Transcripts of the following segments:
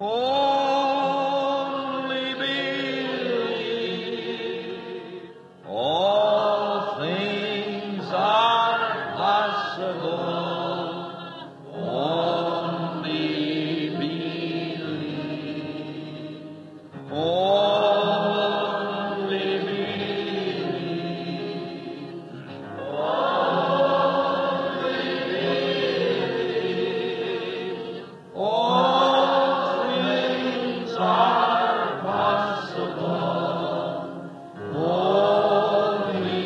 Only believe. All things are possible. Only believe. Only believe. All things are possible. Only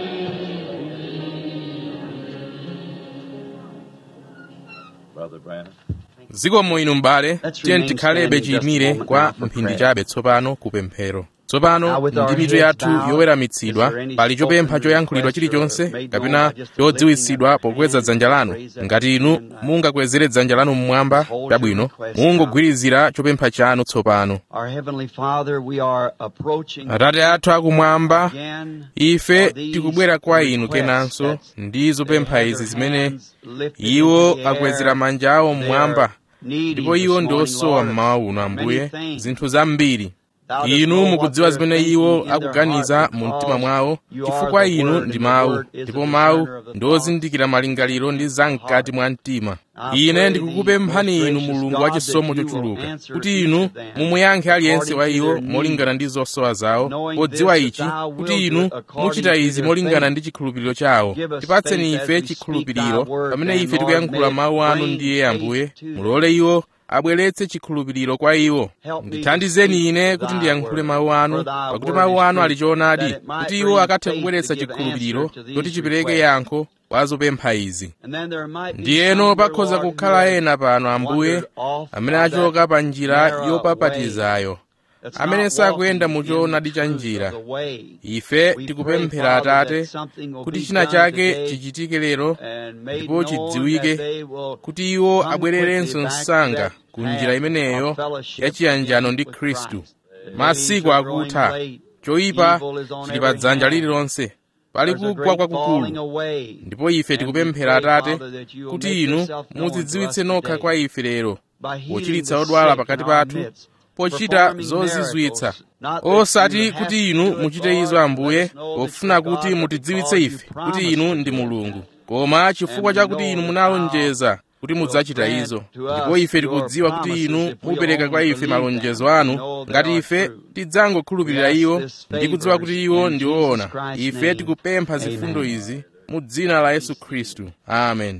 Brother Brandon. ziko muino m'bale Let's tiye remain tikhalebe standing just a chiyimire moment kwa now for mphindi prayer. chabe tsopano kupemphero tsopano Now with our ndi mitu heads yathu bowed, yoweramitsidwa is there any pali chopempha spoken choyankhulidwa request or chilichonse made known kapena by just chodziwitsidwa lifting up pokweza your dzanja hand, lanu raise that ngati inu hand, uh, mungakwezere dzanja lanu mmwamba hold your chabwino request mungogwirizira chopempha chanu tsopano Our Heavenly Father, we are approaching atate athu akumwamba again ife for these tikubwera kwa inu requests kenanso that ndi they zopempha have izi their zimene hands lifted iwo into the air. akwezera manja awo They mmwamba are needy ndipo this iwo ndi morning, osowa Lord, mmawa uno many ambuye things. zinthu zambiri Thou dost inu know what mukudziwa they're zimene thinking iwo in their akuganiza heart mu mtima because mwawo you are chifukwa the inu Word, ndi and the mawu Word is a ndipo mawu discerner of the ndi thoughts ozindikira malingaliro ndi zam'kati mwa mtima I ine pray ndikukupemphani thee, inu most mulungu gracious wa God, chisomo that you will chochuluka answer kuti each inu of them mumuyankhe aliyense according wa to iwo their need, molingana ndi zosowa zawo knowing podziwa this, that ichi thou wilt kuti do inu it according muchita to izi their molingana faith. ndi chikhulupiriro chawo Give us tipatseni faith as ife we speak chikhulupiriro thy word, pamene then, ife Lord, tikuyankhula may it mawu anu bring ndiye faith ambuye to them. mulole iwo abweretse chikhulupiriro kwa iwo Help me to ndithandizeni speak ine kuti thy ndiyankhule word, mawu anu for thy pakuti word mawu is anu truth, ali choonadi that it might kuti iwo bring akathe faith kubweretsa to give chikhulupiriro answer to these kuti chipereke requests. yankho kwa zopempha izi And then there might be ndiyeno some, dear pakhoza Lord, who kukhala have ena pano ambuye wandered off amene of achoka that pa njira narrow way yopapatizayo that's amene not sakuyenda walking mu in choonadi the cha truth njira of the way. ife We tikupemphera pray, Father, atate that something will kuti be china done chake today chichitike lero and made ndipo known chidziwike that they will kuti iwo come abwererenso quickly back to msanga that ku njira path imeneyo of fellowship ya chiyanjano again ndi with khristu Christ. The masiku days are growing akutha late. choyipa Evil is on chili pa every dzanja hand. lililonse pali There's a kugwa great falling kwakukulu away. ndipo ife And we tikupemphera pray, atate Father, that you will kuti make inu yourself known to us mudzidziwitse nokha today kwa ife lero by healing pochiritsa the odwala sick pakati in our pathu midst, pochita performing zozizwitsa miracles. Not that you osati have kuti to inu do it, muchite izo Lord, ambuye let us know that pofuna you're kuti God, but mutidziwitse because ife you kuti promised inu to ndi do it. mulungu koma chifukwa And we chakuti know inu that munalonjeza kuti will mudzachita grant izo to us ndipo ife your tikudziwa kuti promises inu if we mupereka kwa only ife believe malonjezo them and anu know they ngati are ife true. tidzangokhulupirira We ask iwo this ndi kudziwa favors kuti iwo in ndi Jesus woona Christ's ife name. tikupempha zifundo Amen. izi mu dzina la yesu khristu amen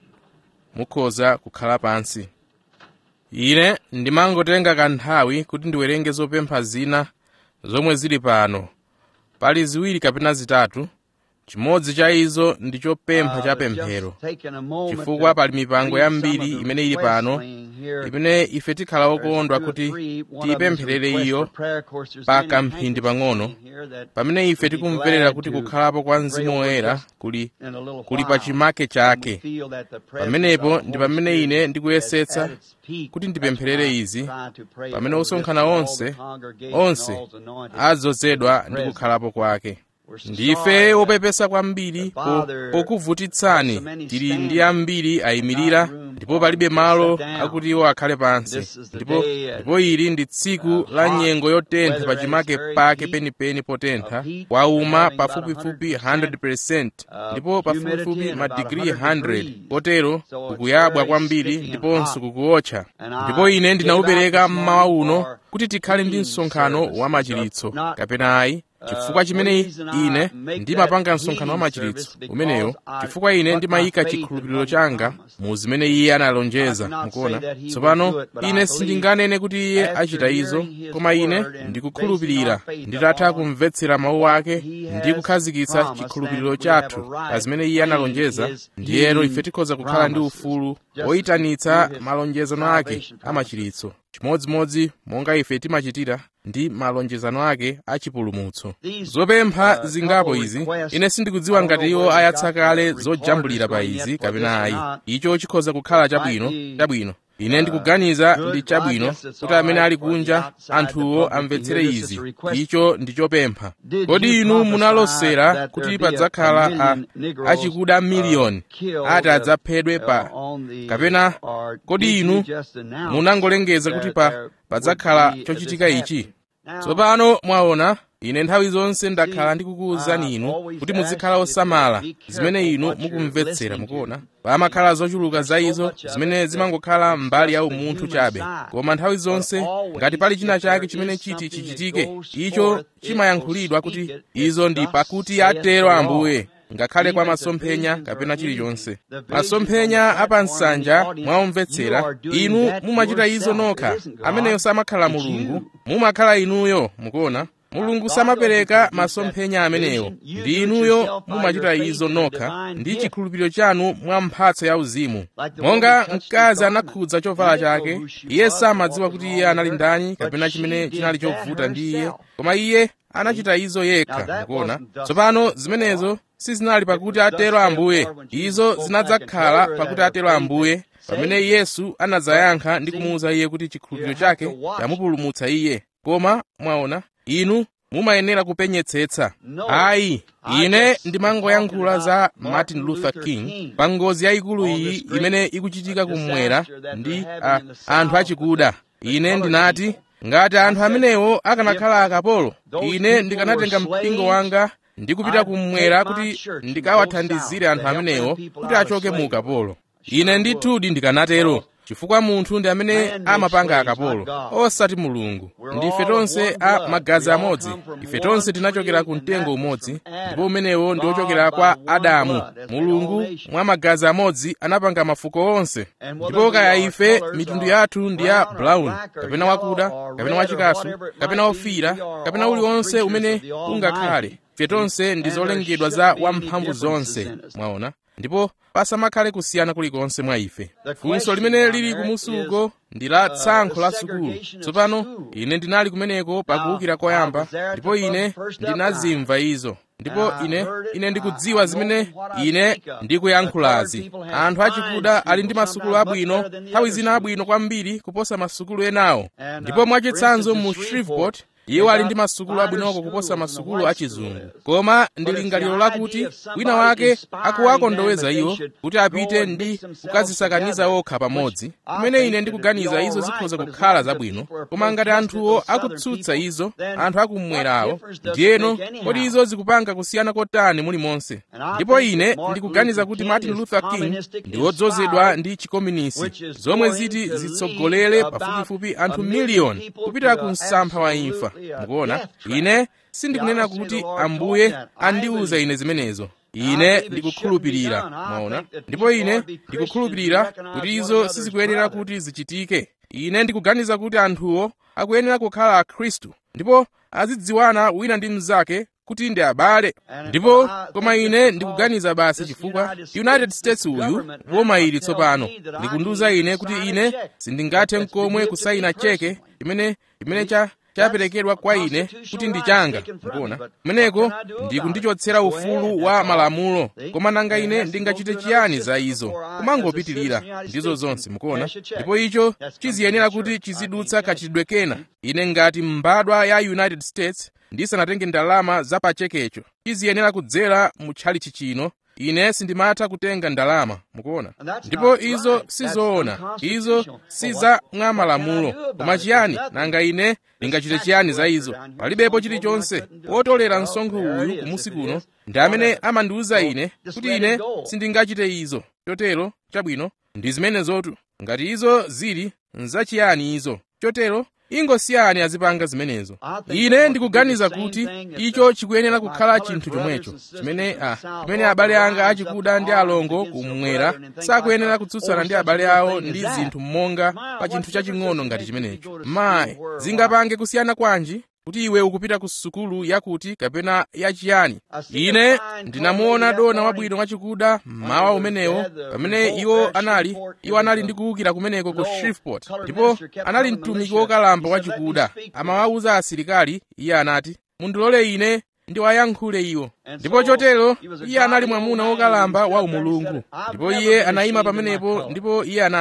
mukhoza kukhala pansi ine ndimangotenga kanthawi kuti ndiwerenge zopempha zina zomwe zili pano pali ziwiri kapena zitatu chimodzi cha izo ndi chopempha cha pemphero chifukwa pali mipango yambiri imene ili pano imene ife tikhala okondwa kuti tiyipempherere iyo pa kamphindi pang'ono pamene ife tikumverera kuti kukhalapo kwa mzimu woyera kuli kuli pa chimake chake pamenepo ndi pamene ine ndikuyesetsa kuti ndipempherere izi pamene osonkhana onse onse adzozedwa ndi kukhalapo kwake ndife opepesa kwambiri po- pokuvutitsani tili ndi ambiri ayimirira ndipo palibe malo akuti iwo akhale pansi ndipo ndipo ili ndi tsiku la nyengo yotentha pa chimake pake penipeni potentha kwauma pafupifupi 100% ndipo pafupifupi madigiri 100 potero kukuyabwa kwambiri ndiponso kukuotcha ndipo ine ndinaupereka mmawa uno kuti tikhale ndi msonkhano wa machiritso kapena ayi chifukwa chimene ine ndimapanga msonkhano wa machiritso umeneyo chifukwa ine ndimayika chikhulupiriro changa mu zimene iye analonjeza mukuona tsopano ine sindinganene kuti iye achita izo koma ine ndikukhulupirira nditatha kumvetsera mawu ake ndi kukhazikitsa chikhulupiriro chathu pa zimene iye analonjeza ndiyero ife tikhoza kukhala ndi ufulu woyitanitsa malonjezano ake amachiritso chimodzimodzi monga ife timachitira ndi malonjezano ake achipulumutso zopempha zingapo izi ine sindikudziwa ngati iwo ayatsa kale zojambulira pa izi kapena ayi icho chikhoza kukhala chabwino chabwino ine ndikuganiza ndi chabwino kuti amene ali kunja anthuwo amvetsere izi icho ndi chopempha kodi inu munalosera kuti padzakhala achikuda miliyoni ati adzaphedwe pa kapena kodi inu munangolengeza kuti pa padzakhala chochitika ichi tsopano mwaona ine nthawi zonse ndakhala ndikukuwuzani inu kuti muzikhala osamala zimene inu mukumvetsera mukuona pamakhala zochuluka za izo zimene zimangokhala mbali ya umunthu chabe koma nthawi zonse ngati pali china chake chimene chiti chichitike icho chimayankhulidwa kuti izo ndi pakuti atero ambuye ngakhale kwa masomphenya kapena chilichonse masomphenya apansanja mwaumvetsera inu mumachita izo nokha ameneyo samakhala mulungu mumakhala inuyo mukuona mulungu samapereka masomphenya ameneyo ndi inuyo mumachita izo nokha ndi chikhulupiriro chanu mwa mphatso ya uzimu monga mkazi anakhudza chovala chake iye samadziwa kuti iye anali ndani kapena chimene chinali chovuta ndi iye koma iye anachita izo yekha mukuona tsopano zimenezo sizinali pakuti atero ambuye izo zinadzakhala pakuti atero ambuye pamene yesu anadzayankha ndi kumuwuza iye kuti chikhulupiriro chake chamupulumutsa iye koma mwaona inu mumayenera kupenyetsetsa ayi ine ndimangoyankhula za martin luther king pa ngozi yayikulu iyi imene ikuchitika kumwera ndi a, anthu achikuda ine ndinati ngati anthu amenewo akanakhala akapolo ine ndikanatenga mpingo wanga ndi kupita kumwera kuti ndikawathandizire anthu amenewo kuti achoke mu ukapolo ine ndithudi ndikanatero chifukwa munthu ndi amene amapanga akapolo osati mulungu ndife tonse a magazi amodzi ife tonse tinachokera ku mtengo umodzi ndipo umenewo ndi ochokera kwa adamu mulungu mwa magazi amodzi anapanga mafuko onse ndipo kaya ife mitundu yathu ndi ya brown kapena wakuda kapena wachikasu kapena ofira kapena uliwonse umene ungakhale ife tonse ndi zolengedwa za wamphamvu zonse mwaona ndipo pasamakhale kusiyana kulikonse mwa ife funso limene lili kumusuko ndi la tsankho la sukulu tsopano ine ndinali kumeneko pakuwukira koyamba ndipo ine ndinazimva izo ndipo ine ine ndikudziwa zimene ine ndikuyankhulazi anthu achikuda ali ndi masukulu abwino nthawi zina abwino kwambiri kuposa masukulu enawo ndipo mwachitsanzo mu shreveport iwo ali ndi masukulu abwinoko kuposa masukulu achizungu koma ndi lingaliro lakuti wina wake akuwakondoweza iwo kuti apite ndi kukazisakaniza okha pamodzi kumene ine ndikuganiza izo zikhoza kukhala zabwino koma ngati anthuwo akutsutsa izo anthu akumwerawo ndiyeno kodi izo zikupanga kusiyana kotani mulimonse ndipo ine ndikuganiza kuti martin luther king ndi wodzozedwa ndi chikominisi zomwe ziti zitsogolere pafupifupi anthu miliyoni kupita ku msampha wa imfa mukuona ine sindikunena kuti ambuye andiwuza ine zimenezo ine ndikukhulupirira mwaona ndipo ine ndikukhulupirira kuti izo sizikuyenera kuti zichitike ine ndikuganiza kuti anthuwo akuyenera kukhala akhristu ndipo azidziwana wina ndi mnzake kuti ndi abale ndipo koma ine ndikuganiza basi chifukwa united states uyu boma ili tsopano likundiwuza ine kuti ine sindingathe nkomwe kusayina cheke imene imene cha chaperekedwa kwa ine kuti ndi changa mukuona kumeneko ndikundichotsera ufulu wa malamulo koma nanga ine ndingachite chiyani za izo kumangopitirira ndizo zonse mukuona ndipo icho chiziyenera kuti chizidutsa kachitidwe kena ine ngati mbadwa ya united states ndisanatenge ndalama za pachekecho chiziyenera kudzera mu tchalichi chino ine sindimatha kutenga ndalama mukuona ndipo izo sizoona izo si za mwa malamulo koma chiyani nanga ine ndingachite chiyani za izo palibepo chilichonse wotolera msonkho uyu kumusi kuno ndi amene amandiwuza ine kuti ine sindingachite izo chotero chabwino ndi zimene zotu ngati izo zili nzachiyani izo chotero ingosiyani azipanga zimenezo ine ndikuganiza kuti icho chikuyenera kukhala chinthu chomwecho chimene a chimene abale anga achikuda ndi alongo kumwera sakuyenera kutsutsana ndi abale awo ndi zinthu monga pa chinthu chaching'ono ngati chimenecho mayi zingapange kusiyana kwanji kuti iwe ukupita ku sukulu yakuti kapena yachiyani ine ndinamuona dona wabwino wachikuda mmawa umenewo pamene iwo anali iwo anali ndi kuwukira kumeneko ku shreveport ndipo anali mtumiki wokalamba wachikuda amawawuza asilikali iye anati mundilole ine ndiwayankhule iwo ndipo chotero iye anali mwamuna wokalamba wa umulungu ndipo iye anayima pamenepo ndipo iye anati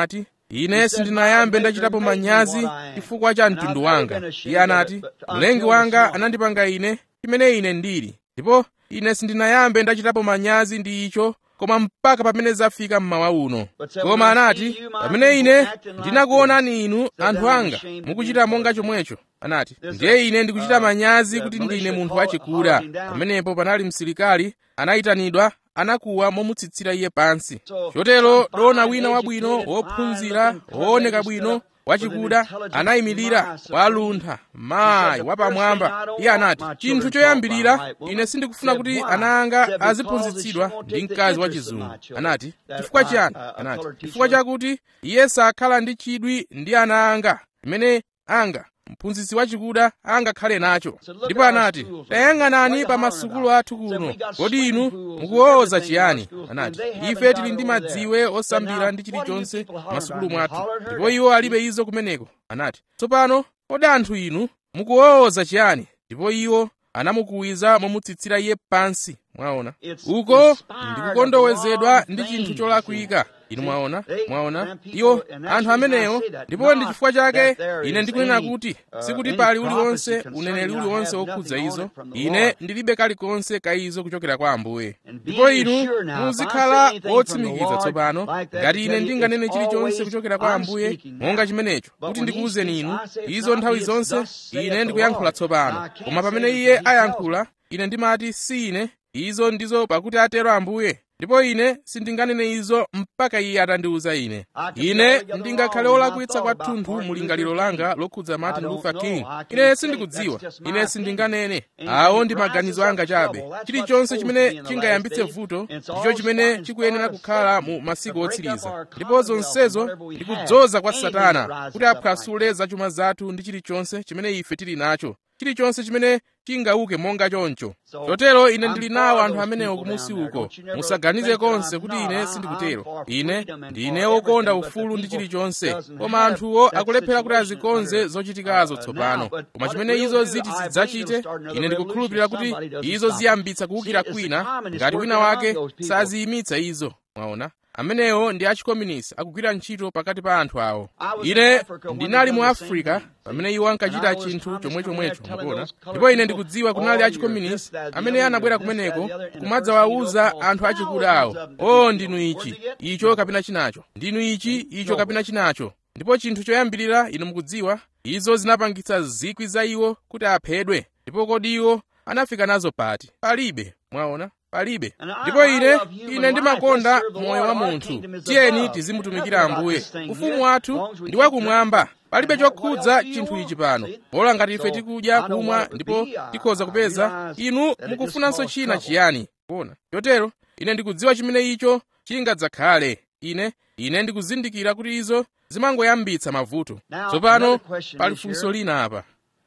ine sindinayambe ndachitapo manyazi chifukwa cha mtundu wanga iye anati mlengi wanga anandipanga ine chimene ine ndili ndipo ine sindinayambe ndachitapo manyazi ndi icho koma mpaka pamene zafika mmawa uno koma anati pamene ine ndinakuonani inu anthu anga mukuchita monga chomwecho anati ndiye ine ndikuchita manyazi kuti ndine munthu wachikuda pamenepo panali msilikali anayitanidwa anakuwa momutsitsira iye pansi chotero dona wina wabwino wophunzira wooneka bwino wachikuda anayimirira waluntha mayi wapamwamba iye anati chinthu choyambirira ine sindikufuna kuti ana anga aziphunzitsidwa ndi mkazi wachizungu anati chifukwa chiyani anati chifukwa chakuti iye sakhala ndi chidwi ndi ana anga imene anga mphunzitsi wachikuda angakhale nacho ndipo anati tayang'anani pa masukulu athu kuno kodi inu mukuwoza chiyani anati ife tili ndi madziwe osambira ndi chilichonse masukulu mwathu ndipo iwo alibe izo kumeneko anati tsopano kodi anthu inu mukuwoza chiyani ndipo iwo anamukuwiza momutsitsira iye pansi mwaona uko ndikukondowezedwa ndi chinthu cholakwika inu mwaona mwaona iwo anthu amenewo ndipo ndi chifukwa chake ine ndikunena kuti sikuti pali uliwonse uneneri uliwonse wokhudza izo ine ndilibe kalikonse ka izo kuchokera kwa ambuye ndipo inu muzikhala wotsimikiza tsopano ngati ine ndinganene chilichonse kuchokera kwa ambuye monga chimenecho kuti ndikuwuzeni inu izo nthawi zonse ine ndikuyankhula tsopano koma pamene iye ayankhula ine ndimati si ine izo ndizo pakuti atero ambuye ndipo ine sindinganene izo mpaka iye atandiwuza ine ine ndingakhale wolakwitsa kwathunthu mu lingaliro langa lokhudza martin luther king ine sindikudziwa ine sindinganene awo ndi maganizo anga chabe chilichonse chimene chingayambitse vuto ndicho chimene chikuyenera kukhala mu masiku otsiriza ndipo zonsezo ndi kudzoza kwa satana kuti aphwasule zachuma zathu ndi chilichonse chimene ife tili nacho chilichonse chimene chingauke monga choncho chotero ine ndili nawo anthu amenewo kumusi uko musaganize konse kuti ine sindikutero ine ndine wokonda ufulu ndi chilichonse koma anthuwo akulephera kuti azikonze zochitikazo tsopano koma chimene izo ziti zidzachite ine ndikukhulupirira kuti izo ziyambitsa kuwukira kwina ngati wina wake saziyimitsa izo mwaona amenewo ndi achikominisi akugwira ntchito pakati pa anthu awo ine ndinali mu afrika pamene iwo ankachita chinthu chomwechomwecho mukuona ndipo ine ndikudziwa kunali achikominisi amene anabwera kumeneko kumadzawawuza anthu achikuda awo o ndinu ichi icho kapena chinacho ndinu ichi icho kapena chinacho ndipo chinthu choyambirira inu mukudziwa izo zinapangitsa zikwi za iwo kuti aphedwe ndipo kodi iwo anafika nazo pati palibe mwaona palibe ndipo ine ine ndimakonda moyo wa munthu tiyeni tizimutumikira ambuye ufumu wathu ndi wakumwamba palibe chokhudza chinthu ichi pano bola ngati ife tikudya kumwa ndipo tikhoza kupeza inu mukufunanso china chiyani kuona chotero ine ndikudziwa chimene icho chingadzakhale ine ine ndikuzindikira kuti izo zimangoyambitsa mavuto tsopano pali funso lina apa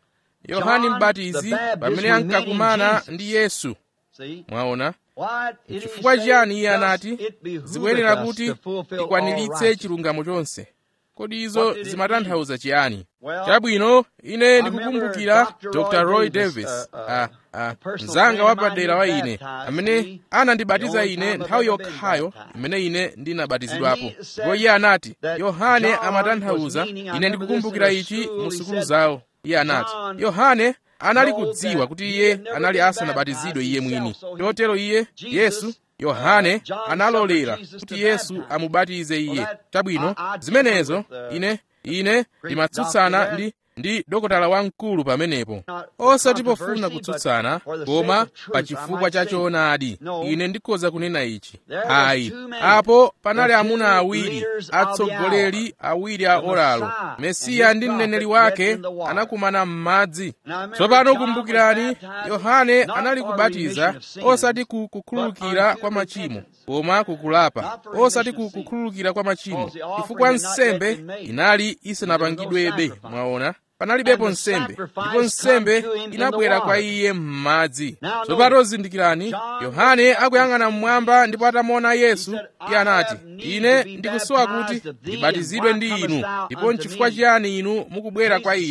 yohani mbatizi pamene ankakumana ndi yesu mwaona chifukwa chiyani iye anati zikuyenera kuti tikwaniritse chilungamo chonse kodi izo zimatanthauza chiyani chabwino ine ndikukumbukira dr roy davis a, a, mzanga wapadera wa ine amene anandibatiza ine nthawi yokhayo imene ine ndinabatizidwapo ndipo iye anati yohane amatanthauza ine ndikukumbukira ichi mu sukulu zawo iye anati yohane anali kudziwa kuti iye anali asanabatizidwe iye mwini chotero iye yesu yohane analolera kuti yesu amubatize iye chabwino zimenezo ine ine ndimatsutsana ndi ndi dokotala wamkulu pamenepo osati pofuna kutsutsana koma pa chifukwa cha choonadi ine ndikhoza kunena ichi ayi apo panali amuna awiri atsogoleri awiri a oralo mesiya ndi mneneri wake anakumana m'madzi tsopano kumbukirani yohane anali kubatiza osati ku kukhululukira kwa machimo koma kukulapa osati ku kukhululukira kwa machimo chifukwa nsembe inali isanapangidwebe mwaona panalibepo nsembe ndipo nsembe inabwera kwa iye m'madzi tsopano zindikirani yohane akuyang'ana mmwamba ndipo atamuona yesu iye anati ine ndikusowa kuti ndibatizidwe ndi inu ndipo nchifukwa chiyani inu mukubwera kwa ine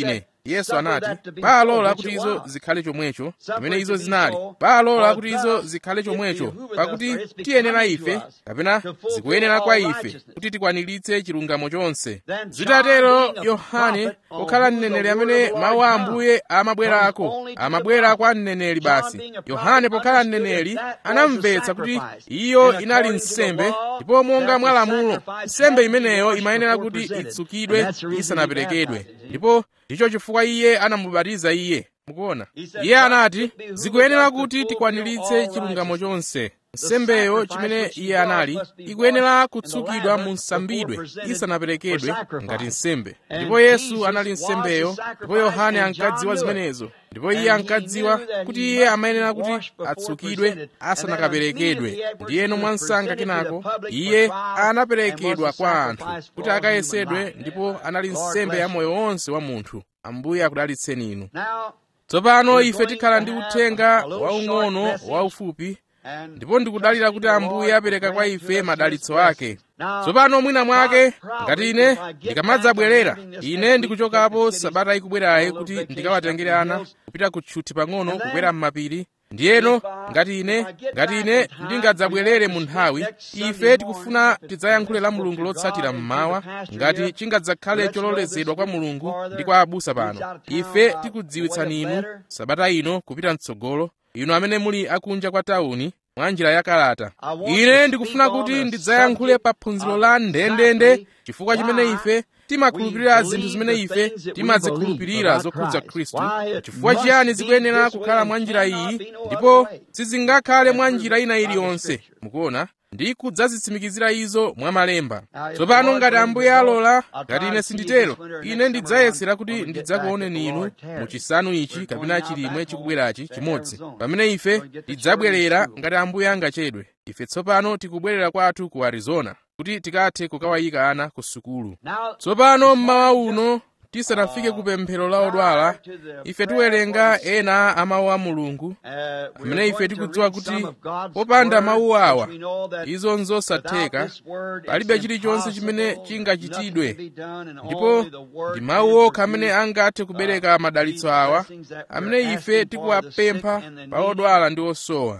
yesu anati paalola kuti izo zikhale chomwecho pamene izo zinali paalola kuti izo zikhale chomwecho pakuti tiyenera ife kapena zikuyenera kwa ife kuti tikwaniritse chilungamo chonse zitatero yohane pokhala mneneri amene mawu a ambuye amabwerako amabwera kwa mneneri basi yohane pokhala mneneri anamvetsa kuti iyo inali nsembe ndipo monga mwa lamulo nsembe imeneyo imayenera kuti itsukidwe isanaperekedwe ndipo ndicho chifukwa iye anamubatiza iye mukuona iye anati zikuyenera kuti tikwaniritse chilungamo chonse nsembeyo chimene iye anali ikuyenera kutsukidwa mu nsambidwe isanaperekedwe ngati nsembe ndipo yesu anali nsembeyo ndipo yohane ankadziwa zimenezo ndipo iye ankadziwa kuti iye amayenera kuti atsukidwe asanakaperekedwe ndiyeno mwansanga kenako iye anaperekedwa kwa anthu kuti akayesedwe ndipo anali nsembe ya moyo wonse wa munthu ambuye akudalitseni inu tsopano ife tikhala ndi uthenga waung'ono waufupi ndipo ndikudalira kuti ambuye apereka kwa ife madalitso ake tsopano mwina mwake ngati ine ndikamadzabwerera ine ndikuchokapo sabata ikubwerayi kuti ndikawatengere ana kupita kutchuthi pang'ono kukwera m'mapiri ndiyeno ngati ine ngati ine ndingadzabwerere mu nthawi ife tikufuna tidzayankhule la mulungu lotsatira mmawa ngati chingadzakhale chololezedwa kwa mulungu ndi kwa abusa pano ife tikudziwitsani inu sabata ino kupita mtsogolo inu amene muli akunja kwa tawuni mwa njira ya kalata ine ndikufuna kuti ndidzayankhule pa phunziro la ndendende chifukwa chimene ife timakhulupirira zinthu zimene ife timazikhulupirira zokhudza khristu chifukwa chiyani zikuyenera kukhala mwa njira iyi ndipo sizingakhale mwa njira ina iliyonse mukuona ndi kudzazitsimikizira izo mwa malemba tsopano ngati ambuye alola ngati ine sinditero ine ndidzayesera kuti ndidzakuoneni inu mu chisanu ichi kapena chilimwe chikubwerachi chimodzi pamene ife tidzabwerera ngati ambuye angachedwe ife tsopano tikubwerera kwathu ku arizona kuti tikathe kukawayika ana ku sukulu tsopano mmawa uno tisanafike ku pemphero la odwala ife tiwerenga ena a mawu a mulungu amene ife tikudziwa kuti popanda mawu awa izo nzosatheka palibe chilichonse chimene chingachitidwe ndipo ndi mawu okha amene angathe kubereka madalitso awa amene ife tikuwapempha pa odwala ndi osowa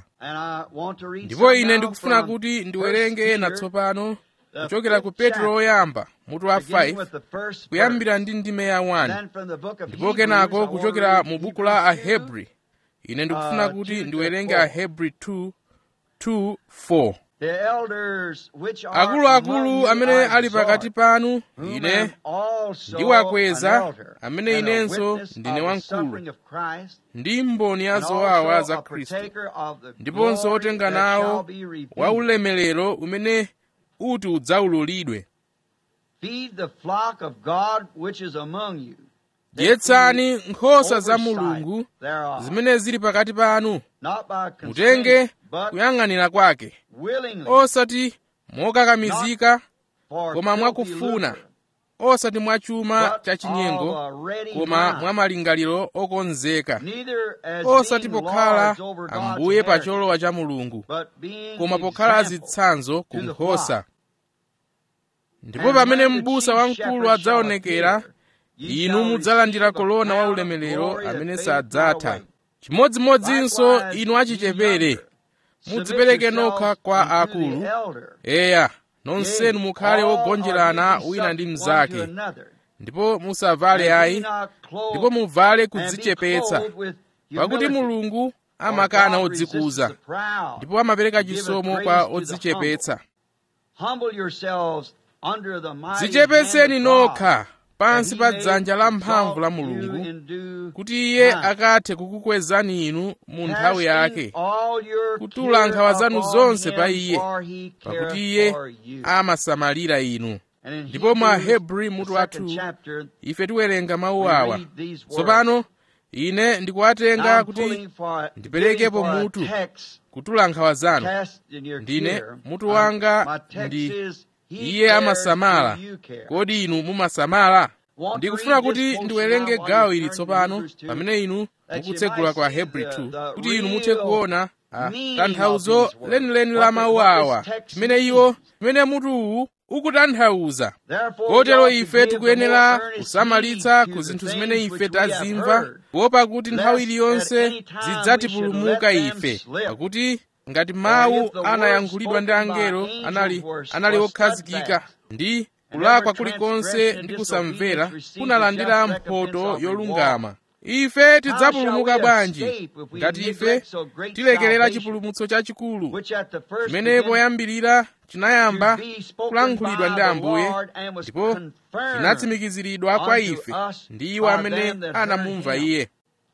ndipo ine ndikufuna kuti ndiwerenge ena tsopano kuchokera ku petro woyamba mutu wa 5 kuyambira ndi ndime ya 1 ndipo kenako kuchokera mu buku la ahebri ine ndikufuna kuti ndiwerenge ahebri 2 2 4 akuluakulu amene ali pakati panu ine ndiwakweza amene inenso ndine wamkulu ndi mboni ya zowawa za khristu ndiponso otenga nawo wa ulemerero umene uti udzaululidwe dyetsani nkhosa za mulungu zimene zili pakati panu mutenge kuyang'anira kwake osati mokakamizika koma mwakufuna osati mwa chuma chachinyengo koma mwa malingaliro okonzeka osati pokhala ambuye pa cholowa cha mulungu koma pokhala zitsanzo ku nkhosa ndipo pamene m'busa wamkulu adzaonekera inu mudzalandira kolona wa ulemerero amene sadzatha chimodzimodzinso inu achichepere mudzipereke nokha kwa akulu eya nonsenu mukhale ogonjerana wina ndi mnzake ndipo musavale ayi ndipo muvale kudzichepetsa pakuti mulungu amakana odzikuza ndipo amapereka chisomo kwa odzichepetsa dzichepetseni nokha pansi pa dzanja lamphamvu la mulungu kuti iye akathe kukukwezani inu mu nthawi yake kutula nkhawa zanu zonse pa iye pakuti iye amasamalira inu ndipo mwa hebri mutu wathu ife tiwerenga mawu awa tsopano ine ndikuwatenga kuti ndiperekepo mutu kutula nkhawa zanu ndine mutu wanga ndi iye amasamala kodi inu mumasamala ndikufuna kuti ndiwerenge gawo ili tsopano pamene inu mukutsegula kwa hebri 2 kuti inu muthe kuona tanthauzo lenileni la mawu awa chimene iwo chimene mutuwu ukutanthauza Therefore, kotero we ought to ife give the tikuyenera more earnest kusamalitsa heed to ku the zinthu things zimene ife which we have tazimva heard, kuopa kuti nthawi lest iliyonse at any time zidzatipulumuka we should let ife them slip. pakuti ngati mawu if the words anayankhulidwa ndi spoken by angelo angels anali were anali was okhazikika steadfast, ndi and kulakwa every kulikonse transgression ndi and kusamvera disobedience received kunalandira the just mphoto recompense of yolungama ife tidzapulumuka shall we bwanji escape if we ngati ife neglect so great tilekerera salvation, chipulumutso chachikulu which at the first chimene began poyambirira chinayamba to be spoken kulankhulidwa by ndi the ambuye Lord and was ndipo confirmed chinatsimikiziridwa kwa unto ife us ndi iwo by amene them that heard anamumva him. iye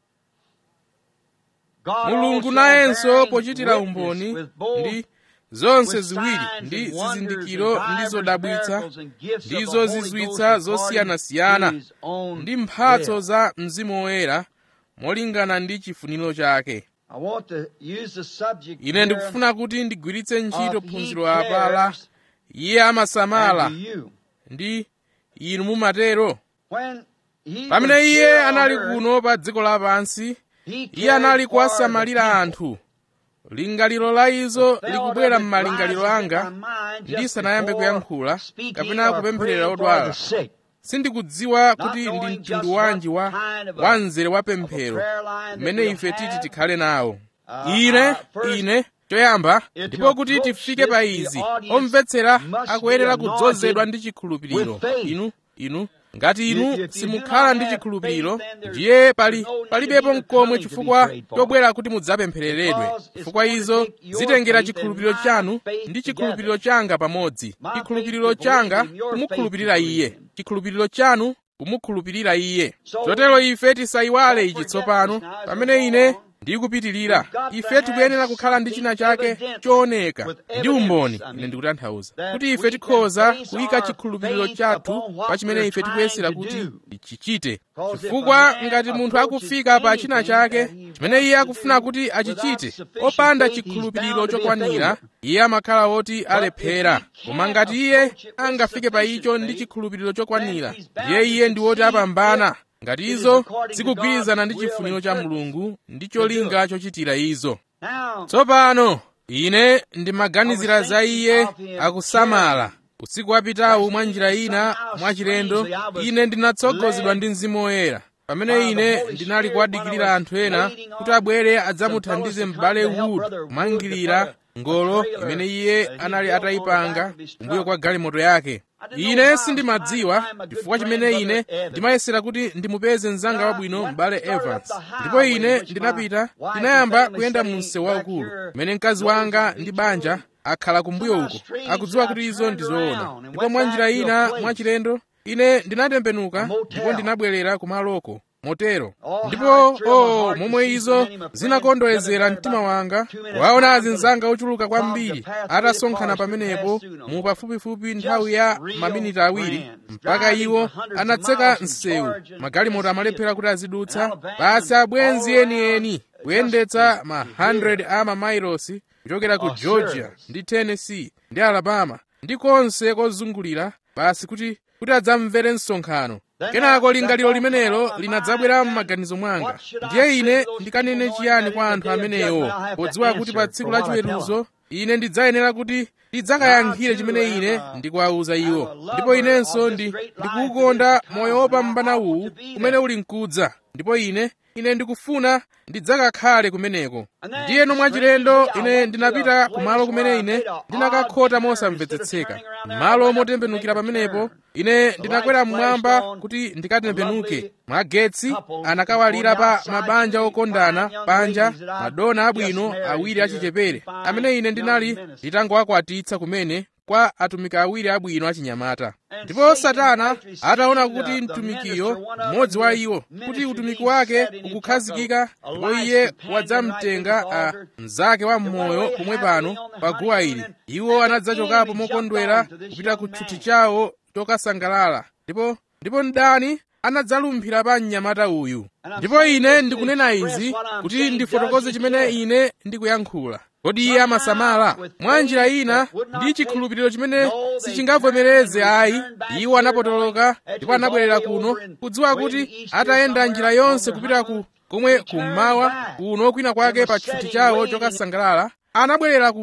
God mulungu also nayenso bearing pochitira witness umboni with both ndi zonse with ziwiri signs ndi and wonders zizindikiro and ndi divers zodabwitsa miracles and gifts of the ndizo Holy zizwitsa Ghost zosiyanasiyana according to his own ndi mphatso will. za mzimu woyera molingana ndi chifuniro chake I want to use the subject ine here ndikufuna kuti ndigwiritse ntchito of he phunziro apa la cares iye amasamala and do you. ndi inu mumatero When he pamene was iye here on anali earth, kuno pa dziko lapansi he iye cared anali for kuwasamalira the people. anthu lingaliro la izo Felt likubwera of it m'malingaliro rises in anga my mind just ndisanayambe before kuyankhula speaking kapena or kupempherera praying for odwala the sick. sindikudziwa Not kuti ndi knowing mtundu just wanji wa what kind of a- wa mzere wa of a pemphero prayer line that mmene we'll ife titi have. tikhale nawo Uh, ine uh, first, ine choyamba it ndipo kuti approach tifike pa this, the izi audience omvetsera must akuyenera be kudzozedwa anointed ndi chikhulupiriro with faith. inu inu ngati If- inu if you do simukhala not ndi have chikhulupiriro faith, then there's- ndiye pali there's no need palibepo of even mkomwe coming to be chifukwa prayed for. chobwera kuti mudzapemphereredwe Because it's chifukwa going to izo take your zitengera faith and chikhulupiriro my chanu faith ndi together. chikhulupiriro changa pamodzi My chikhulupiriro faith to changa believe in your kumukhulupirira faith to iye believe in. chikhulupiriro chanu kumukhulupirira iye So, chotero ife tisayiwale don't ichi forget tsopano this now as we pamene go ine on. ndikupitirira We've got to ife have tikuyenera kukhala ndi china chake something evident chooneka with ndi evidence, umboni I mean, ine ndikutanthauza that kuti we ife can tikhoza base kuyika our chikhulupiriro faith chathu upon what pa chimene we're ife tikuyesera trying to kuti do. tichichite Because if chifukwa a man ngati munthu approaches akufika pa china anything chake that he chimene iye wants to akufuna do kuti without achichite sufficient opanda faith, he's chikhulupiriro bound to be a chokwanira failure. iye amakhala woti alephera if he koma can't ngati iye approach it with angafike pa sufficient icho ndi faith, chikhulupiriro chokwanira then he's bound ndiye to iye ndi woti succeed apambana if ngati it is izo according to zikugwirizana ndi God's will chifuniro and cha purpose mulungu ndi to do cholinga it. chochitira izo Now, tsopano ine ndimaganizira I was za thinking iye of him akusamala caring. usiku wapitawu Last mwa njira evening, ina somehow mwachilendo strangely, I was ine ndinatsogozedwa led ndi mzimu woyera by pamene the ine Holy ndinali Spirit kuwadikirira when I was anthu ena waiting kuti on abwere some adzamuthandize fellows to m'bale come to help wood Brother Wood to kumangirira put a- a ngolo trailer imene iye that he anali built on the atayipanga back of his kumbuyo truck. kwa galimoto yake I didn't know ine how I was sindimadziwa trying to find my good chifukwa friend, chimene ine Brother Evans. ndimayesera kuti ndimupeze mnzanga Now, wabwino when m'bale I started up evans the highway, ndipo ine which my ndinapita wife and ndinayamba family kuyenda staying mu msewu back waukulu here, mmene mkazi those wanga who ndi reach banja you, akhala kumbuyo somehow uko strange, akudziwa I kuti izo turned ndizoona around and ndipo went mwa back njira to a ina place, mwachilendo ine ndinatembenuka a motel. ndipo ndinabwerera kumaloko motero Oh, how ndipo it thrilled my o heart to momwe see so izo many of my friends zinakondwezera gathered mtima there wanga about two minutes waona time azinzanga to ochuluka cross the kwambiri path through the atasonkhana forest to pamenepo pass through no mu more. pafupifupi nthawi Just ya real maminiti awiri friends, mpaka driving iwo for hundreds of anatseka miles from msewu Georgia and magalimoto Tennessee amalephera kuti azidutsa Alabama basi and abwenzi all enieni around, kuyendetsa just ma to- to hear 100 a mamailosi kuchokera ku a georgia service. ndi tennessee ndi alabama ndi konse kozungulira basi kuti kuti adzamvere msonkhano Then kenako that- lingaliro that limenelo thought linadzabwera my mind, m'maganizo mwanga what should I ndiye say ine to those ndikanene people knowing chiyani that kwa in anthu the day of amenewo judgment I'll have to podziwa kuti pa answer tsiku for la what I tell chiweruzo ine ndidzayenera kuti ndidzakayankhire chimene ine ndikuwawuza iwo ndipo inenso ndi ndikuwukonda moyo wopambana uwu kumene uli mkudza ndipo ine ine ndikufuna ndidzakakhale kumeneko ndiyeno mwachilendo ine ndinapita kumalo kumene ine ndinakakhota mosamvetsetseka malo motembenukira pamenepo ine ndinakwera mmwamba kuti ndikatembenuke mwagetsi anakawalira pa mabanja okondana panja madona abwino awiri achichepere amene ine ndinali nditangowakwatitsa kumene kwa atumiki awiri abwino achinyamata ndipo satana ataona kuti mtumikiyo mmodzi wa iwo kuti utumiki wake ukukhazikika ndipo iye wadzamtenga a mnzake wa mmoyo pomwe pano pa guwa ili iwo anadzachokapo mokondwera kupita ku tchuthi chawo chokasangalala ndipo ndipo mdani anadzalumphira pa mnyamata uyu ndipo ine ndikunena izi kuti ndifotokoze chimene ine ndikuyankhula kodi iye amasamala mwa njira ina ndi chikhulupiriro chimene sichingavomereze ayi iwo anapotoloka ndipo anabwerera kuno kudziwa kuti atayenda njira yonse kupita ku komwe kummawa kuno kwina kwake pa tchuthi chawo chokasangalala anabwerera kuno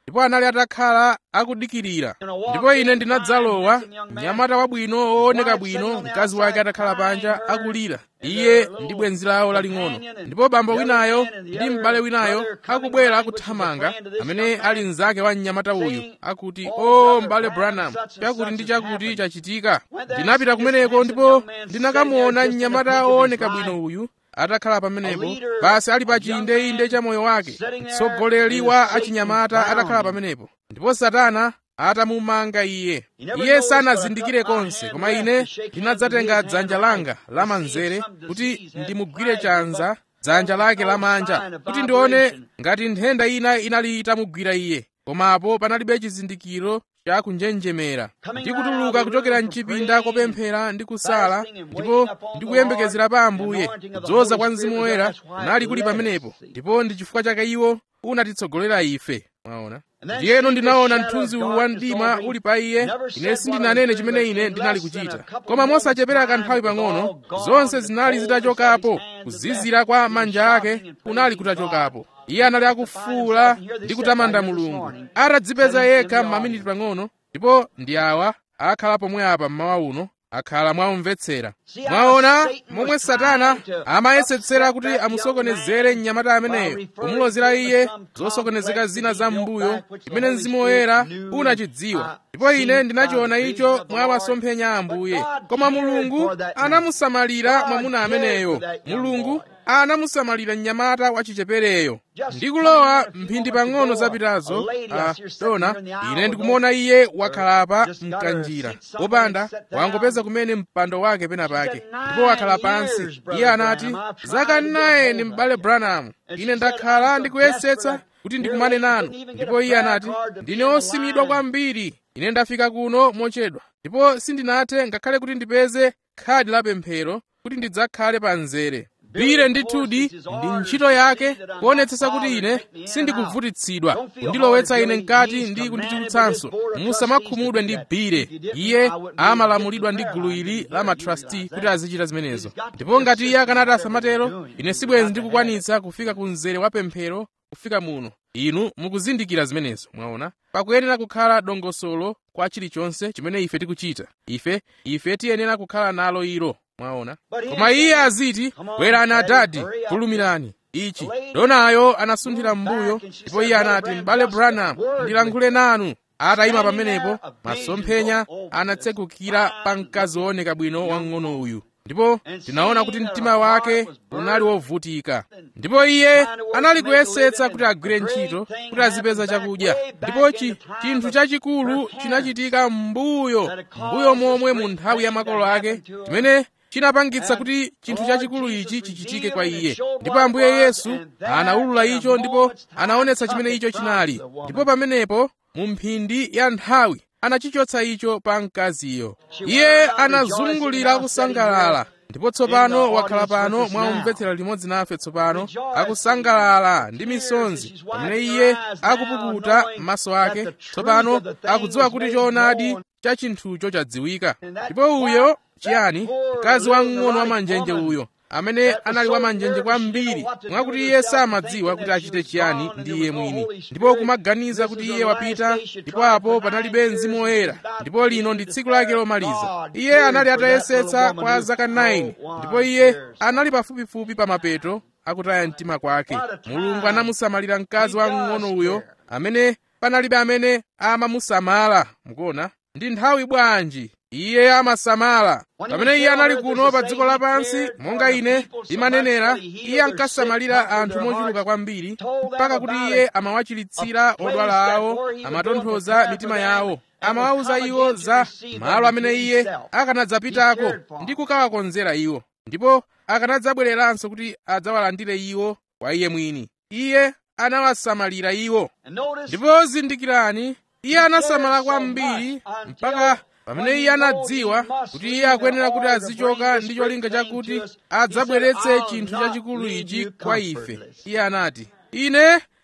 ndipo anali atakhala akudikirira ndipo ine ndinadzalowa mnyamata wabwino wooneka bwino mkazi wake atakhala panja akulira iye ndi bwenzi lawo laling'ono ndipo bambo winayo ndi m'bale winayo akubwera akuthamanga amene ali mnzake wa mnyamata uyu akuti o m'bale branham chakuti ndi chakuti chachitika ndinapita kumeneko ndipo ndinakamuona mnyamata wooneka bwino uyu atakhala pamenepo basi ali pa chiyindeinde cha moyo wake mtsogoleri wa achinyamata atakhala pamenepo ndipo satana atamumanga iye iye sanazindikire konse koma ine ndinadzatenga dzanja langa lamanzere kuti ndimugwire chanza dzanja lake lamanja kuti ndione ngati nthenda ina inali itamugwira iye komapo panalibe chizindikiro cha kunjenjemera ndikutuluka kuchokera mchipinda kopemphera ndi kusala ndipo ndikuyembekezera pa ambuye kudzoza kwa mzimu woyera kunali kuli pamenepo ndipo ndi chifukwa chake iwo unatitsogolera ife mwaona ndiyeno ndinaona mthunzi uwu wa mdima uli pa iye ine sindinanene chimene ine ndinali kuchita koma mosachepera kanthawi pang'ono zonse zinali zitachokapo kuzizira kwa manja ake kunali kutachokapo iye anali akufuula ndi kutamanda mulungu atadzipeza yekha m'maminiti pang'ono ndipo ndi awa akhala pomwe apa mmawa uno akhala mwamumvetsera mwaona momwe satana amayesetsera kuti amusokonezere mnyamata ameneyo kumulozera iye zosokonezeka zina za m'mbuyo chimene mzimu woyera unachidziwa ndipo ine ndinachiona icho mwa masomphenya a ambuye koma mulungu anamusamalira mwamuna ameneyo mulungu anamusamalira mnyamata wachichepereyo ndikulowa mphindi pang'ono zapitazo a dona ine ndikumuona iye wakhalapa mkanjira popanda wangopeza kumene mpando wake pena pake ndipo wakhala pansi iye anati zaka 9 m'bale branham ine ndakhala ndikuyesetsa kuti ndikumane nanu ndipo iye anati ndine osimidwa kwambiri ine ndafika kuno mochedwa ndipo sindinathe ngakhale kuti ndipeze khadi la pemphero kuti ndidzakhale pa mzere bire ndithudi ndi ntchito yake kuonetsetsa kuti ine sindikuvutitsidwa kundilowetsa ine mkati ndi kunditulutsanso musamakhumudwe ndi bire iye amalamulidwa ndi gulu ili la matrasti kuti azichita zimenezo ndipo ngati iye akanati asamatero ine sibwenzi ndikukwanitsa kufika ku mzere wa pemphero kufika muno inu mukuzindikira zimenezo mwaona pakuyenera kukhala dongosolo kwa chilichonse chimene ife tikuchita ife ife tiyenera kukhala nalo ilo mwaona koma iye aziti bwerani adadi fulumirani ichi donayo anasunthira m'mbuyo ndipo iye anati m'bale branham ndilankhule nanu atayima pamenepo masomphenya anatsegukira pa mkazi wooneka bwino wang'ono uyu ndipo tinaona kuti mtima wake unali wovutika ndipo iye anali kuyesetsa kuti agwire ntchito kuti azipeza chakudya ndipo chi chinthu chachikulu chinachitika m'mbuyo m'mbuyo momwe mu nthawi ya makolo ake chimene chinapangitsa kuti chinthu chachikulu ichi chichitike kwa iye ndipo ambuye yesu anawulula icho ndipo anaonetsa chimene icho chinali ndipo pamenepo mu mphindi ya nthawi anachichotsa icho pa mkaziyo iye anazungulira kusangalala ndipo tsopano wakhala pano mwaumvetsera limodzi nafe tsopano akusangalala ndi misonzi pamene iye akupukuta maso ake tsopano akudziwa kuti choonadi cha chinthucho chadziwika ndipo uyo chiyani mkazi wamng'ono wamanjenje uyo amene anali wamanjenje kwambiri mwakuti iye samadziwa kuti achite chiyani ndi iye mwini ndipo kumaganiza kuti iye wapita ndipo apo panalibe mzimu woyera ndipo lino ndi tsiku lake lomaliza iye anali atayesetsa kwa zaka 9 ndipo iye anali pafupifupi pa mapeto akutaya mtima kwake mulungu anamusamalira mkazi wamng'ono uyo amene panalibe amene amamusamala mukuona ndi nthawi bwanji iye amasamala pamene iye anali kuno pa dziko lapansi monga ine imanenera iye ankasamalira anthu mochuluka kwambiri mpaka kuti iye amawachiritsira odwala awo amatonthoza mitima yawo amawawuza iwo za malo amene iye akanadzapitako ndi kukawakonzera iwo ndipo akanadzabwereranso kuti adzawalandire iwo kwa iye mwini iye anawasamalira iwo ndipo zindikirani iye anasamala kwambiri mpaka pamene iye anadziwa kuti iye akuyenera kuti azichoka ndi cholinga chakuti adzabweretse chinthu chachikulu ichi kwa ife iye anati ine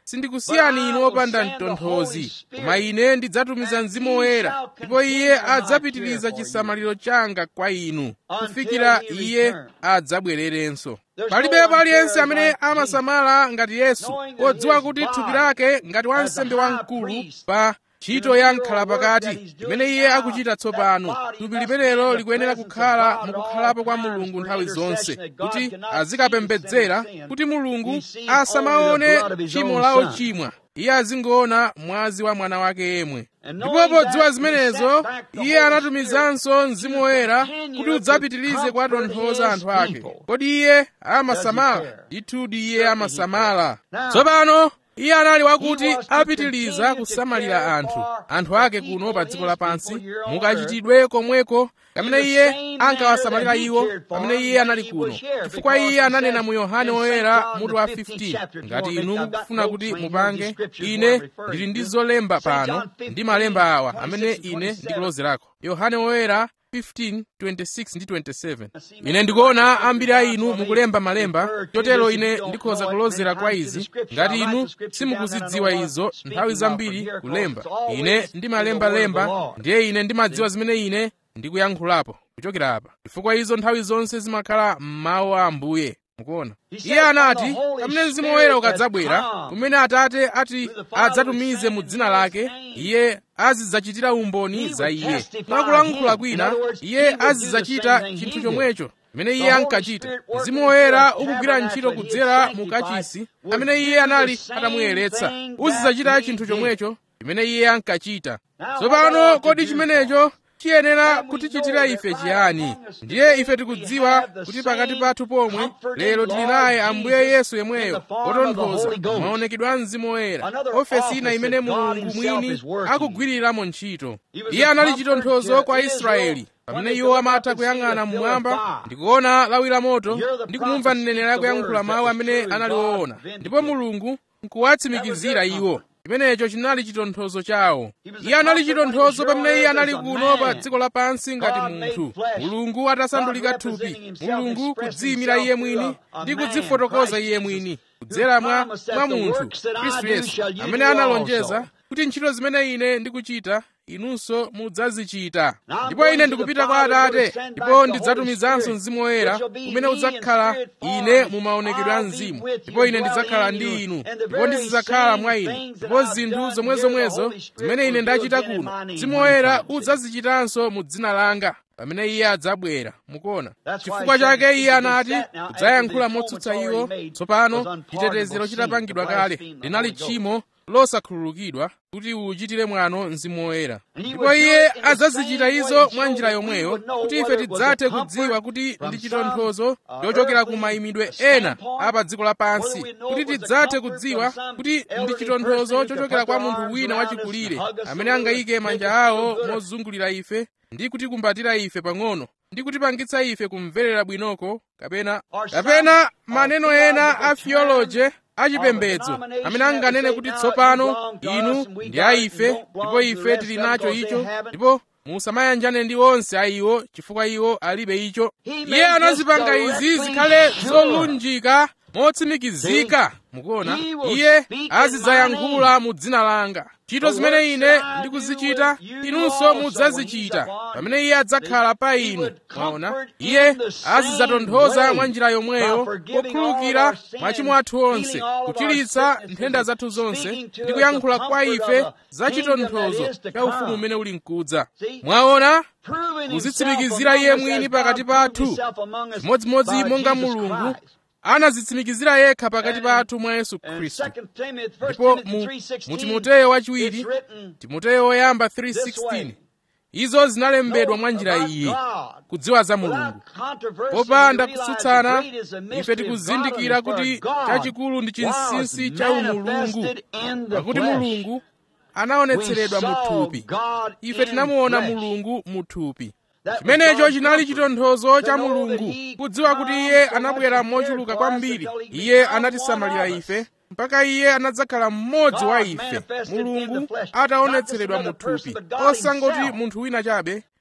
sindikusiyani inu opanda mtonthozi koma ine ndidzatumiza mzimu woyera ndipo iye adzapitiriza chisamaliro changa kwa inu kufikira iye adzabwererenso palibe paliyense amene amasamala ngati yesu podziwa kuti thupi lake ngati wansembe wamkulu pa ntchito ya mkhalapakati imene iye akuchita tsopano thupi limenelo likuyenera kukhala mukukhalapo kwa mulungu nthawi zonse kuti azikapembedzera kuti mulungu asamaone tchimo la ochimwa iye azingoona mwazi wa mwana wake yemwe ndipo podziwa zimenezo iye anatumizanso mzimu woyera kuti udzapitirize kuwatonthoza anthu ake kodi iye amasamala ndithudi iye amasamala tsopano iye anali wakuti apitiliza kusamalira anthu anthu ake kuno pa dziko lapansi mukachitidwe komweko pamene iye ankawasamalira iwo pamene iye anali kuno chifukwa iye ananena mu yohane woyera mutu wa 15 ngati inu mukufuna kuti mupange ine ndili ndi zolemba pano ndi malemba awa amene ine ndikulozerako yohane woyera 15, 26 ndi 27 ine ndikuona ambiri a inu mukulemba malemba chotero ine ndikhoza kulozera kwa izi ngati inu simukuzidziwa izo nthawi zambiri kulemba ine ndimalembalemba ndiye ine ndimadziwa zimene ine ndikuyankhulapo kuchokera apa chifukwa izo nthawi zonse zimakhala m'mawu a ambuye mukuona iye anati pamene mzimu woyera ukadzabwera kumene atate ati adzatumize mu dzina lake iye azidzachitira umboni za iye mwakulankhula kwina iye azidzachita chinthu chomwecho chimene iye ankachita mzimu woyera ukugwira ntchito kudzera mu kachisi amene iye anali atamuyeretsa uzidzachita chinthu chomwecho chimene iye ankachita tsopano kodi chimenecho chiyenera kutichitira ife chiyani ndiye ife tikudziwa kuti pakati pathu pomwe lero tili naye ambuye yesu yemweyo otonthoza maonekedwe a mzimu woyera ofesi ina imene mulungu mwini akugwiriramo ntchito iye anali chitonthozo kwa israeli pamene iwo amatha kuyang'ana mmwamba ndikuona lawi la moto ndi kumumva mneneri akuyankhula mawu amene anali woona ndipo mulungu nkuwatsimikizira iwo chimenecho chinali chitonthozo chawo iye anali chitonthozo pamene iye anali kuno pa dziko lapansi ngati munthu mulungu atasandulika thupi mulungu kudziyimira iye mwini ndi kudzifotokoza iye mwini kudzera mwa mwa munthu khristu yesu amene analonjeza kuti ntchito zimene ine ndikuchita inunso mudzazichita ndipo ine ndikupita kwa atate ndipo ndidzatumizanso mzimu woyera umene udzakhala ine mu maonekedwe a mzimu ndipo ine ndidzakhala ndi inu ndipo ndizidzakhala mwa inu ndipo zinthu zomwezomwezo zimene ine ndachita kuno mzimu woyera udzazichitanso mu dzina langa pamene iye adzabwera mukuona chifukwa chake iye anati kudzayankhula motsutsa iwo tsopano chitetezero chitapangidwa kale linali tchimo losakhululukidwa kuti uchitire mwano mzimu woyera ndipo iye adzazichita izo mwa njira yomweyo kuti ife tidzathe kudziwa kuti ndi chitonthozo chochokera ku mayimidwe ena a pa dziko lapansi kuti tidzathe kudziwa kuti ndi chitonthozo chochokera kwa munthu wina wachikulire amene angayike manja awo mozungulira ife ndi kutikumbatira ife pang'ono ndi kutipangitsa ife kumverera bwinoko kapena kapena maneno ena a theology achipembedzo amene anganene kuti tsopano inu ndi a ife ndipo ife tili nacho icho ndipo musamayanjane ndi onse a iwo chifukwa iwo alibe icho iye anazipanga izi zikhale zolunjika motsimikizika mukuona iye azidzayankhula mu dzina langa ntchito zimene ine ndikuzichita inunso mudzazichita pamene iye adzakhala pa inu mwaona iye azidzatonthoza mwa njira yomweyo pokhululukira machimo athu onse kuchiritsa nthenda zathu zonse ndi kuyankhula kwa ife za chitonthozo cha ufumu umene uli mkudza mwaona kuzitsimikizira iye mwini pakati pathu chimodzimodzi monga mulungu anazitsimikizira yekha pakati pathu mwa yesu khristu ndipo mu, mu timoteyo wachiwiri timoteyo woyamba 3:16 izo zinalembedwa mwa njira iyi kudziwa za mulungu popanda kutsutsana ife tikuzindikira kuti chachikulu ndi chinsinsi cha umulungu pakuti mulungu anaonetseredwa mu thupi ife tinamuona mulungu mu thupi chimenecho chinali chitonthozo cha mulungu kudziwa kuti iye anabwera mochuluka kwambiri iye anatisamalira ife mpaka iye anadzakhala mmodzi wa ife mulungu ataonetseredwa mu thupi osangoti munthu wina chabe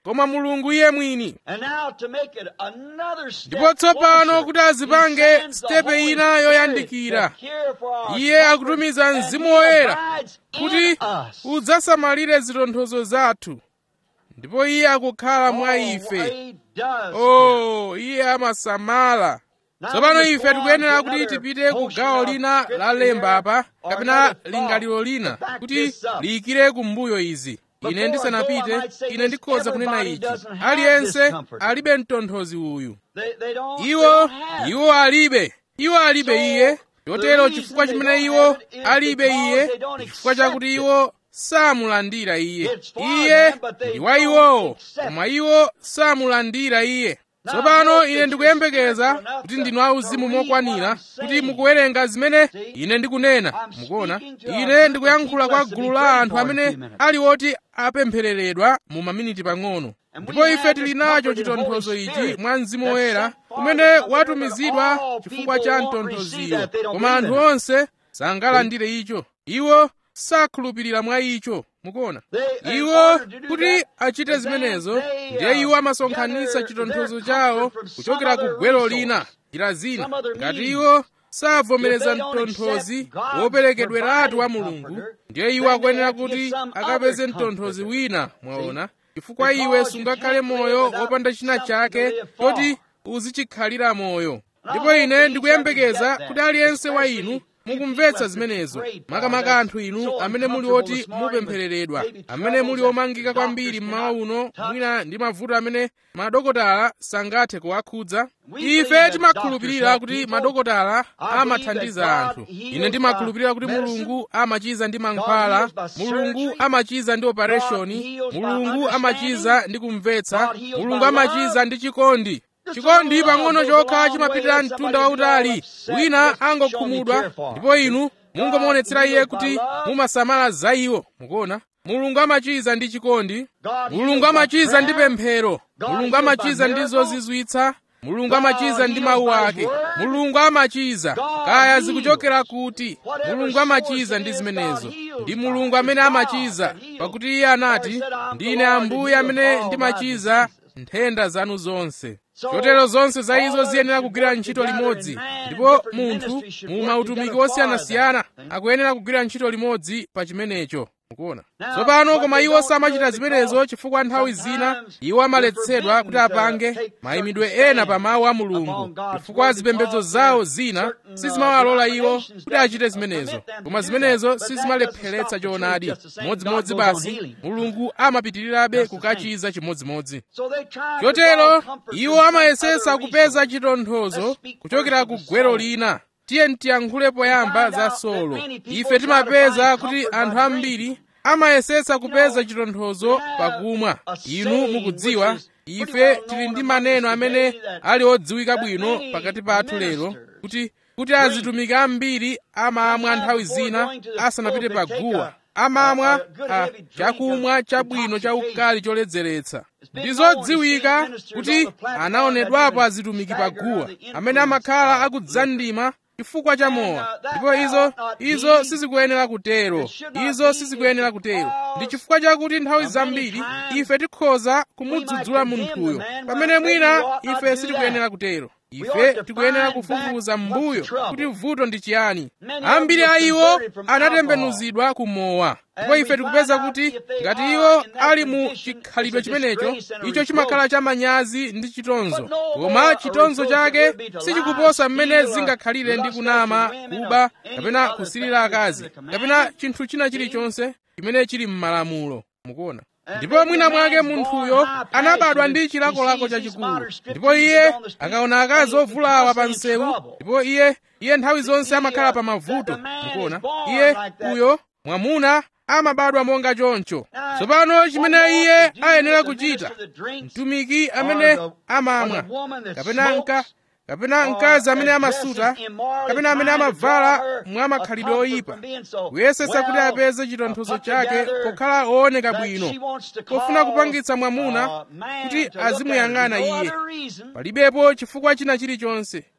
koma mulungu iye mwini And now to make it another step ndipo tsopano closer, kuti he azipange sends the stepe Holy ina Spirit yoyandikira to care for our iye comfort, akutumiza and mzimu he woyera abides in kuti us. udzasamalire zitonthozo zathu ndipo iye akukhala mwa Oh, ife he does. oh iye amasamala Now tsopano let's ife go on tikuyenera to kuti another tipite ku portion gawo of lina scripture la lemba here, apa or kapena another thought lingaliro to lina back kuti this up. liyikire kumbuyo izi Before ine I go, I ndisanapite might say ine this, ndikhoza kunena everybody ichi doesn't have aliyense this comfort. alibe mtonthozi uyu They, they don't, they iwo don't have. iwo alibe iwo alibe So, iye chotero the chifukwa reason chimene they iwo don't have it is alibe because iye they don't chifukwa accept chakuti it. iwo samulandira iye It's for iye them, but they ndi wa don't iwowo accept koma iwo samulandira iye Now, tsopano hope ine that ndikuyembekeza you're spiritual kuti enough ndinu to- auzimu to read mokwanira what I'm kuti saying. mukuwerenga zimene See? ine ndikunena I'm mukuona speaking to a ine group ndikuyankhula of kwa people gulu that's to la be anthu prayed for in a amene few minutes. ali oti apemphereredwa mu maminiti pang'ono And ndipo we ife have tili this nacho comfort in the chitonthozo Holy ichi Spirit mwa mzimu that's woyera sent for umene us, but watumizidwa all chifukwa people cha won't receive mtonthoziwo that, they don't koma believe anthu in it. onse sangalandire icho iwo sakhulupirira mwa icho mukuona They- in iwo order to do kuti that, achite then zimenezo they, ndiye uh, iwo amasonkhanitsa gather chitonthozo their chawo comfort from some kuchokera ku other gwero resource, lina njira zina some other ngati means. iwo savomereza If they don't mtonthozi accept God's woperekedweratu wa provided mulungu comforter, ndiye iwo then they akuyenera have to kuti get some akapeze other mtonthozi comforter. wina mwaona See? chifukwa Because iwe you sungakhale can't live moyo without wopanda china something to chake live for. choti uzikhalira moyo I ndipo hope ine each ndikuyembekeza of you get kuti that, aliyense wa especially inu you mukumvetsa people zimenezo that prayed for, makamaka that's anthu inu so amene muli uncomfortable oti this morning with mupemphereredwa maybe amene muli troubles omangika that kwambiri doctors mmawa cannot uno touch. mwina ndi mavuto amene madokotala sangathe kuwakhudza We believe ife that timakhulupirira doctors kuti help madokotala I believe amathandiza that anthu God ine heals ndimakhulupirira by kuti medicine. mulungu amachiza ndi mankhwala heals by mulungu surgery. amachiza ndi God opereshoni heals by mulungu understanding. amachiza ndi kumvetsa God heals mulungu by amachiza love. ndi chikondi Just chikondi a little pang'ono love goes a chokha long chimapitirira way. mtunda Somebody wautali get all upset, wina just show me angokhumudwa care for. ndipo inu mungomuonetsera God iye heals by kuti love. mumasamala za iwo mukuona mulungu amachiza ndi chikondi God mulungu heals by amachiza ndi prayer. pemphero God mulungu heals by amachiza ndi miracle. zozizwitsa mulungu God amachiza ndi heals mawu by His ake word. mulungu amachiza God kaya heals. zikuchokera kuti Whatever mulungu source amachiza it ndi is, zimenezo God heals ndi by. mulungu amene It's God amachiza that heals. pakuti iye anati For he said, "I'm the ndine Lord that ambuye healeth amene all ndimachiza my diseases." nthenda zanu zonse So, chotero zonse za izo all ziyenera of us kugwira should ntchito work limodzi together and man ndipo in different munthu ministries should mu work mautumiki together for osiyanasiyana that. akuyenera kugwira ntchito limodzi pa chimenecho mukuona Now, tsopano but koma they iwo don't samachita do it zimenezo because chifukwa nthawi zina sometimes iwo amaletsedwa they're kuti apange forbidden to take mayimidwe certain ena pa mawu a stands mulungu upon God's chifukwa word zipembedzo because zawo there's zina certain, uh, sizimawalola iwo denominations kuti achite that zimenezo permit them to koma do zimenezo that. But that sizimalepheretsa doesn't stop the choonadi truth, just the same. modzimodzi God goes on basi healing. mulungu amapitirirabe Just the same. kukachiza chimodzimodzi So they try to chotero draw comfort iwo from some amayesesa other kupeza resource. chitonthozo Let's speak kuchokera first ku of the gwero soul. lina tiye ntiyankhule poyamba find za out that solo many people ife try to timapeza find kuti comfort by anthu drink. ambiri amayesesa kupeza know, chitonthozo we have pakumwa a inu saying mukudziwa which is pretty ife well tili known ndi among maneno us amene today that- ali odziwika that bwino many pakati pathu lero ministers kuti kuti azitumiki ambiri amamwa Sometimes nthawi before zina going to the asanapite pulpit, take paguwa a- amamwa a- a good ah, heavy drink chakumwa of chabwino cha intoxication. ukali choledzeretsa It's been ndi known to zodziwika see ministers kuti on the platform anaonedwapo that even azitumiki stagger paguwa under the amene influence amakhala of akudzandima chifukwa cha And, mowa uh, that ndipo izo ought not izo be. sizikuyenera kutero It should not izo be. sizikuyenera It's kutero because ndi chifukwa chakuti nthawi of zambiri many times ife tikhoza we kumudzudzula might condemn munthuyo the man pamene when maybe mwina we ought not ife do sitikuyenera that. kutero We ife ought to tikuyenera find kufufuza back what's mbuyo the trouble. kuti vuto ndi chiyani Many of ambiri them a were iwo converted from anatembenuzidwa kumowa ndipo And ife we tikupeza find out kuti if they ngati are iwo in that ali mu condition, chikhalidwe it's a chimenecho disgrace and a icho chimakhala reproach. cha manyazi ndi chitonzo But no koma more a chitonzo reproach chake it would be to sichikuposa lie, mmene steal, or zingakhalire ndi lust kunama after women, kuba or any kapena other kusilira thing that's akazi in the kapena commandment. chinthu china chilichonse chimene chili m'malamulo mukuona And ndipo maybe mwina a mwake man's munthuyo born high anabadwa passion, ndi and chilakolako he sees these chachikulu modern strip ndipo iye teasers on the street, akaona and akazi he ovulawa becomes pa in msewu trouble. ndipo iye iye nthawi zonse see, amakhala uh, pa that mavuto the man is mukuona born iye like that. uyo mwamuna amabadwa monga choncho Now, tsopano one chimene more iye to do ayenera with the kuchita minister that drinks, mtumiki or amene the- amamwa or the woman that kapena nka smokes, kapena or mkazi amene that amasuta dresses immorally, kapena amene trying to amavala draw her mwa makhalidwe a comfort oyipa from being so kuyesesa kuti well, apeze chitonthozo uh, put chake together pokhala ooneka that bwino she wants to pofuna call, kupangitsa mwamuna uh, man kuti to look at her. azimuyang'ana No iye other reason. palibepo chifukwa china chilichonse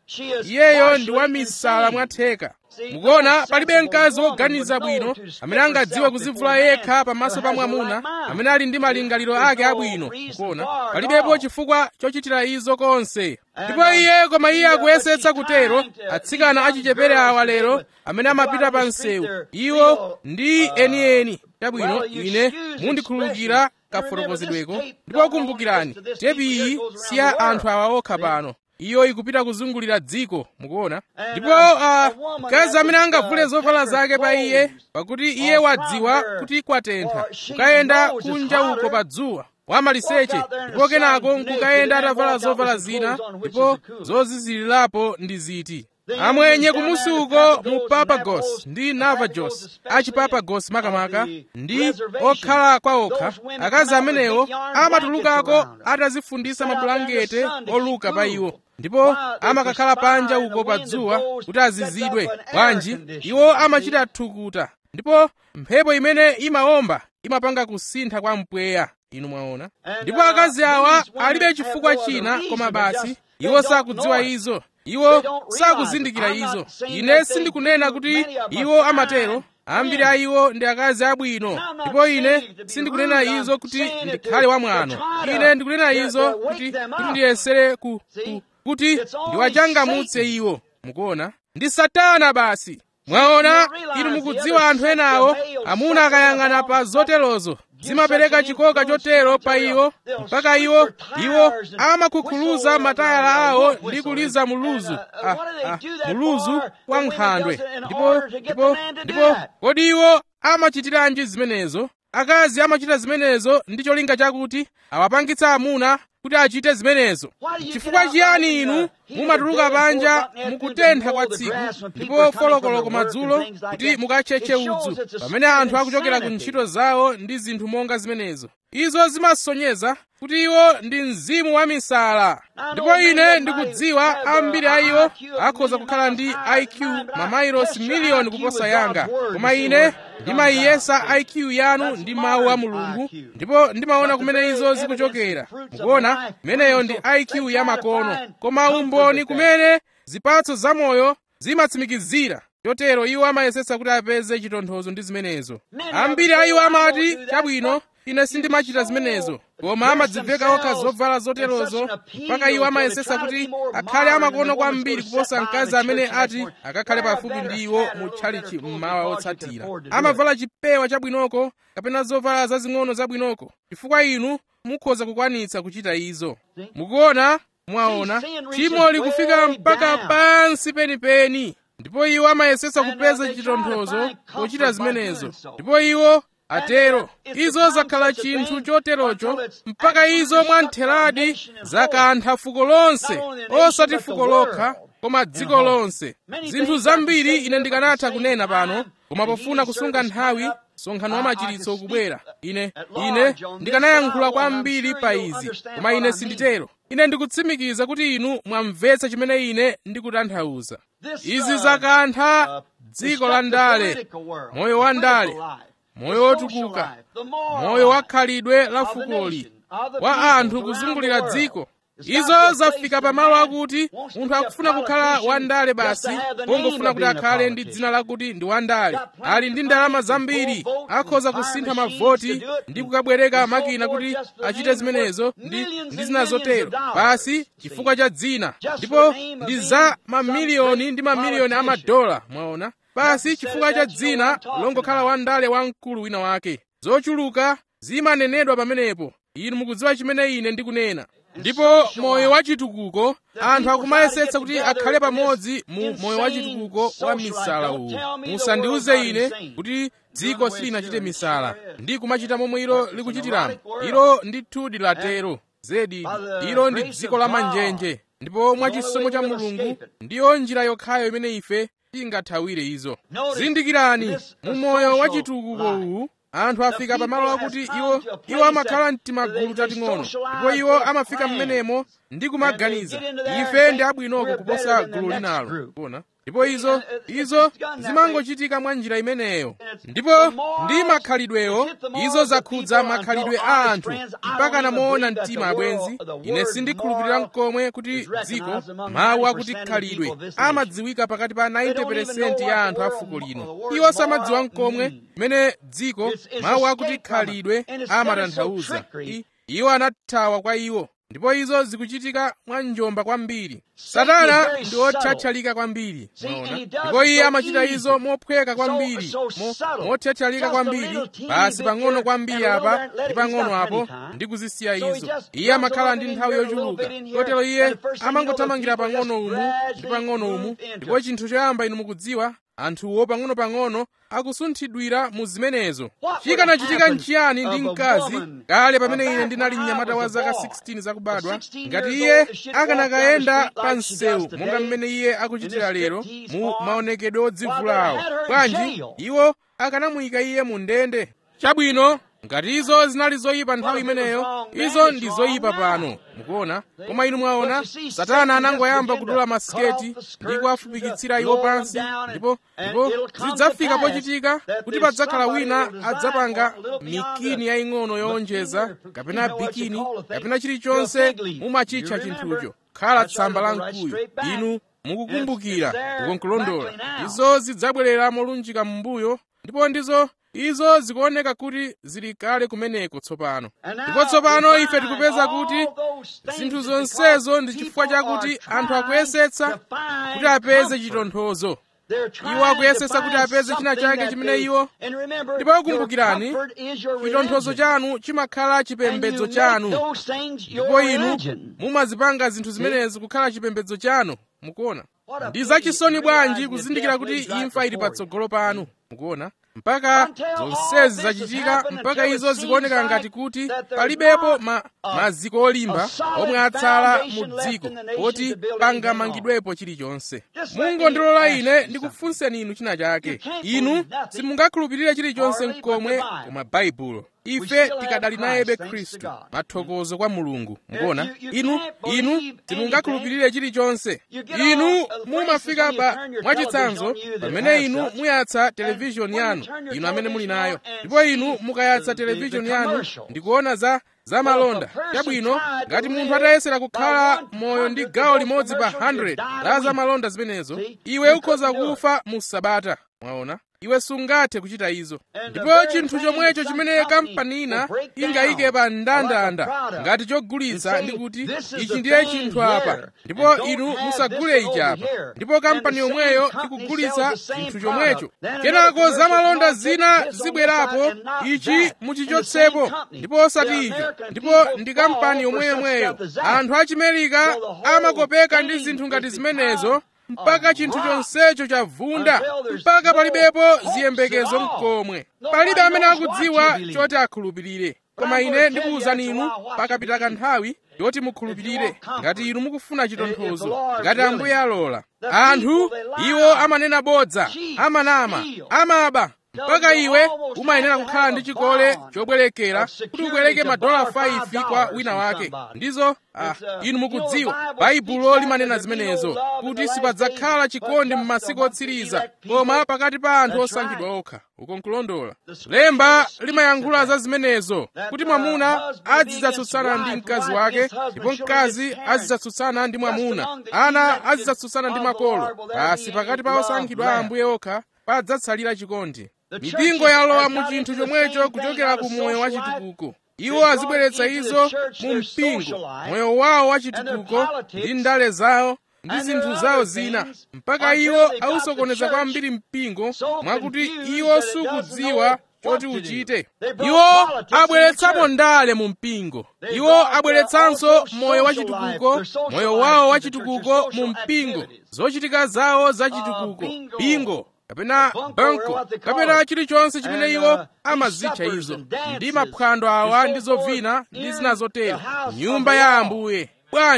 iyeyo ndi wamisala mwatheka mukuona palibe mkazi woganiza bwino amene angadziwe kuzivula yekha pamaso pa mwamuna amene ali ndi malingaliro ake abwino mukuona palibepo chifukwa chochitira izo konse ndipo iye koma iye akuyesetsa kutero atsikana achichepere awa lero amene amapita pa msewu iwo ndi enieni chabwino ine mundikhululukira kafotokozedweko ndipo kumbukirani tepi iyi si ya anthu awa okha pano iyo ikupita kuzungulira dziko mukuona ndipo uh, mkazi amene angavule zovala zake pa iye pakuti iye wadziwa kuti kwatentha kukayenda kunja uko pa dzuwa wamaliseche ndipo kenako nkukayenda atavala zovala zina ndipo zozizilirapo ndi ziti amwenye kumusi uko mu papagos ndi navajos achipapagos makamaka ndi okhala kwa okha akazi amenewo amatulukako atazifundisa mabulangete oluka pa iwo ndipo amakakhala panja uko pa dzuwa kuti azizidwe bwanji iwo amachita thukuta ndipo mphepo imene imawomba imapanga kusintha kwa mpweya inu mwaona ndipo akazi awa alibe chifukwa china koma basi iwo sakudziwa izo iwo sakuzindikira izo ine sindikunena kuti iwo amatero ambiri a iwo ndi akazi abwino ndipo ine sindikunena izo kuti ndikhale wamwano ine ndikunena izo kuti kuti ndiyesere ku, ku, kuti ndiwachangamutse iwo mukuona ndi satana basi mwaona inu mukudziwa anthu enawo amuna akayang'ana pa zoterozo zimapereka chikoka chotero pa iwo mpaka iwo iwo amakhukhuluza matayala awo ndi kuliza muluzu ah, ah, muluzu wa nkhandwe ndipo ndipo ndipo kodi iwo amachitiranji zimenezo akazi amachita zimenezo ndi cholinga chakuti awapangitsa amuna kuti achite zimenezo chifukwa chiyani inu mumatuluka panja mukutentha kwa tsiku ndipo folokoloko madzulo kuti mukatchetche udzu pamene anthu akuchokera ku ntchito zawo ndi zinthu monga zimenezo izo zimasonyeza kuti iwo ndi mzimu wa misala ndipo ine ndikudziwa ambiri a iwo akhoza kukhala ndi iq mamairosi miliyoni kuposa yanga koma ine ndimayiyesa iq yanu ndi mawu a mulungu ndipo ndimaona kumene izo zikuchokera mukuona imeneyo ndi iq ya makono koma umboni kumene zipatso zamoyo zimatsimikizira chotero iwo amayesetsa kuti apeze chitonthozo ndi zimenezo ambiri a iwo amati chabwino ine sindimachita zimenezo koma amadziveka okha zovala zoterozo mpaka iwo amayesetsa kuti akhale amakono kwambiri kuposa mkazi amene ati akakhale pafupi ndi iwo mu tchalichi mmawa otsatira amavala chipewa chabwinoko kapena zovala zazing'ono zabwinoko chifukwa inu mukhoza kukwanitsa kuchita izo mukuona mwaona tchimo likufika mpaka pansi penipeni ndipo iwo amayesetsa kupeza chitonthozo pochita zimenezo ndipo iwo atero izo zakhala chinthu choterocho mpaka izo mwantheradi zakantha fuko lonse osati fuko lokha koma dziko lonse zinthu zambiri ine ndikanatha kunena pano koma pofuna kusunga nthawi msonkhano wa machiritso ukubwera ine ine ndikanayankhula kwambiri pa izi koma ine sinditero ine ndikutsimikiza kuti inu mwamvetsa chimene ine ndikutanthauza izi zakantha dziko la ndale moyo wa ndale moyo wotukuka moyo wakhalidwe la fukoli wa anthu kuzungulira dziko izo zafika pamalo akuti munthu akufuna kukhala wandale basi pongofuna kuti akhale ndi dzina lakuti ndi wandale ali ndi ndalama zambiri akhoza kusintha mavoti ndi kukabwereka makina kuti achite zimenezo ndi, ndi zina zotero basi chifukwa cha dzina ndipo ndi za mamiliyoni ndi mamiliyoni amadola mwaona basi chifukwa cha dzina longokhala wandale wamkulu wina wake zochuluka zimanenedwa pamenepo inu mukudziwa chimene ine ndikunena ndipo moyo wachitukuko anthu akumayesetsa kuti akhale pamodzi mu moyo wachitukuko wa misala uwu musandiuze ine kuti dziko silinachite misala ndi kumachita momwe ilo likuchitiramo ilo ndithudi latero zedi ilo ndi dziko la manjenje ndipo mwachisomo cha mulungu ndiyo njira yokhayo imene ife tingathawire izo zindikirani mu moyo wachitukuko uwu anthu afika pamalo akuti iwo iwo amakhala mtimagulu tating'ono ndipo iwo amafika mmenemo ndi kumaganiza ife ndi abwinoko kuposa gulu linalo kuona ndipo izo izo zimangochitika mwa njira imeneyo ndipo ndi makhalidwewo izo zakhudza makhalidwe a anthu mpaka namoona mtima abwenzi ine sindikhulupirira mkomwe kuti dziko mawu akuti khalidwe amadziwika pakati pa 90% ya anthu a fuko lino iwo samadziwa mkomwe mmene dziko mawu akuti khalidwe amatanthauza iwo anathawa kwa iwo ndipo izo zikuchitika mwa njomba kwambiri satana ndi othathalika kwambiri mwaona ndipo iye amachita izo mophweka kwambiri mothathalika kwambiri basi pang'ono kwambiri apa ndi pang'ono apo ndi kuzisiya izo iye amakhala ndi nthawi yochuluka kotero iye amangothamangira pang'ono umu ndi pang'ono umu ndipo chinthu choyamba inu mukudziwa anthuwo pang'ono-pang'ono akusunthidwira mu zimenezo chikanachitika nchiyani ndi mkazi kale pamene ine ndinali mnyamata wa zaka 16 zakubadwa ngati iye akanakayenda pa msewu monga mmene iye akuchitira lero mu maonekedwe odzivulawo bwanji iwo akanamuyika iye mu ndende chabwino ngati izo zinali zoyipa nthawi imeneyo izo ndi zoyipa pano mukuona koma inu mwaona satana anangoyamba kudula masiketi ndi kuwafupikitsira iwo pansi ndipo ndipo zidzafika pochitika kuti padzakhala wina adzapanga mikini yaying'ono yowonjeza kapena bikini kapena chilichonse mumachitcha chinthucho khala tsamba la mkuyu inu mukukumbukira ukonkulondola izo zidzabwerera molunjika m'mbuyo ndipo ndizo izo zikuoneka kuti zili kale kumeneko tsopano ndipo tsopano ife tikupeza kuti zinthu zonsezo ndi chifukwa chakuti anthu akuyesetsa kuti apeze chitonthozo iwo akuyesetsa kuti apeze china chake chimene iwo ndipo kumbukirani chitonthozo chanu chimakhala chipembedzo chanu ndipo inu mumazipanga zinthu zimenezi kukhala chipembedzo chanu mukuona ndi zachisoni bwanji kuzindikira kuti imfa ili patsogolo panu mukuona mpaka zonsezi zachitika mpaka izo zikuoneka ngati kuti palibepo ma, maziko olimba omwe atsala mu dziko poti pangamangidwepo chilichonse mungondilola ine ndikufunseni inu china chake inu simungakhulupirire chilichonse mkomwe koma baibulo ife tikadali nayebe khristu mathokozo kwa mulungu mukuona inu inu simungakhulupirire chilichonse inu mumafika pa mwachitsanzo pamene inu muyatsa televishoni yanu inu amene muli nayo ndipo inu mukayatsa televishoni yanu ndikuona za za malonda chabwino ngati munthu atayesera kukhala moyo ndi gawo limodzi pa 100 la za malonda zimenezo iwe ukhoza kufa mu sabata mwaona iwe sungathe kuchita izo ndipo chinthu chomwecho chimene kampani ina ingayike pa ndandanda ngati chogulitsa ndi kuti ichi ndiye chinthu apa ndipo inu musagule ichi apa ndipo kampani yomweyo ikugulitsa chinthu chomwecho kenako zamalonda zina zibwerapo ichi muchichotsepo ndipo osati icho ndipo ndi kampani yomweyomweyo anthu achimerika amakopeka ndi zinthu ngati zimenezo mpaka chinthu chonsecho chavunda mpaka palibepo ziyembekezo mkomwe palibe amene akudziwa choti akhulupirire koma ine ndikuwuzani inu pakapita kanthawi yoti mukhulupirire ngati inu mukufuna chitonthozo ngati ambuye alola anthu iwo amanena bodza amanama amaba mpaka iwe umayenera kukhala ndi chikole chobwerekera kuti ubwereke madola 5 kwa wina wake ndizo ah, inu mukudziwa baibulo limanena zimenezo kuti sipadzakhala chikondi m'masiku otsiriza koma pakati pa anthu osankhidwa okha uko nkulondola lemba limayankhula za zimenezo kuti mwamuna azidzatsutsana ndi mkazi wake ndipo mkazi azidzatsutsana ndi mwamuna ana azidzatsutsana ndi makolo basi pakati pa osankhidwa a ambuye okha padzatsalira chikondi mipingo yalowa mu chinthu chomwecho kuchokera ku moyo wa chitukuko iwo azibweretsa izo mu mpingo moyo wawo wa chitukuko ndi ndale zawo ndi zinthu zawo zina mpaka iwo ausokoneza kwambiri mpingo mwakuti iwo sukudziwa choti uchite iwo abweretsamo ndale mu mpingo iwo abweretsanso moyo wa chitukuko moyo wawo wa chitukuko mu mpingo zochitika zawo za chitukuko bingo kapena banko kapena chilichonse chimene iwo amazitcha izo ndi maphwando awa ndi zovina ndi zina zotero nyumba ya ambuye bwanji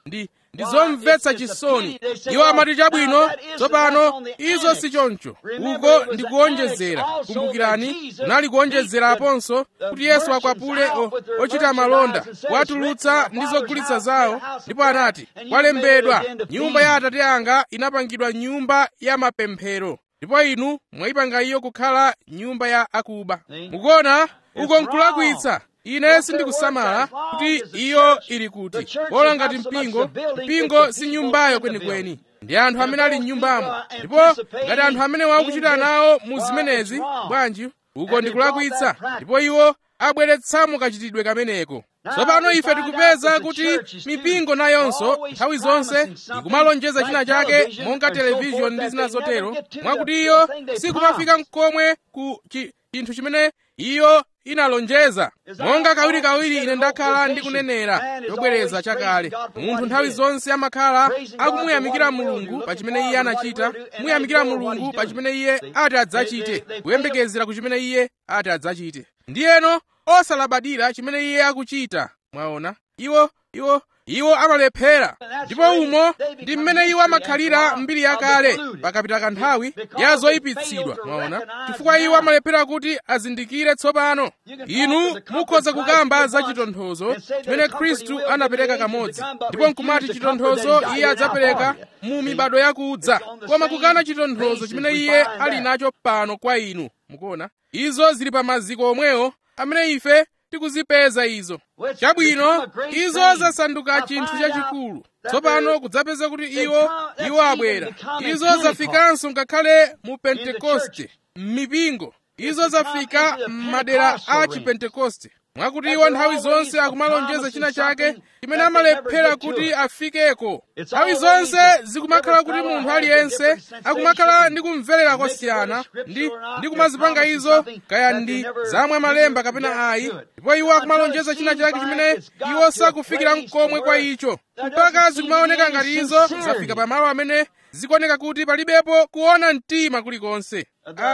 ndi ndi zomvetsa chisoni iwo amati chabwino tsopano izo si choncho uko ndi kuonjezera kumbukirani kunali kuonjezeraponso kuti yesu akwapule ochita malonda kuwatulutsa ndi zogulitsa zawo ndipo anati kwalembedwa nyumba ya atate anga inapangidwa nyumba ya mapemphero ndipo inu mwayipanga iyo kukhala nyumba ya akuba mukuona uko nkulakwitsa ine sindikusamala kuti iyo ili kuti bola ngati mpingo mpingo si nyumbayo kwenikweni ndi anthu amene ali m'nyumbamo ndipo ngati anthu amene wakuchita nawo mu zimenezi bwanji uko ndikulakwitsa ndipo iwo abweretsamo kachitidwe kameneko tsopano ife tikupeza kuti mipingo nayonso nthawi zonse ikumalonjeza china chake monga televishoni ndi zina zotero mwakuti iyo sikumafika mkomwe ku chinthu chimene iyo inalonjeza monga kawirikawiri ine ndakhala ndikunenera chobwereza chakale munthu nthawi zonse amakhala akumuyamikira mulungu pa chimene iye anachita kumuyamikira mulungu pa chimene iye ati adzachite kuyembekezera ku chimene iye ati adzachite ndiyeno osalabadira chimene iye akuchita mwaona iwo iwo iwo amalephera ndipo umo ndi mmene iwo amakhalira mbiri yakale pakapita kanthawi ya zoyipitsidwa mwaona chifukwa iwo amalephera kuti azindikire tsopano inu mukhoza kukamba za chitonthozo chimene khristu anapereka kamodzi ndipo nkumati chitonthozo iye adzapereka mu mibado yakudza koma kukana chitonthozo chimene iye ali nacho pano kwa inu mukuona izo zili pa maziko omwewo amene ife tikuzipeza izo chabwino izo zasanduka chinthu chachikulu tsopano kudzapeza kuti iwo iwo abwera izo zafikanso ngakhale mu pentekoste m'mipingo izo zafika m'madera a chipentekoste mwakuti iwo nthawi zonse akumalonjeza china chake chimene amalephera kuti afikeko nthawi zonse zikumakhala kuti munthu aliyense akumakhala ndi kumverera kosiyana ndi, ndi kumazipanga izo kaya ndi zamwe malemba kapena ayi ndipo iwo akumalonjeza china chake chimene iwo sakufikira mkomwe kwa icho mpaka zikumaoneka ngati izo zafika pamalo amene zikuoneka kuti palibepo kuona mtima kulikonse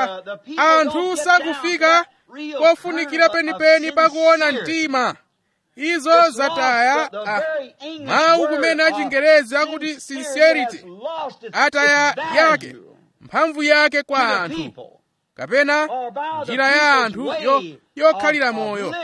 anthu sakufika kofunikira penipeni pakuona mtima izo zataya mawu kumene achingerezi akuti sincerity ataya yake mphamvu yake kwa anthu kapena njira ya anthu yokhalira moyo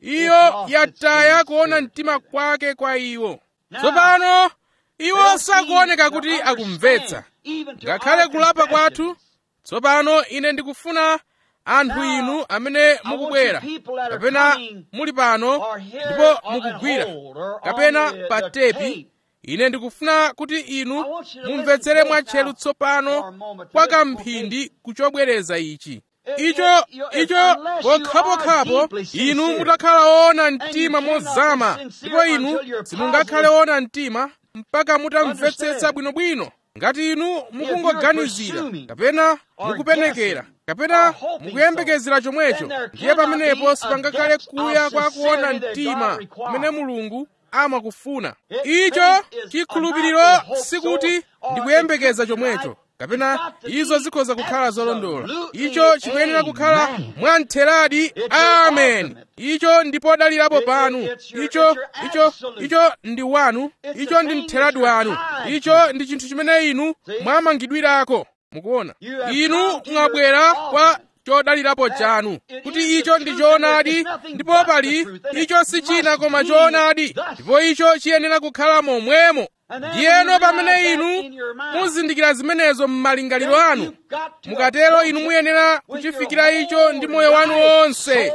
iyo yataya kuona mtima kwake kwa iwo tsopano iwo sakuoneka kuti akumvetsa ngakhale kulapa kwathu tsopano ine ndikufuna anthu inu amene mukubwera kapena muli pano ndipo mukugwira kapena pa tepi ine ndikufuna kuti inu mumvetsere mwatcheru tsopano kwa kamphindi kuchobwereza ichi icho icho pokhapokhapo inu mutakhala woona mtima mozama ndipo inu simungakhale woona mtima mpaka mutamvetsetsa bwinobwino ngati inu mukungoganizira kapena mukupenekera kapena mukuyembekezera chomwecho ndiye pamenepo sipangakhale kuya kwa kuona mtima kumene mulungu amakufuna icho chikhulupiriro sikuti ndikuyembekeza chomwecho kapena izo zikhoza kukhala zolondola icho chikuyenera kukhala mwamtheradi amen icho ndipodalirapo panu icho icho icho ndi wanu icho ndi mtheradi wanu icho ndi chinthu chimene inu mwamangidwirako mukuona inu mwabwera kwa chodalirapo chanu kuti icho ndi choonadi ndipo pali icho si china koma choonadi ndipo icho chiyenera kukhala momwemo ndiyeno pamene inu muzindikira zimenezo m'malingaliro anu mukatero inu muyenera kuchifikira icho ndi moyo wanu wonse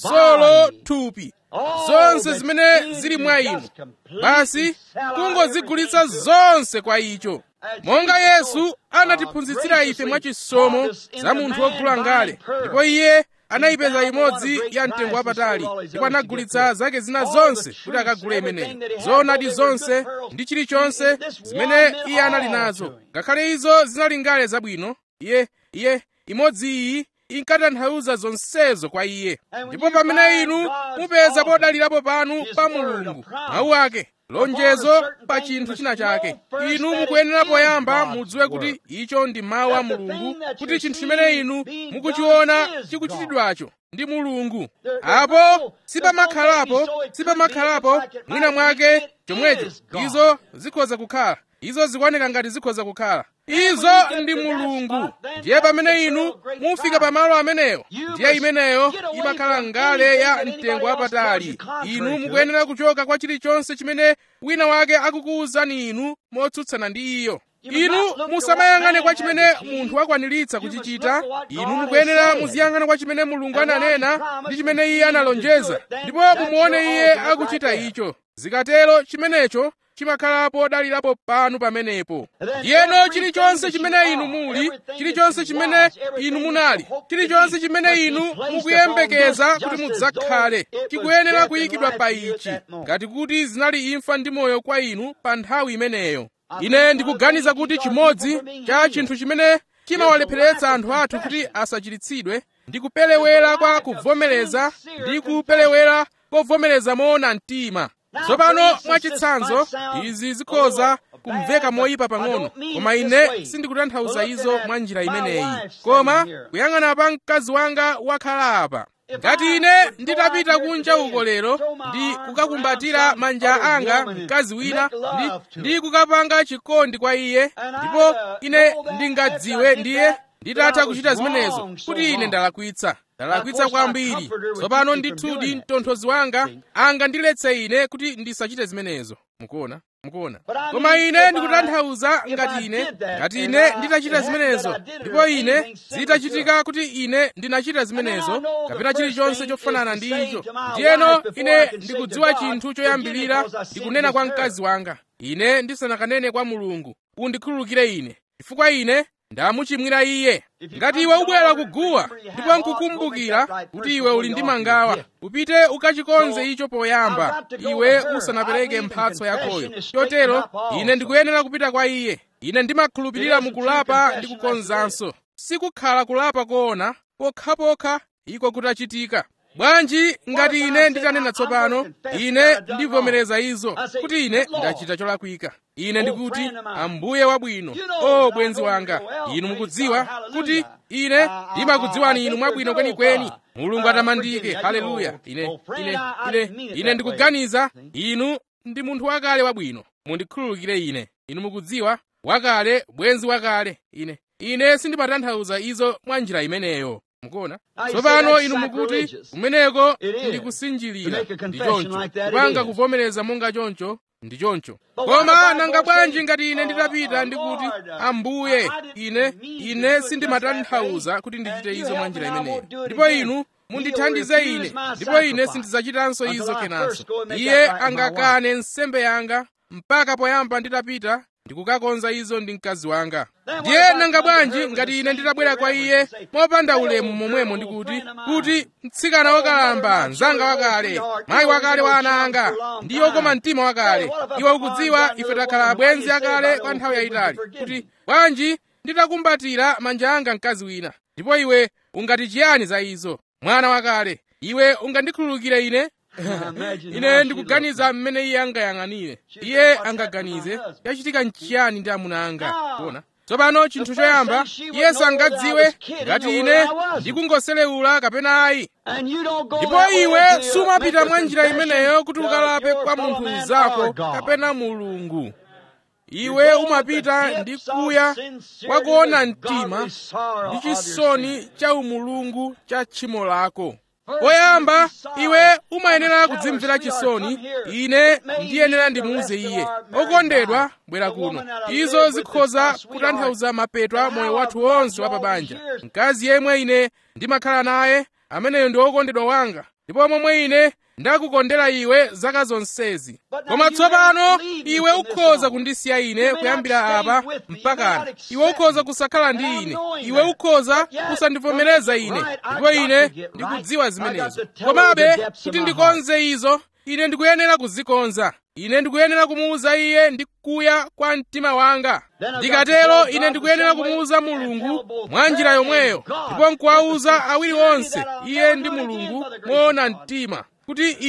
solo thupi zonse zimene zili mwa inu basi kungozigulitsa zonse kwa icho monga yesu anatiphunzitsira ife mwachisomo za munthu wogula ngale ndipo iye anayipeza imodzi ya mtengo wapatali ndipo anagulitsa zake zina zonse kuti akagule imeneyi zoonadi zonse ndi chilichonse zimene iye anali nazo ngakhale izo zinali ngale zabwino iye iye imodzi iyi inkatanthauza zonsezo kwa iye ndipo pamene inu mupeza podalirapo panu pa mulungu mawu ake lonjezo pa chinthu china chake inu mukuyenera poyamba mudziwe kuti icho ndi mawu a mulungu kuti chinthu chimene inu mukuchiona chikuchitidwacho ndi mulungu apo sipamakhalapo sipamakhalapo mwina mwake chomwecho izo zikhoza kukhala izo zikuoneka ngati zikhoza kukhala izo ndi mulungu ndiye pamene inu mufika pamalo ameneyo ndiye imeneyo imakhala ngale ya mtengo wapatali inu mukuyenera kuchoka kwa chilichonse chimene wina wake akukuwuzani inu motsutsana ndi iyo inu musamayang'ane kwa chimene munthu akwaniritsa kuchichita inu mukuyenera muziyang'ana kwa chimene mulungu ananena ndi chimene iye analonjeza ndipo mumuone iye akuchita icho zikatero chimenecho chimakhalapo dalirapo panu pamenepo ndiyeno chilichonse chimene inu muli chilichonse chimene inu munali chilichonse chimene inu mukuyembekeza kuti mudzakhale chikuyenera kuyikidwa pa ichi ngati kuti zinali imfa ndi moyo kwa inu pa nthawi imeneyo ine ndikuganiza kuti chimodzi cha chinthu chimene chimawalepheretsa anthu athu kuti asachiritsidwe ndi kupelewera kwa kuvomereza ndi kupelewera kovomereza moona mtima tsopano mwachitsanzo izi zikhoza kumveka moyipa pang'ono koma ine sindikutanthauza izo mwa njira imeneyi koma kuyang'ana pa mkazi wanga wakhala apa ngati ine nditapita kunja uko lero ndi kukakumbatira manja anga mkazi wina ndi, ndi kukapanga chikondi kwa iye ndipo ine ndingadziwe ndiye nditatha kuchita zimenezo kuti ine ndalakwitsa ndalakwitsa kwambiri tsopano ndithudi mtonthozi wanga angandiletse ine kuti ndisachite zimenezo mukuona mukuona koma ine ndikutanthauza ngati ine ngati ine nditachita zimenezo ndipo ine zitachitika kuti ine ndinachita zimenezo kapena chilichonse chofanana ndi icho ndiyeno ine ndikudziwa chinthu choyambirira ndikunena kwa mkazi wanga ine ndisanakanene kwa mulungu undikhululukire ine chifukwa ine ndamuchimwira iye ngati iwe ubwera kuguwa ndipo nkukumbukira kuti iwe uli ndi mangawa upite ukachikonze icho poyamba iwe usanapereke mphatso yakoyo chotero ine ndikuyenera kupita kwa iye ine ndimakhulupirira mukulapa ndi kukonzanso sikukhala kulapa koona pokhapokha iko kutachitika bwanji ngati ine nditanena tsopano ine ndivomereza izo kuti ine ndachita cholakwika ine ndikuti ambuye wabwino o bwenzi wanga inu mukudziwa kuti ine ndimakudziwani inu mwabwino kwenikweni mulungu atamandike haleluya ine ine ine ine ndikuganiza inu ndi munthu wakale wabwino mundikhululukire ine inu mukudziwa wakale bwenzi wakale ine ine sindimatanthauza izo mwa njira imeneyo mukuona tsopano inu mukuti kumeneko ndi kusinjirira ndi choncho kupanga kuvomereza monga choncho ndi choncho koma nanga bwanji ngati ine nditapita ndikuti ambuye ine ine sindimatanthauza kuti ndichite izo mwa njira imeneyo ndipo inu mundithandize ine ndipo ine sindidzachitanso izo kenanso iye angakane nsembe yanga mpaka poyamba nditapita ndikukakonza izo ndi mkazi wanga ndiye nanga bwanji ngati ine nditabwera kwa iye mopanda ulemu momwemo ndikuti kuti mtsikana wakalamba mzanga wakale mayi wakale wa ana anga ndi okoma mtima wakale iwe ukudziwa ife takhala abwenzi akale kwa nthawi yayitali kuti bwanji nditakumbatira manja anga mkazi wina ndipo iwe ungati chiyani za izo mwana wakale iwe ungandikhululukire ine ine ndikuganiza mmene iye angayang'anire iye angaganize yachitika nchiyani ndi amuna anga kuona tsopano chinthu choyamba iye sangadziwe ngati ine ndikungoselewula kapena ayi ndipo iwe sumapita mwa njira imeneyo kuti ukalape kwa munthu mnzako kapena mulungu iwe umapita ndi kuya kwakuona mtima ndi chisoni cha umulungu cha tchimo lako poyamba iwe umayenera kudzimvera chisoni ine ndiyenera ndimuuze iye okondedwa bwera kuno izo zikhoza kutanthauza mapeto a moyo wathu wonse wa pabanja mkazi yemwe ine ndimakhala naye ameneyo ndi wokondedwa wanga ndipo momwe ine ndakukondera iwe zaka zonsezi koma tsopano iwe ukhoza kundisiya ine kuyambira apa mpakana iwe ukhoza kusakhala ndi ine iwe ukhoza kusandivomereza ine ndipo ine ndikudziwa zimenezo komabe kuti ndikonze izo ine ndikuyenera kuzikonza ine ndikuyenera kumuwuza iye ndi kuya kwa mtima wanga ndikatero ine ndikuyenera kumuwuza mulungu mwa njira yomweyo ndipo nkuwawuza awiri onse iye ndi mulungu moona mtima kuti ine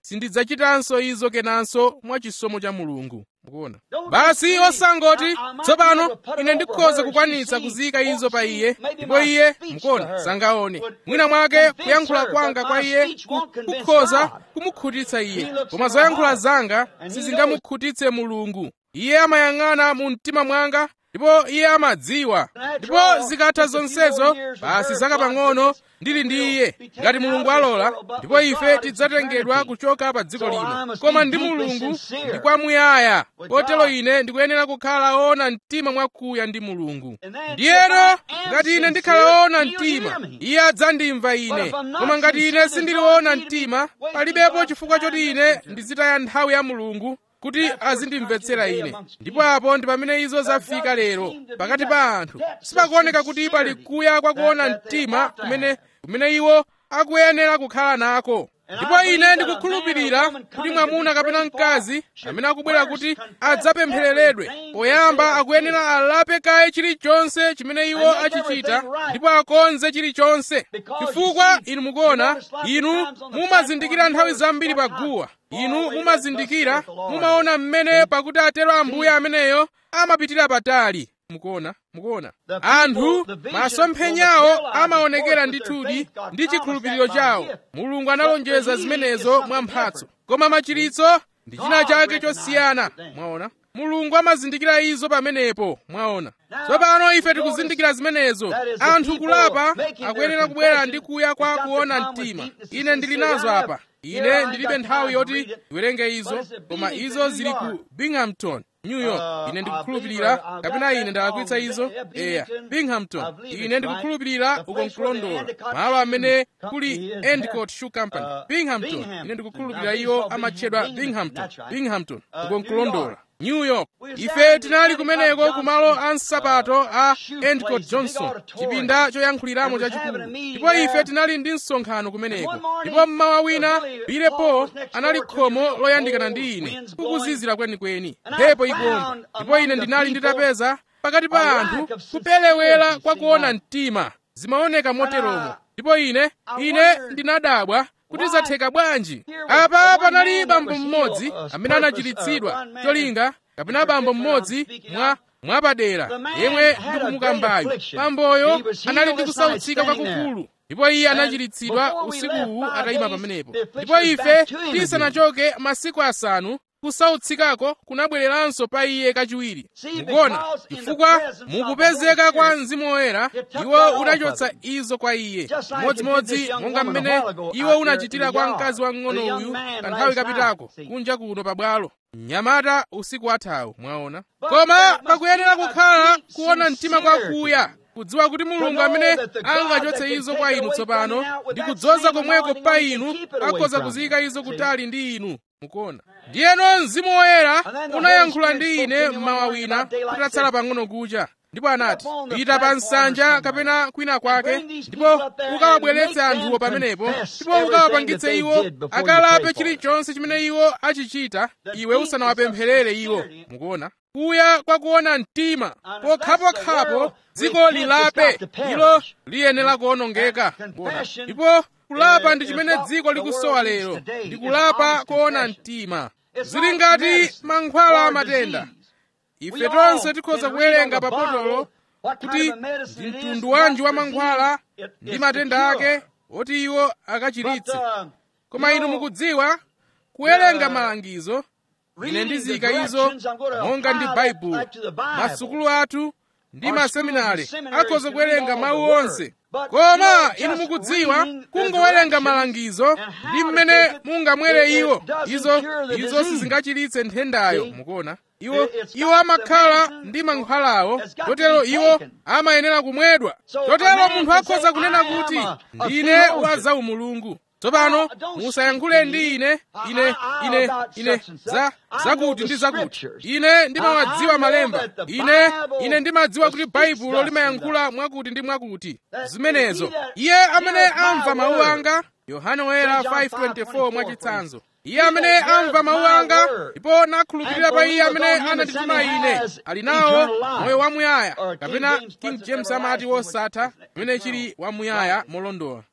sindidzachitanso izo kenanso mwa chisomo cha mulungu mukuona basi osangoti tsopano ine ndikhoza kukwanitsa kuziyika izo pa iye ndipo iye mukuona sangaone mwina mwake kuyankhula kwanga kwa iye kukhoza kumukhutitsa iye koma zoyankhula zanga sizingamukhutitse mulungu iye amayang'ana mu mtima mwanga ndipo iye amadziwa ndipo zikatha zonsezo basi zaka pang'ono ndili ndi iye ngati mulungu alola ndipo ife tidzatengedwa kuchoka pa dziko lino koma ndi mulungu ndi kwamuyaya kotero ine ndikuyenera kukhala woona mtima mwakuya ndi mulungu ndiyeno ngati ine ndikhala woona mtima iye adzandimva ine koma ngati ine sindili woona mtima palibepo chifukwa choti ine ndizitaya nthawi ya mulungu kuti azindimvetsera ine ndipo apo ndi pamene izo zafika lero pakati pa anthu sipakuoneka kuti pali kuya kwa kuona mtima kumene kumene iwo akuyenera kukhala nako ndipo ine ndikukhulupirira kuti mwamuna kapena mkazi amene akubwera kuti adzapemphereredwe poyamba akuyenera alape kaye chilichonse chimene iwo achichita ndipo akonze chilichonse chifukwa inu mukuona inu mumazindikira nthawi zambiri pa guwa inu mumazindikira mumaona mmene pakuti atero ambuye ameneyo amapitira patali mukuona mukuona anthu masomphenyawo amaonekera ndithudi ndi chikhulupiriro chawo mulungu analonjeza zimenezo mwa mphatso koma machiritso ndi china chake chosiyana mwaona mulungu amazindikira izo pamenepo mwaona tsopano ife tikuzindikira zimenezo anthu kulapa akuyenera kubwera ndi kuya kwa kuona mtima ine ndili nazo apa ine ndilibe nthawi yoti ndiwerenge izo koma izo zili ku binghamton new york ine ndikukhulupirira kapena ine ndalakwitsa izo eya binghamton ine ndikukhulupirira uko nkulondola malo amene kuli endicott shoe company binghamton ine ndikukhulupirira iyo amatchedwa binghamton binghamton uko nkulondola new york ife tinali kumeneko kumalo a nsapato a endicott johnson chipinda choyankhuliramo chachikulu ndipo ife tinali ndi msonkhano kumeneko ndipo mmawa wina bilepo anali khomo loyandikana ndi ine kukuzizira kwenikweni mphepo ikumba ndipo ine ndinali nditapeza pakati pa anthu kupelewera kwa kuona mtima zimaoneka moteromo ndipo ine ine ndinadabwa kuti zatheka bwanji apa panali bambo mmodzi amene anachiritsidwa cholinga kapena bambo mmodzi mwa mwapadera yemwe ndikumukambayo bamboyo anali ndi kusautsika kwakukulu ndipo iye anachiritsidwa usikuwu atayima pamenepo ndipo ife tisanachoke masiku asanu kusautsikako kunabwereranso pa iye kachiwiri mukuona chifukwa mukupezeka kwa mzimu woyera iwo unachotsa izo kwa iye modzimodzi monga mmene iwo unachitira kwa mkazi wang'ono uyu kanthawi kapitako kunja kuno pabwalo mnyamata usiku wathawu mwaona koma pakuyenera kukhala kuona mtima kwakuya kudziwa kuti mulungu amene angachotse izo kwa inu tsopano ndi kudzoza komweko pa inu akhoza kuziyika izo kutali ndi inu mukuona ndiyeno mzimu woyera unayankhula ndi ine mmawa wina kutatsala pang'ono kucha ndipo anati pita pa nsanja kapena kwina kwake ndipo ukawabweretse anthuwo pamenepo ndipo ukawapangitse iwo akalape chilichonse chimene iwo achichita iwe usanawapempherere iwo mukuona kuya kwa kuona mtima pokhapokhapo dziko lilape ilo liyenera kuwonongeka ndipo kulapa ndi chimene dziko likusowa lero ndi kulapa kuona mtima zili ngati mankhwala amatenda ife tonse tikhoza kuwerenga pa botolo kuti ndi mtundu wanji wa mankhwala ndi matenda ake oti iwo akachiritse koma inu mukudziwa kuwerenga malangizo ine ndiziyika izo monga ndi baibulo masukulu athu ndi maseminari akhoza kuwerenga mawu onse koma inu mukudziwa kungowerenga malangizo ndi mmene mungamwere iwo izo izo sizingachiritse nthendayo mukuona iwo iwo amakhala ndi mankhwalawo chotero iwo amayenera kumwedwa chotero munthu akhoza kunena kuti ndine wa zaumulungu tsopano musayankhule ndi ine ine ine ine za zakuti ndi zakuti ine ndimawadziwa malemba ine ine ndimadziwa kuti baibulo limayankhula mwakuti ndi mwakuti zimenezo iye amene amva mawu anga yohane woyera 5:24 mwachitsanzo iye amene amva mawu anga ndipo nakhulupirira pa iye amene anandituma ine ali nawo moyo wamuyaya kapena king james amati wosatha pamene chili wamuyaya molondola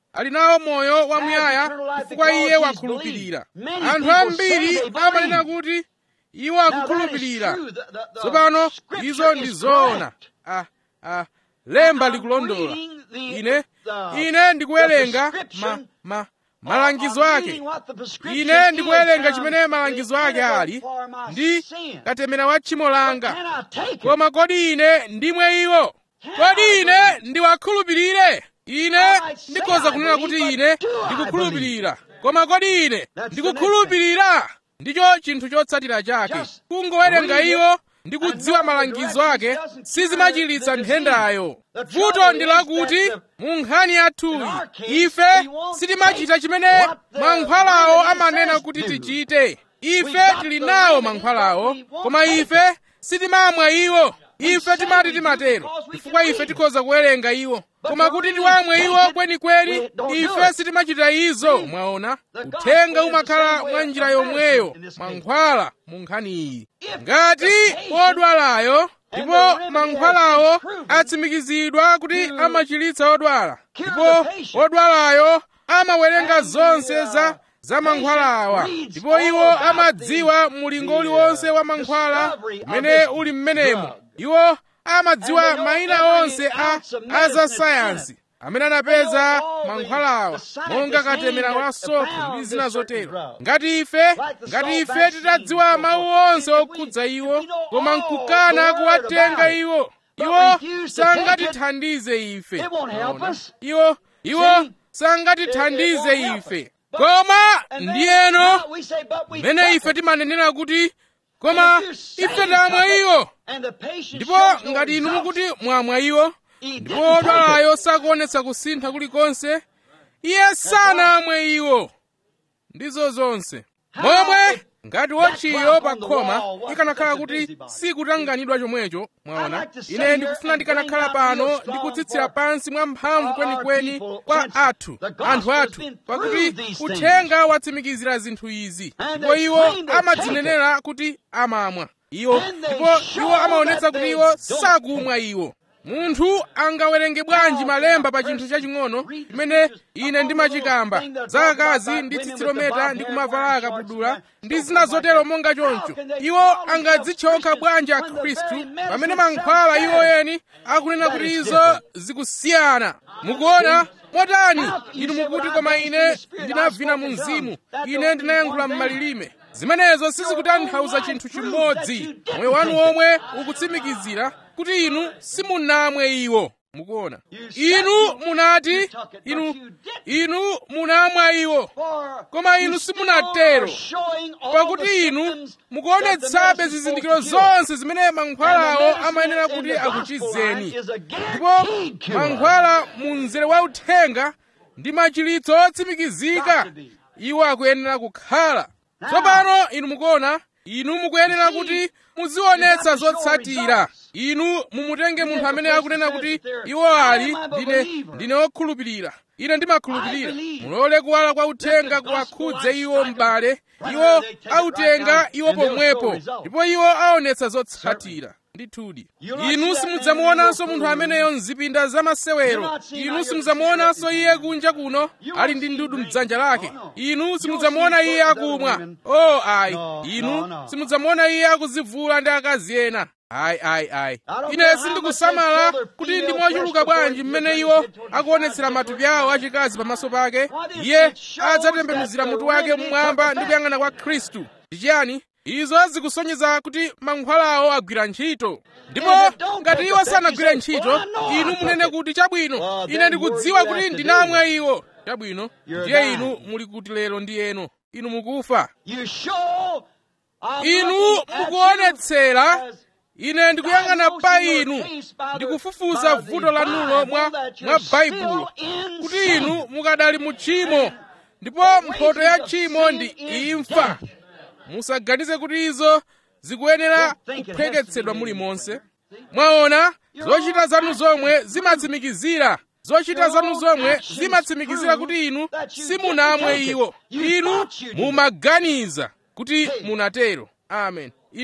ali nawo moyo wamuyaya chifukwa iye wakhulupirira anthu ambiri amanena kuti iwo akukhulupirira tsopano izo ndi zoona ah, ah, lemba likulondola ine ine ndikuwerenga ma, ma, malangizo ake ine ndikuwerenga chimene malangizo ake ali ndi katemera wa tchimo langa koma kodi ine ndimwe iwo kodi ine ndiwakhulupirire ine ndikhoza kunena kuti ine ndikukhulupirira koma kodi ine ndikukhulupirira ndicho chinthu chotsatira chake kungowerenga iwo ndi kudziwa malangizo ake sizimachiritsa nthendayo vuto ndi lakuti mu nkhani yathuyi ife sitimachita chimene mankhwalawo amanena kuti tichite ife tili nawo mankhwalawo koma ife sitimamwa iwo ife timati timatero chifukwa ife tikhoza kuwerenga iwo koma kuti tiwamwe iwo kwenikweni ife sitimachita izo mwaona uthenga umakhala mwa njira yomweyo mankhwala mu nkhani iyi ngati odwalayo ndipo mankhwalawo atsimikizidwa kuti amachiritsa odwala ndipo odwalayo amawerenga zonse za za mankhwalawa ndipo iwo amadziwa mulingo uliwonse wa mankhwala umene uli mmenemo iwo amadziwa mayina onse a azasayansi amene anapeza mankhwalawa monga katemera wa sofo ndi zina zotero ngati ife ngati ife titadziwa mawu onse okhudza iwo koma nkukana kuwatenga iwo iwo sangatithandize ife iwo iwo sangatithandize ife koma ndiyeno mmene ife timanenera kuti koma ife tamwa iwo ndipo ngati inu mukuti mwamwa iwo ndipo odwalayo sakuonetsa kusintha kulikonse iye sanamwe iwo ndizo zonse momwe ngati wotchiyo pa khoma ikanakhala kuti sikutanganidwa chomwecho mwaona ine ndikufuna ndikanakhala pano ndikutsitsira pansi mwa mphamvu kwenikweni kwa athu anthu athu pakuti uthenga watsimikizira zinthu izi ndipo iwo amadzinenera kuti amamwa iwo ndipo iwo amaonetsa kuti iwo sakumwa iwo munthu angawerenge bwanji malemba pa chinthu chaching'ono chimene ine ndimachikamba za akazi ndi tsitsilometa ndi kumavala akabudula ndi zina zotero monga choncho iwo angadzitchokha bwanji akhristu pamene mankhwala iwo eni akunena kuti izo zikusiyana mukuona motani inu mukuti koma ine ndinavina mu mzimu ine ndinayankhula m'malilime zimenezo sizikutanthauza chinthu chimodzi moyo wanu omwe ukutsimikizira kuti inu simunamwe iwo mukuona inu munati inu inu munamwa iwo koma inu simunatero pakuti inu mukuonetsabe zizindikiro zonse zimene mankhwalawo amayenera kuti akuchizeni ndipo mankhwala mu mzere wa uthenga ndi machiritso otsimikizika iwo akuyenera kukhala tsopano inu mukuona inu mukuyenera kuti muzionetsa zotsatira inu mumutenge munthu amene akunena kuti iwo ali ndine ndine wokhulupirira ine ndimakhulupirira mulole kuwala kwa uthenga kuwakhudze iwo m'bale iwo autenga iwo pomwepo ndipo iwo aonetsa zotsatira ndithudi inu simudzamuonanso munthu ameneyo mzipinda zamasewero inu simudzamuonanso iye kunja kuno ali ndi ndudu mdzanja lake inu simudzamuona iye akumwa o oh, ayi inu simudzamuona iye akuzivula ndi akazi ena ayi ayi ayi ine sindikusamala kuti ndi mochuluka bwanji mmene iwo akuonetsera matupi awo achikazi pamaso pake iye adzatembenuzira mutu wake mmwamba ndi kuyang'ana kwa khristu ndi chiyani izo zikusonyeza kuti mankhwalawo agwira ntchito ndipo ngati iwo sanagwire ntchito inu munene kuti chabwino ine ndikudziwa kuti ndinamwa iwo chabwino ndiye inu muli kuti lero ndi eno inu mukufa inu mukuonetsera ine ndikuyang'ana pa inu ndikufufuza vuto lanulo mwa mwa baibulo kuti inu mukadali mu tchimo ndipo mphoto ya tchimo ndi imfa musaganize kuti izo zikuyenera kuphweketsedwa mulimonse mwaona zochita zanu zomwe zimatsimikizira zochita zanu zomwe zimatsimikizira kuti inu simunamwe iwo inu mumaganiza kuti munatero amen inu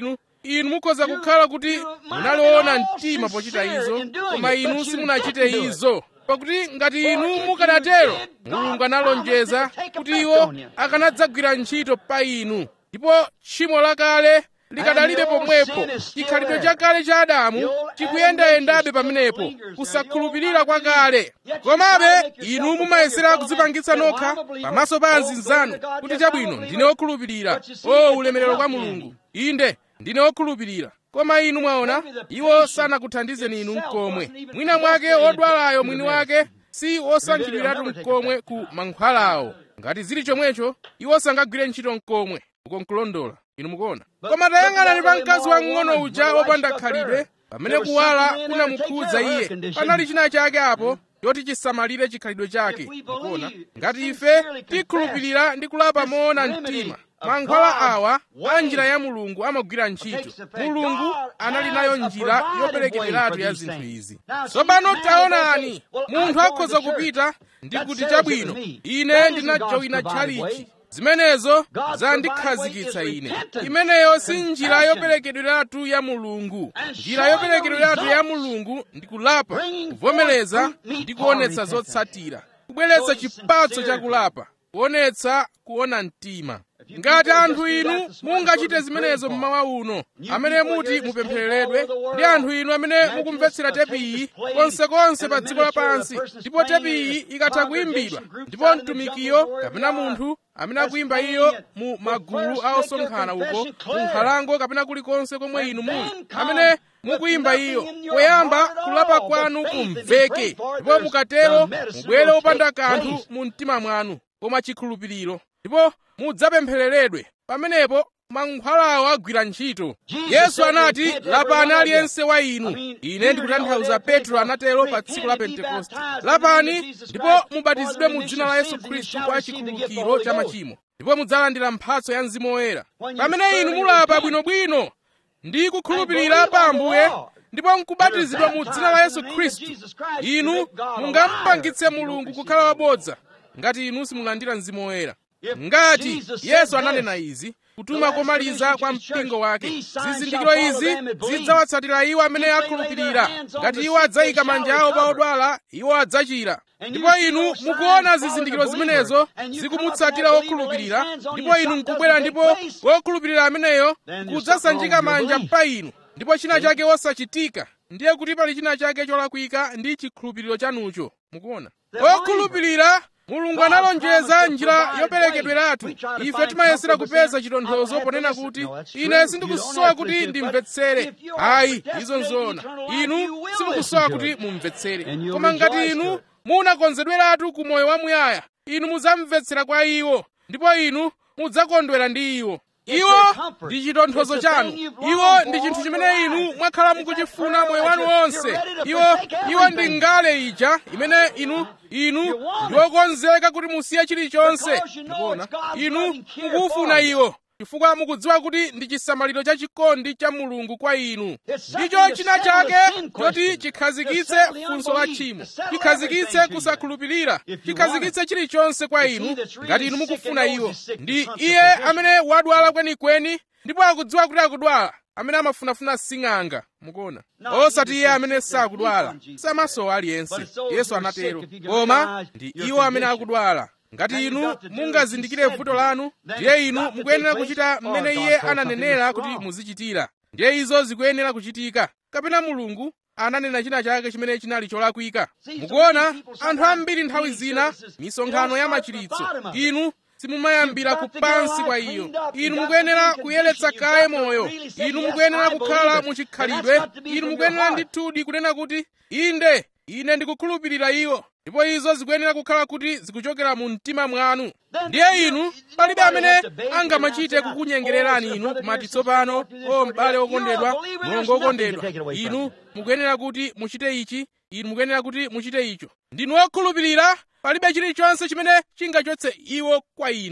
inu mukhoza kukhala kuti munaliona mtima pochita izo koma inu simunachite izo pakuti ngati inu mukanatero mulungu analonjeza kuti iwo akanadzagwira ntchito pa inu ndipo tchimo lakale likadalibe pomwepo chikhalidwe chakale cha adamu chikuyendayendabe pamenepo kusakhulupirira kwakale komabe inu mumayesera kudzipangitsa nokha pamaso pa anzinzanu kuti chabwino ndine wokhulupirira o ulemerero kwa mulungu inde ndine wokhulupirira koma inu mwaona iwo sanakuthandizeni inu mkomwe mwina mwake wodwalayo mwini wake si wosankhidwiratu mkomwe ku mankhwalawo ngati zili chomwecho iwo sangagwire ntchito mkomwe uko nkulondola inu mukuona koma tayang'anani pa mkazi wang'ono uja wopanda khalidwe pamene kuwala kunamukhudza iye panali china chake apo choti chisamalire chikhalidwe chake mukuona ngati ife tikhulupirira ndi kulapa moona mtima mankhwala awa a njira ya mulungu amagwira ntchito mulungu anali nayo njira yoperekereratu ya zinthu izi tsopano taonani munthu akhoza kupita ndi kuti chabwino ine ndinajoyina tchalichi zimenezo zandikhazikitsa ine imeneyo si njira yoperekedweratu ya mulungu njira yoperekedweratu ya mulungu ndi kulapa kuvomereza ndi kuonetsa zotsatira kubweretsa chipatso chakulapa kuonetsa kuona mtima ngati anthu inu mungachite zimenezo mmawa uno amene muti mupemphereredwe ndi anthu inu amene mukumvetsera tepiyi konsekonse pa dziko lapansi ndipo tepiyi ikatha kuyimbidwa ndipo mtumikiyo kapena munthu amene akuyimba iyo mu magulu a osonkhana uko mu nkhalango kapena kulikonse komwe inu muli amene mukuyimba iyo poyamba kulapa kwanu kumveke ndipo mukatero mubwere wopanda kanthu mu mtima mwanu koma chikhulupiriro ndipo mudzapemphereredwe pamenepo mankhwalawo agwira ntchito yesu anati lapani aliyense wa inu ine ndikutanthauza petro anatero pa tsiku la pentekoste lapani ndipo mubatizidwe mu dzina la yesu khristu kwa chikhululukiro cha machimo ndipo mudzalandira mphatso ya mzimu woyera pamene inu mulapa bwinobwino ndi kukhulupirira pa ambuye ndipo nkubatizidwa mu dzina la yesu khristu inu mungampangitse mulungu kukhala wabodza ngati inu simulandira mzimu woyera ngati yesu ananena izi kutuma komaliza kwa mpingo wake zizindikiro izi zidzawatsatira iwo amene akhulupirira ngati iwo adzayika manja awo pa odwala iwo adzachira ndipo inu mukuona zizindikiro zimenezo zikumutsatira wokhulupirira ndipo inu nkubwera ndipo wokhulupirira ameneyo kudzasanjika manja pa inu ndipo china chake wosachitika ndiye kuti pali china chake cholakwika ndi chikhulupiriro chanucho mukuona wokhulupirira mulungu analonjeza njira yoperekedweratu ife timayesera kupeza chitonthozo ponena kuti ine sindikusowa kuti ndimvetsere ayi izo nzoona inu simukusowa kuti mumvetsere koma ngati inu munakonzedweratu ku moyo wamuyaya inu mudzamvetsera kwa iwo ndipo inu mudzakondwera ndi iwo iwo ndi chitonthozo chanu iwo ndi chinthu chimene inu mwakhala mukuchifuna moyo wanu wonse iwo iwo ndi ngale ija imene inu inu ndi okonzeka kuti musiye chilichonse ndikuona inu mukufuna iwo chifukwa mukudziwa kuti ndi chisamaliro cha chikondi cha mulungu kwa inu ndicho china chake choti chikhazikitse funso la tchimo chikhazikitse kusakhulupirira chikhazikitse chilichonse kwa inu ngati inu mukufuna iwo ndi iye amene wadwala kwenikweni ndipo akudziwa kuti akudwala amene amafunafuna sing'anga mukuona osati iye amene sakudwala samasowa aliyense yesu anatero koma ndi iwo amene akudwala ngati inu mungazindikire vuto lanu ndiye inu mukuyenera kuchita mmene iye ananenera kuti muzichitira ndiye izo zikuyenera kuchitika kapena mulungu ananena china chake chimene chinali cholakwika mukuona anthu ambiri nthawi zina misonkhano ya machiritso inu simumayambira kupansi kwa iyo inu mukuyenera kuyeretsa kaye moyo inu mukuyenera kukhala muchikhalidwe inu mukuyenera ndithudi kunena kuti inde ine ndikukhulupirira iwo ndipo izo zikuyenera kukhala kuti zikuchokera mu mtima mwanu ndiye inu palibe amene angamachite kukunyengererani inu kumati tsopano o m'bale wokondedwa mlongo wokondedwa inu mukuyenera kuti muchite ichi inu mukuyenera kuti muchite icho ndinu wokhulupirira palibe chilichonse chimene chingachotse iwo kwa inu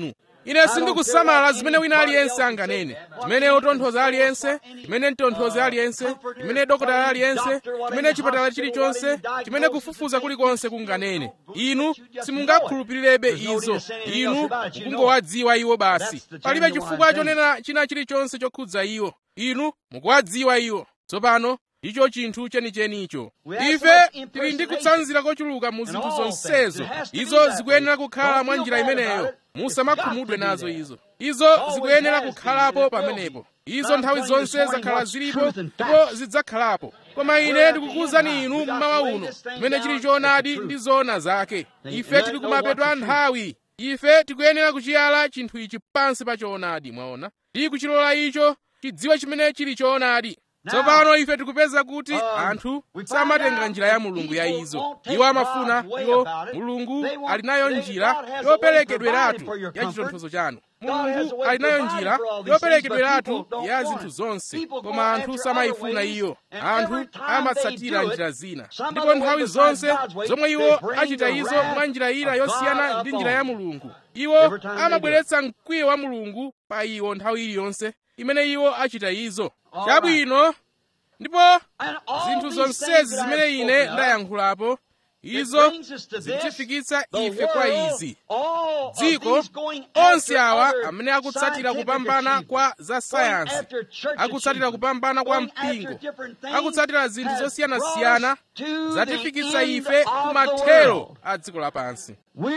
ine sindikusamala zimene wina aliyense anganene chimene otonthoza aliyense chimene mtonthozi aliyense chimene dokotala aliyense chimene chipatala chilichonse chimene kufufuza kulikonse kunganene inu simungakhulupirirebe izo inu mukungowadziwa iwo basi palibe chifukwa chonena china chilichonse chokhudza iwo inu mukuwadziwa iwo tsopano icho chinthu chenichenicho ife tili ndi kutsanzira kochuluka mu zinthu zonsezo izo zikuyenera kukhala mwa njira imeneyo musamakhumudwe nazo izo izo zikuyenera kukhalapo pamenepo izo nthawi zonse zakhala zilipo ndipo zidzakhalapo koma ine ndikukuwuzani inu mmawa uno chimene chili choonadi ndi zoona zake ife tili kumapeto a nthawi ife tikuyenera kuchiyala chinthu ichi pansi pa choonadi mwaona ndi kuchilola icho chidziwe chimene chili choonadi tsopano ife tikupeza kuti anthu samatenga njira ya mulungu ya izo iwo amafuna iwo mulungu ali nayo njira yoperekedweratu ya chitonthozo chanu mulungu ali nayo njira yoperekedweratu ya zinthu zonse koma anthu samayifuna iyo anthu amatsatira njira zina ndipo nthawi zonse zomwe iwo achita izo mwa njira ina yosiyana ndi njira ya mulungu iwo amabweretsa mkwiyo wa mulungu pa iwo nthawi iliyonse imene iwo achita izo chabwino ndipo zinthu zonsezi zimene ine ndayankhulapo izo zitifikitsa ife kwa izi dziko onse awa amene akutsatira kupambana kwa za sayansi akutsatira kupambana kwa mpingo akutsatira zinthu zosiyanasiyana zatifikitsa ife kumathero a dziko lapansi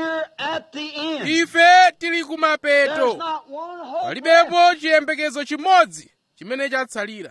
ife tili kumapeto palibepo chiyembekezo chimodzi chimene chatsalira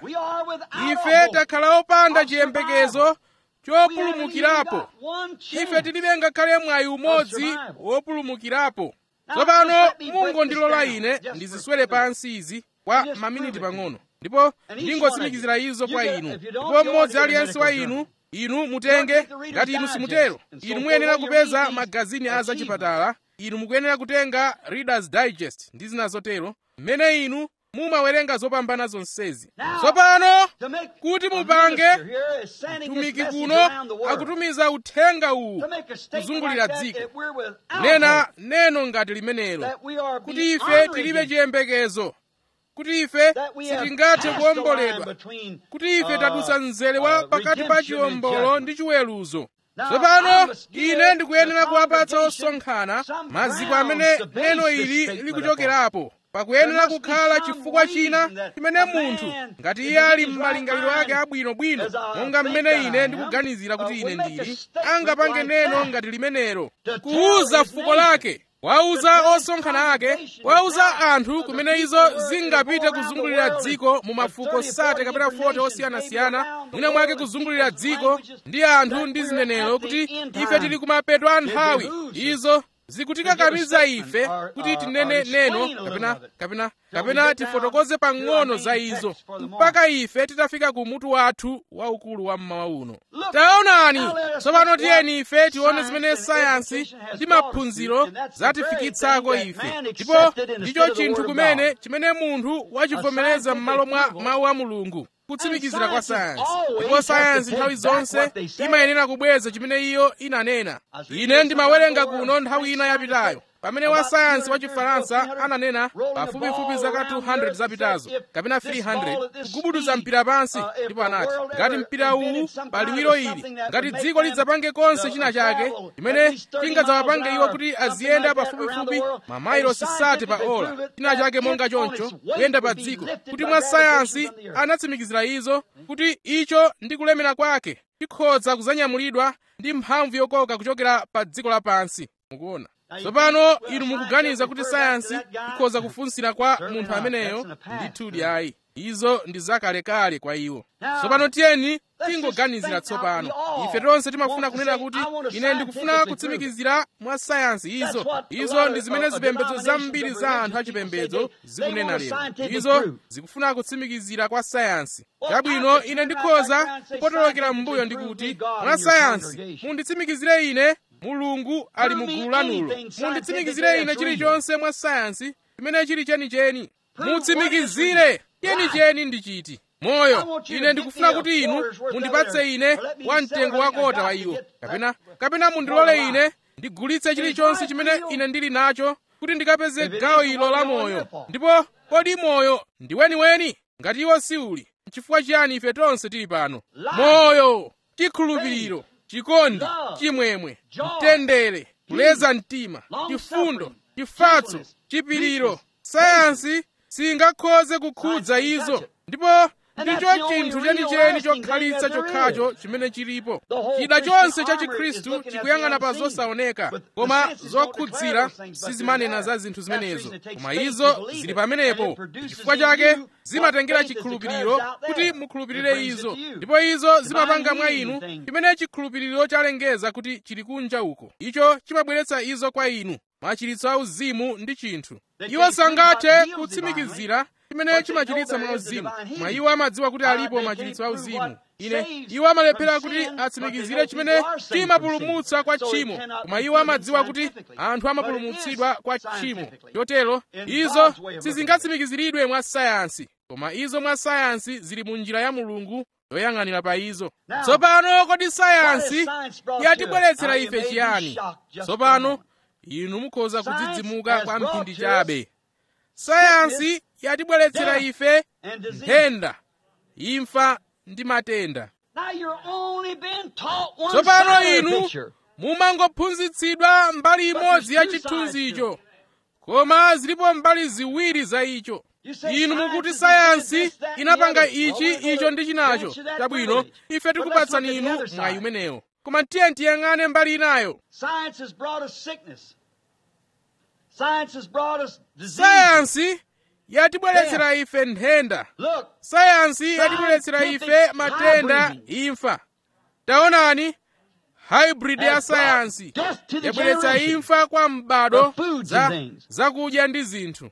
ife takhala opanda chiyembekezo chopulumukirapo ife tilibe ngakhale mwayi umodzi wopulumukirapo tsopano mungondilola ine ndiziswere pansi izi kwa maminiti pang'ono ndipo ndingotsimikizira izo kwa inu ndipo mmodzi aliyense wa inu inu mutenge ngati inu simutero inu muyenera kupeza magazini a zachipatala inu mukuyenera kutenga readers digest ndi zina zotero mmene inu mumawerenga zopambana zonsezi tsopano kuti mupange mtumiki kuno akutumiza uthenga uwu kuzungulira dziko nena neno ngati limenelo kuti ife tilibe chiyembekezo kuti ife sitingathe kuwomboledwa kuti ife tadutsa mzere wa pakati pa chiwombolo ndi chiweruzo tsopano ine ndikuyenera kuwapatsa osonkhana maziko amene neno ili likuchokerapo pakuyenera kukhala chifukwa china chimene munthu ngati iye ali m'malingaliro ake abwinobwino monga mmene ine ndikuganizira kuti ine ndili angapange neno ngati limenelo kuwuza fuko lake wauza osonkhana ake wauza anthu kumene izo zingapite kuzungulira dziko mu mafuko sate kapena 40 osiyanasiyana mwina mwake kuzungulira dziko ndi anthu ndi zinenero kuti ife tili kumapeto a nthawi izo zikutikakamiza ife kuti tinene neno kapena kapena kapena tifotokoze pang'ono za izo mpaka ife titafika ku mutu wathu waukulu wa mmawa uno taonani tsopano tiyeni ife tione zimene sayansi ndi maphunziro zatifikitsako ife ndipo ndicho chinthu kumene chimene munthu wachivomereza m'malo mwa mawu a mulungu kutsimikizira kwa sayansi ndipo sayansi nthawi zonse imayenera kubweza chimene iyo inanena ine ndimawerenga kuno nthawi ina yapitayo pamene wa sayansi wa chifaransa ananena pafupifupi zaka 200 zapitazo kapena 300 kugubuduza mpira pansi ndipo anati ngati mpira uwu pa liwiro ili ngati dziko lidzapange konse china chake chimene chingadzawapange iwo kuti aziyenda pafupifupi mamayilosi sate pa ola china chake monga choncho kuyenda pa dziko kuti mwa sayansi anatsimikizira izo kuti icho ndi kulemera kwake chikhoza kuzanyamulidwa ndi mphamvu yokoka kuchokera pa dziko lapansi mukuona tsopano inu mukuganiza kuti sayansi ikhoza kufunsira kwa munthu ameneyo ndithudi ayi izo ndi zakalekale kwa iwo tsopano tiyeni tingoganizira tsopano ife tonse timafuna kunena kuti ine ndikufuna kutsimikizira mwa sayansi izo izo ndi zimene zipembedzo zambiri za anthu achipembedzo zikunena lero izo zikufuna kutsimikizira kwa sayansi chabwino ine ndikhoza kupotolokera m'mbuyo ndikuti mwa sayansi munditsimikizire ine mulungu ali mu gulu lanulo munditsimikizire ine chilichonse mwa sayansi chimene chili chenicheni mutsimikizire chenicheni ndi chiti moyo ine ndikufuna kuti inu mundipatse ine wa mtengo wakota wa iwo kapena kapena mundilole ine ndigulitse chilichonse chimene ine ndili nacho kuti ndikapeze gawo ilo la moyo ndipo kodi moyo ndi weniweni ngati iwo si uli chifukwa chiyani ife tonse tili pano moyo chikhulupiriro chikondi chimwemwe mtendere kuleza mtima chifundo chifatso chipiriro sayansi singakhoze kukhudza izo ndipo ndicho chinthu chenicheni chokhalitsa chokhacho chimene chilipo chida chonse cha chikhristu chikuyang'ana pa zosaoneka koma zokhudzira sizimanena za zinthu zimenezo koma izo zili pamenepo chifukwa chake zimatengera chikhulupiriro kuti mukhulupirire izo ndipo izo zimapanga mwa inu chimene chikhulupiriro chalengeza kuti chili kunja uko icho chimabweretsa izo kwa inu machiritso auzimu ndi chinthu iwo sangathe kutsimikizira chimene chimachiritsa mwauzimu mwa iwo amadziwa kuti alipo machiritso auzimu ine iwo amalephera kuti atsimikizire chimene chimapulumutsa kwa tchimo koma iwo amadziwa kuti anthu amapulumutsidwa kwa tchimo chotero izo sizingatsimikiziridwe mwa sayansi koma izo mwa sayansi zili mu njira ya mulungu yoyang'anira pa izo tsopano kodi sayansi yatibweretsera ife chiyani tsopano inu mukhoza kudzidzimuka kwa mphindi chabe sayansi yatibweretsera ife nthenda imfa ndi matenda tsopano inu mumangophunzitsidwa mbali imodzi ya chithunzicho koma zilipo mbali ziwiri za icho inu mukuti sayansi inapanga ichi icho ndi chinacho chabwino ife tikupatsani inu mwayi umenewo koma tiye tiyang'ane mbali inayo sayansi yatibweretsera ife nthenda sayansi yatibweretsera ife matenda imfa taonani hybrid ya sayansi yabweretsa imfa kwa m'bado za zakudya ndi zinthu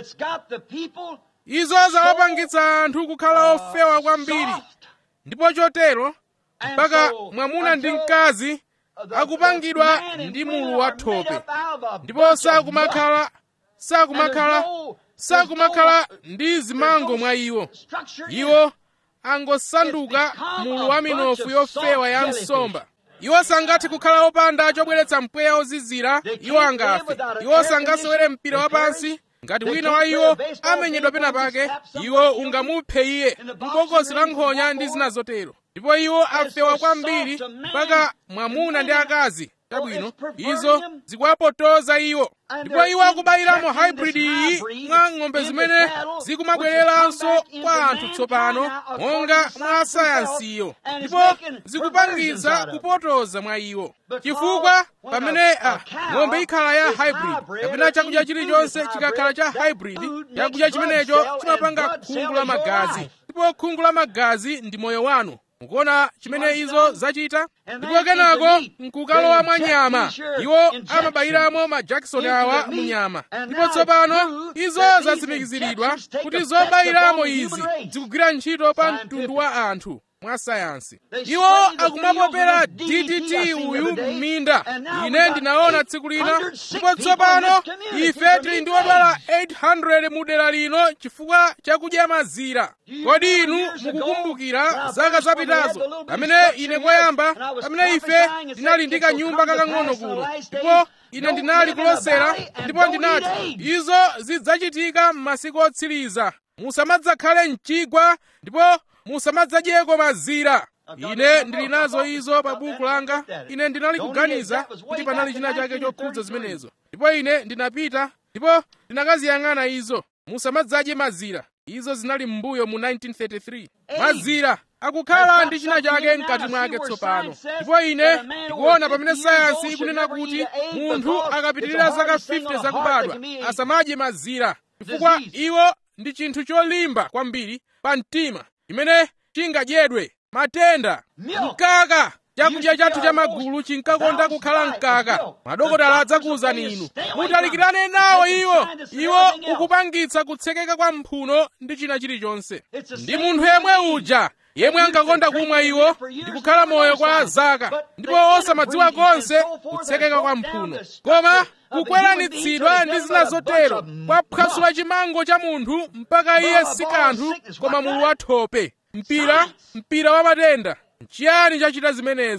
izo zawapangitsa anthu kukhala ofewa kwambiri ndipo chotero mpaka mwamuna ndi mkazi akupangidwa ndi mulu wa thope ndipo sakumakhala sakumakhala sakumakhala ndi zimango mwa iwo iwo angosanduka mulu wa minofu yofewa ya nsomba iwo sangathe kukhala opanda chobweretsa mpweya ozizira iwo angafe iwo sangasewere mpira wapansi ngati wina wa iwo amenyedwa pena pake iwo ungamuphe iye m'bokosi la nkhonya ndi zina zotero ndipo iwo afewa kwambiri mpaka mwamuna ndi akazi chabwino izo zikuwapotoza iwo ndipo iwo akubayiramo hybrid iyi mwa ng'ombe zimene zikumabwereranso kwa anthu tsopano monga mwa sayansiyo ndipo zikupangitsa kupotoza mwa iwo chifukwa pamene a ng'ombe ikhala ya hybrid kapena chakudya chilichonse chikakhala cha hybrid chakudya chimenecho chimapanga khungu la magazi ndipo khungu la magazi ndi moyo wanu mukuona chimene izo zachita ndipo kenako nkukalowa mwa nyama iwo amabayiramo ma jackson awa mu nyama ndipo tsopano izo zatsimikiziridwa kuti zobayiramo izi zikugwira ntchito pa mtundu wa anthu mwa sayansi iwo akumapopera ddt uyu m'minda ine ndinaona tsiku lina ndipo tsopano ife tili ndi odwala 800 mu dera lino chifukwa chakudya mazira kodi inu mukukumbukira zaka zapitazo pamene ine koyamba pamene ife tinali ndi kanyumba kakang'ono kuno ndipo ine ndinali kulosera ndipo ndinati izo zidzachitika m'masiku otsiriza musamadzakhale mchigwa ndipo musamadzadyeko mazira ine ndili nazo izo pa buku langa ine ndinali kuganiza kuti panali china chake chokhudza zimenezo ndipo ine ndinapita ndipo ndinakaziyang'ana izo musamadzadye mazira izo zinali m'mbuyo mu 1933 mazira akukhala ndi china chake mkati mwake tsopano ndipo ine ndikuona pamene sayansi ikunena kuti munthu akapitirira zaka 50 zakubadwa asamadye mazira chifukwa iwo ndi chinthu cholimba kwambiri pa mtima chimene chingadyedwe matenda mkaka chakudya chathu cha magulu chinkakonda kukhala mkaka madokotala adzakuwuzani inu mutalikirane nawo iwo iwo ukupangitsa kutsekeka kwa mphuno ndi china chilichonse ndi munthu yemwe uja yemwe ankakonda kumwa iwo ndi kukhala moyo kwa zaka ndipo osamadziwa konse kutsekeka kwa mphuno koma kukweranitsidwa ndi zina zotero kwaphwasula chimango cha munthu mpaka iye si kanthu koma mulu wa thope mpira mpira wa matenda nchiyani chachita zimenezo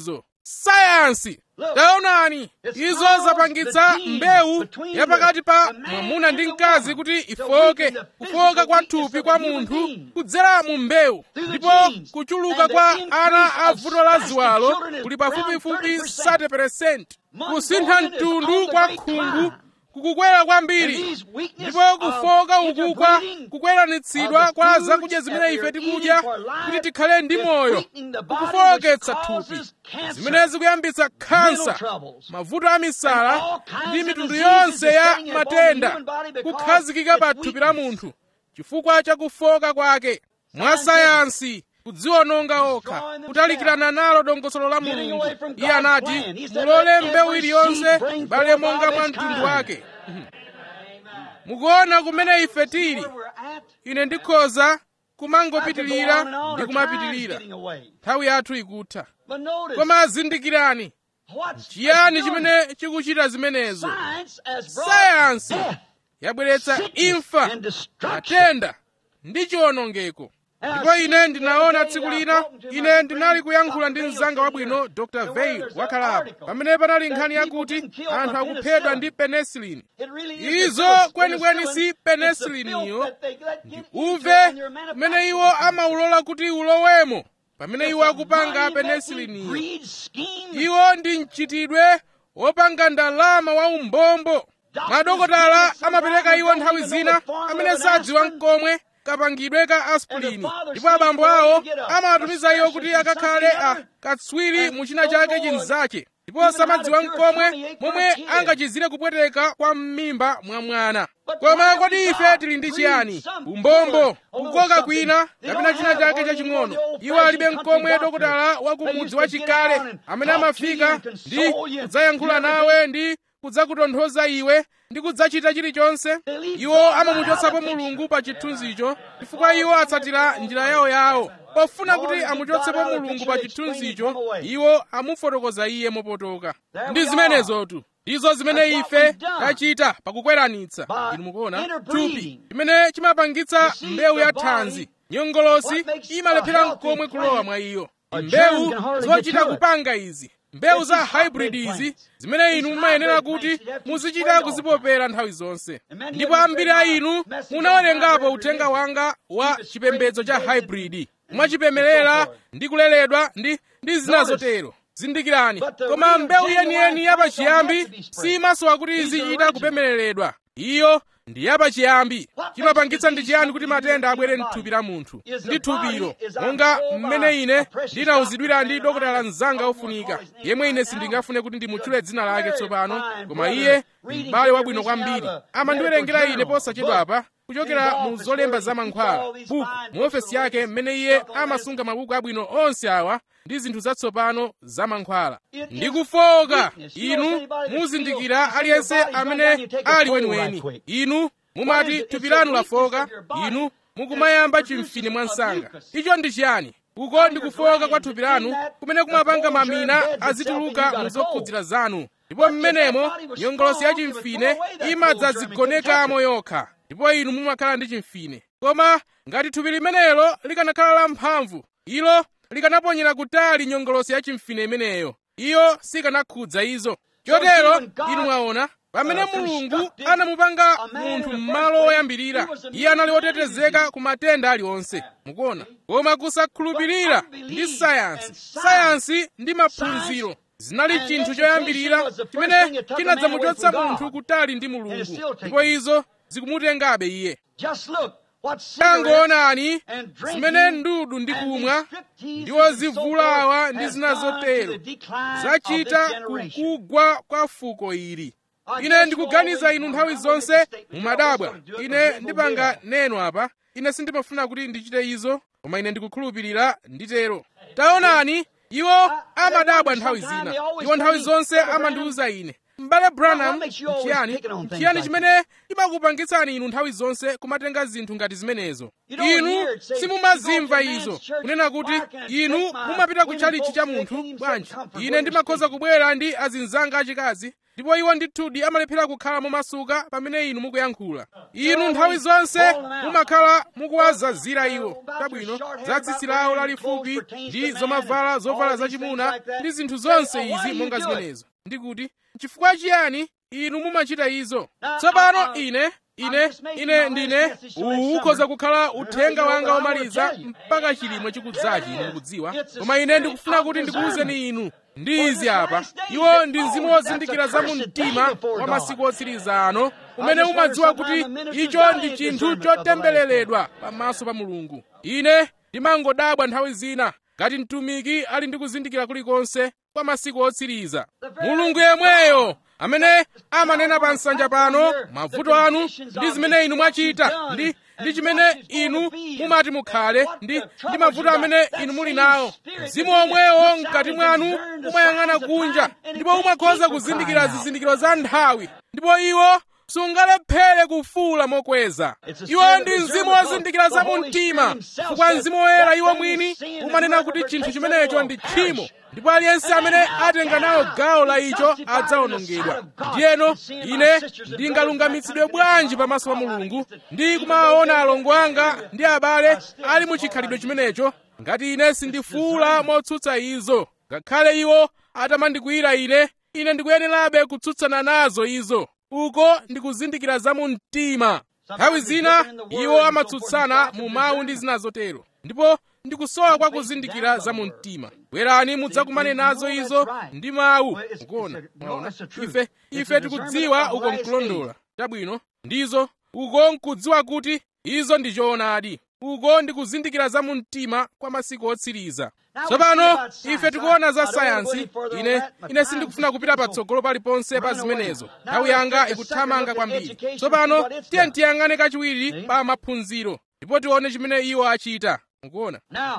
sayansi taonani izo zapangitsa mbewu yapakati pa mwamuna ndi mkazi kuti ifoke kufoka kwa thupi kwa munthu kudzera mu mbewu ndipo kuchuluka kwa ana a vuto la ziwalo kuli pafupifupi 30% kusintha mtundu kwa khungu kukukwera kwambiri ndipo kufoka ukukwa kukweranitsidwa kwa zakudya zimene ife tikudya kuti tikhale ndi moyo kukufowoketsa thupi zimene zikuyambitsa khansa mavuto a misala ndi mitundu yonse ya matenda kukhazikika pa thupi la munthu chifukwa cha kufoka kwake mwa sayansi kudziwononga okha kutalikirana nalo dongosolo la mulungu iye anati mulole mbewu iliyonse ibale monga mwa mtundu wake mukuona kumene ife tili ine ndikhoza kumangopitirira ndi kumapitirira nthawi yathu ikutha koma zindikirani chiyani chimene chikuchita zimenezo sayansi yabweretsa imfa matenda ndi chiwonongeko ndipo ine ndinaona tsiku lina ine ndinali kuyankhula ndi mzanga wabwino dr veil wakhalapo pamene panali nkhani yakuti anthu akuphedwa ndi penicillin izo kwenikweni si penicilliniyo ndi uve kumene iwo amaulola kuti ulowemo pamene iwo akupanga penicilliniyo iwo ndi mchitidwe wopanga ndalama wa umbombo madokotala amapereka iwo nthawi zina amene sadziwa mkomwe kapangidwe ka aspirini ndipo abambo awo amawatumiza iwo kuti akakhale a katswiri mu china chake chinzake ndipo samadziwa mkomwe momwe angachizire kupweteka kwa m'mimba mwa mwana koma kodi ife tili ndi chiyani umbombo kukoka kwina kapena china chake chaching'ono iwo alibe mkomwe dokotala wa kumudzi wachikale amene amafika ndi kudzayankhula nawe ndi kudzakutonthoza iwe ndi kudzachita chilichonse iwo amamuchotsapo mulungu pa chithunzicho chifukwa iwo atsatira njira yawo yawo pofuna kuti amuchotsepo mulungu pa chithunzicho iwo amufotokoza iye mopotoka ndi zimenezotu ndizo zimene ife tachita pakukweranitsa inu mukuona thupi chimene chimapangitsa mbewu ya thanzi nyongolosi imalephera mkomwe kulowa mwa iyo mbewu zochita kupanga izi mbewu za hybrid izi zimene inu mumayenera kuti muzichita kuzipopera nthawi zonse ndipo ambiri a inu munawerengapo uthenga wanga wa chipembedzo cha hybrid mwachipemerera ndi kuleredwa ndi ndi zina zotero zindikirani koma mbewu yeniyeni yapachiyambi simasowa kuti izichita kupemereredwa iyo ndi yapachiyambi chimapangitsa ndi chiyani kuti matenda abwere mthupi la munthu ndi thupilo monga mmene ine ndinawuzidwira ndi dokotala mzanga ofunika yemwe ine sindingafune kuti ndimutchule dzina lake tsopano koma iye m'bale wabwino kwambiri amandiwerengera ine posachedwapa kuchokera mu zolemba za mankhwala buku mu ofesi yake mmene iye amasunga mabuku abwino onse awa ndi zinthu zatsopano za mankhwala ndi kufoka inu muzindikira aliyense amene ali weniweni inu mumati thupi lanu lafoka inu mukumayamba chimfine mwansanga icho ndi chiyani uko ndi kufoka kwa thupi lanu kumene kumapanga mamina azituluka mu zokhudzira zanu ndipo mmenemo nyongolosi ya chimfine imadzadzigonekamo yokha ndipo inu mumakhala ndi chimfine koma ngati thupi limenelo likanakhala lamphamvu ilo likanaponyera kutali nyongolosi ya chimfine imeneyo iyo sikanakhudza izo chotero inu mwaona pamene mulungu anamupanga munthu m'malo oyambirira iye anali wotetezeka ku matenda aliwonse mukuona koma kusakhulupirira ndi sayansi sayansi ndi maphunziro zinali chinthu choyambirira chimene chinadzamuchotsa munthu kutali ndi mulungu ndipo izo zikumutengabe iye tangoonani zimene ndudu ndi kumwa ndiwo zivulawa ndi zina zotero zachita kukugwa kwa fuko ili ine ndikuganiza inu nthawi zonse mumadabwa ine ndipanga neno apa ine sindimafuna kuti ndichite izo koma ine ndikukhulupirira nditero taonani iwo amadabwa nthawi zina iwo nthawi zonse amandiwuza ine m'bale branham chiyani chiyani chimene chimakupangitsani inu nthawi zonse kumatenga zinthu ngati zimenezo inu simumazimva izo kunena kuti inu mumapita ku chalichi cha munthu bwanji ine ndimakhoza kubwera ndi azinzanga achikazi ndipo iwo ndithudi amalephera kukhala momasuka pamene inu mukuyankhula inu nthawi zonse mumakhala mukuwazazira iwo chabwino za tsitsi lawo lalifupi ndi zomavala zovala zachimuna ndi zinthu zonse izi monga zimenezo ndikuti chifukwa chiyani inu mumachita izo tsopano ine ine ine ndine uwu ukhoza kukhala uthenga wanga womaliza mpaka chilimwe chikudzachi inu mukudziwa koma ine ndikufuna kuti ndikuwuzeni inu ndi izi apa iwo ndi mzimu wozindikira za mu mtima wa masiku otsiriza ano umene umadziwa kuti icho ndi chinthu chotembereredwa pamaso pa mulungu ine ndimangodabwa nthawi zina ngati mtumiki ali ndi kuzindikira kulikonse kwa masiku otsiriza mulungu yemweyo amene amanena pa nsanja pano mavuto anu ndi zimene inu mwachita ndi ndi chimene inu mumati mukhale ndi ndi mavuto amene inu muli nawo mzimu omwewo mkati mwanu umayang'ana kunja ndipo umakhoza kuzindikira zizindikiro za nthawi ndipo iwo sungalephere kufuula mokweza iwo ndi mzimu wozindikira za mu mtima chifukwa mzimu woyera iwo mwini umanena kuti chinthu chimenecho ndi tchimo ndipo aliyense amene atenga nawo gawo la icho adzawonongedwa ndiyeno ine ndingalungamitsidwe bwanji pamaso pa mulungu ndi kumawaona alongo anga ndi abale ali mu chikhalidwe chimenecho ngati ine sindifuula motsutsa izo ngakhale iwo atamandikwiyira ine ine ndikuyenerabe kutsutsana nazo izo uko ndikuzindikira za mu mtima nthawi zina iwo amatsutsana mu mawu ndi zina zotero ndipo ndikusowa kwa kuzindikira za mu mtima bwerani mudzakumane nazo izo ndi mawu mukuona mwaona ife ife tikudziwa uko nkulondola chabwino ndizo uko nkudziwa kuti izo ndi choonadi uko ndikuzindikira za mu mtima kwa masiku otsiriza tsopano ife tikuona za sayansi ine ine sindikufuna kupita patsogolo paliponse pa zimenezo nthawi yanga ikuthamanga kwambiri tsopano tiye tiyang'ane kachiwiri pa maphunziro ndipo tione chimene iwo achita mukuona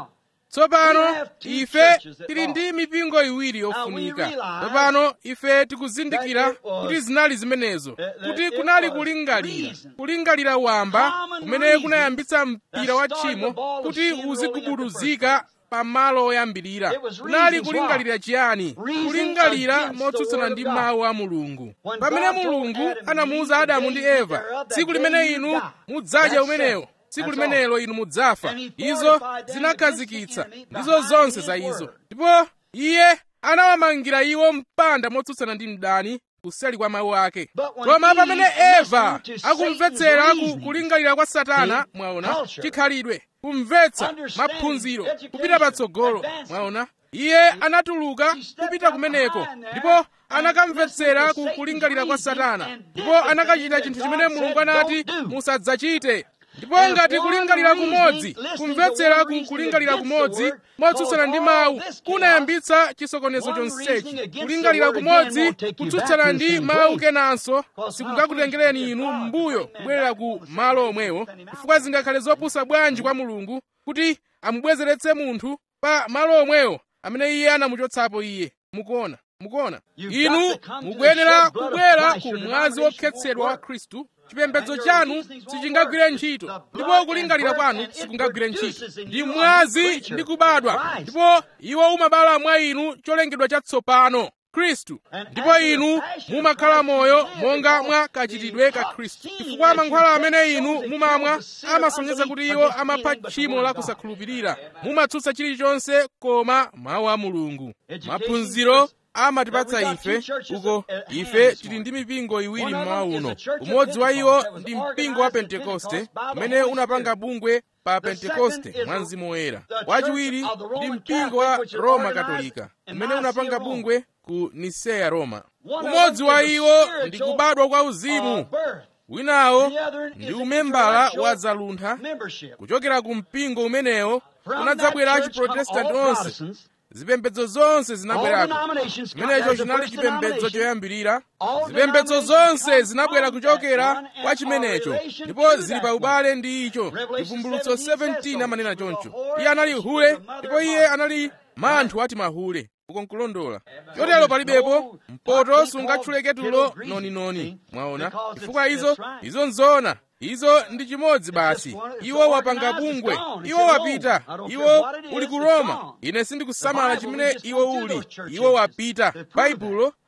tsopano ife tili ndi mipingo iwiri yofunika tsopano ife tikuzindikira kuti zinali zimenezo kuti kunali kulingalira kulingalira wamba kumene kunayambitsa mpira wa tchimo kuti uzigubuduzika pamalo oyambirira kunali kulingalira chiyani kulingalira motsutsana ndi mawu a mulungu pamene mulungu anamuwuza adamu ndi eva tsiku limene inu mudzadya umenewo tsiku limenelo inu mudzafa izo zinakhazikitsa ndizo zonse za izo ndipo iye anawamangira iwo mpanda motsutsana ndi mdani kuseli kwa mawu ake koma pamene eva akumvetsera ku kulingalira kwa satana mwaona chikhalidwe kumvetsa maphunziro kupita patsogolo mwaona iye anatuluka kupita kumeneko ndipo anakamvetsera ku kulingalira kwa satana ndipo anakachita chinthu chimene mulungu anati musadzachite ndipo ngati kulingalira kumodzi kumvetsera ku kulingalira kumodzi motsutsana ndi mawu kunayambitsa chisokonezo chonsechi kulingalira kumodzi kutsutsana ndi mawu kenanso sikungakutengereni inu m'mbuyo kubwerera ku malo omwewo chifukwa zingakhale zopusa bwanji kwa mulungu kuti amubwezeretse munthu pa malo omwewo amene iye anamuchotsapo iye mukuona mukuona inu mukuyenera kubwera ku mwazi wokhetsedwa wa khristu chipembedzo chanu sichingagwire ntchito ndipo kulingalira kwanu sikungagwire ntchito ndi mwazi ndi kubadwa ndipo iwo umabala mwa inu cholengedwa chatsopano khristu ndipo inu mumakhala moyo monga mwa kachitidwe ka khristu chifukwa mankhwala amene inu mumamwa amasonyeza kuti iwo amapha tchimo la kusakhulupirira mumatsutsa chilichonse koma mawu a mulungu maphunziro amatipatsa ife uko ife tili ndi mipingo iwiri mmawa uno umodzi wa iwo ndi mpingo wa pentekoste umene unapanga bungwe pa pentekoste mwa mzimu woyera wachiwiri ndi mpingo wa roma katolika umene unapanga bungwe ku niseya roma umodzi wa iwo ndi kubadwa kwa uzimu winawo ndi umembala wa zaluntha kuchokera ku mpingo umenewo unadzabwera chiprotestanti onse zipembedzo zonse zinabwerako chimenecho chinali chipembedzo choyambirira zipembedzo zonse zinabwera kuchokera kwa chimenecho ndipo zili pa ubale ndi icho chivumbulutso 17 amanena choncho iye anali hule ndipo iye anali manthu ati mahule uko nkulondola chotero palibepo mpoto sungatchuleke tulo noninoni mwaona chifukwa izo izo nzona izo ndi chimodzi basi iwo wapanga bungwe iwo wapita iwo uli ku roma ine sindikusamala chimene iwo uli iwo wapita baibulo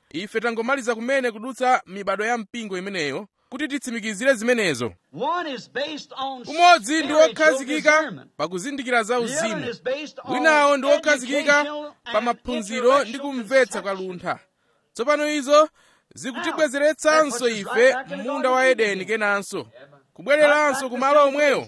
ife tangomaliza kumene kudutsa mibado ya mpingo imeneyo kuti titsimikizire zimenezo One is based on umodzi ndi spiritual wokhazikika discernment. pa kuzindikira za The other uzimu is based on winawo ndi wokhazikika educational pa and maphunziro ndi intellectual kumvetsa kwa conception. luntha tsopano izo zikutibwezeretsanso ife m'munda wa edeni kenanso kubwereranso kumalo omweyo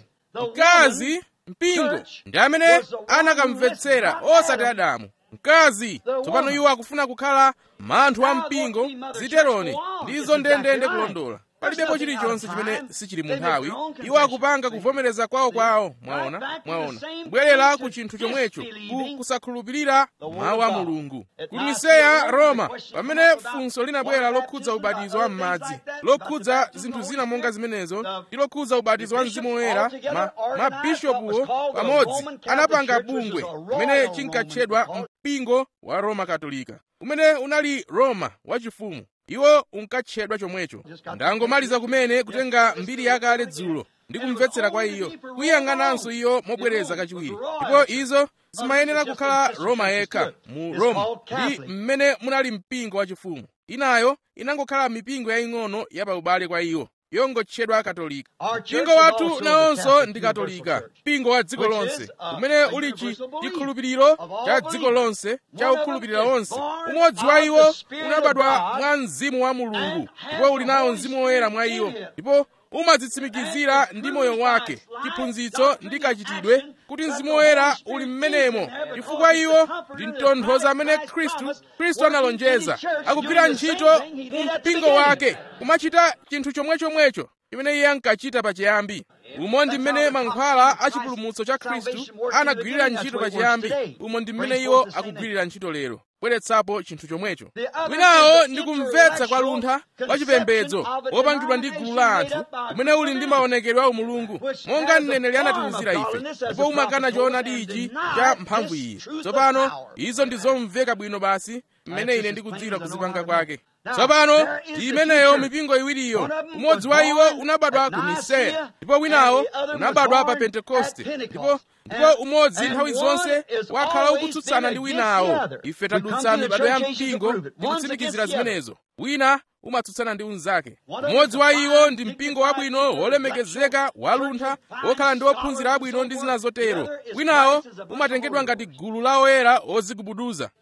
mkazi mpingo ndi amene anakamvetsera osati adamu mkazi tsopano iwo akufuna kukhala manthu a mpingo ziteroni ndizo ndendende kulondola palibepo chilichonse chimene sichili mu nthawi iwo akupanga kuvomereza kwawo kwawo mwaona mwaona kubwerera ku chinthu chomwecho ku kusakhulupirira mawu a mulungu ku niseya roma pamene funso linabwera lokhudza ubatizo wa m'madzi lokhudza zinthu zina monga zimenezo ndi lokhudza ubatizo wa mzimu woyera ma, mabishopuwo pamodzi anapanga bungwe limene chinkatchedwa mpingo wa roma katolika umene unali roma wachifumu iwo unkatchedwa chomwecho ndangomaliza kumene kutenga mbiri yakale dzulo ndi kumvetsera kwa iyo kuyang'ananso iyo mobwereza kachiwiri ndipo izo zimayenera kukhala roma yekha mu roma ndi mmene munali mpingo wachifumu inayo inangokhala mipingo yaying'ono yapaubale kwa iyo yongotchedwa katolika mpingo wathu nawonso ndi katolika mpingo wa dziko lonse umene uli chi chikhulupiriro cha dziko lonse cha ukhulupirira wonse umodzi wa iwo unabadwa mwa mzimu wa mulungu ndipo uli nawo mzimu woyera mwa iwo ndipo umadzitsimikizira ndi moyo wake chiphunzitso ndi kachitidwe kuti mzimu woyera uli mmenemo chifukwa iwo ndi mtonthoza amene khristu khristu analonjeza akugwira ntchito mu mpingo wake kumachita chinthu chomwechomwecho chimene iye ankachita pachiyambi umo ndi mmene mankhwala a chipulumutso cha khristu anagwirira ntchito pachiyambi umo ndi mmene iwo akugwirira ntchito lero bweretsapo chinthu chomwecho winawo ndi kumvetsa kwa luntha kwa chipembedzo wopangidwa ndi gulu la anthu umene uli ndi maonekedwe a umulungu monga mneneri anatiwuzira ife ndipo umakana choonadi ichi cha mphamvu iyi tsopano izo ndi zomveka bwino basi mmene ine ndikudziwira kuzipanga kwake tsopano ndi imeneyo mipingo iwiriyo umodzi wa iwo unabadwa ku niseya ndipo winawo unabadwa pa pentekoste ndipo ndipo umodzi nthawi zonse wakhala ukutsutsana ndi winawo ife tadutsa mibado ya mpingo ndi kutsimikizira zimenezo wina umatsutsana ndi unzake umodzi wa iwo ndi mpingo wabwino wolemekezeka waluntha wokhala ndi ophunzira abwino ndi zina zotero winawo umatengedwa ngati gulu la oyera ozigubuduza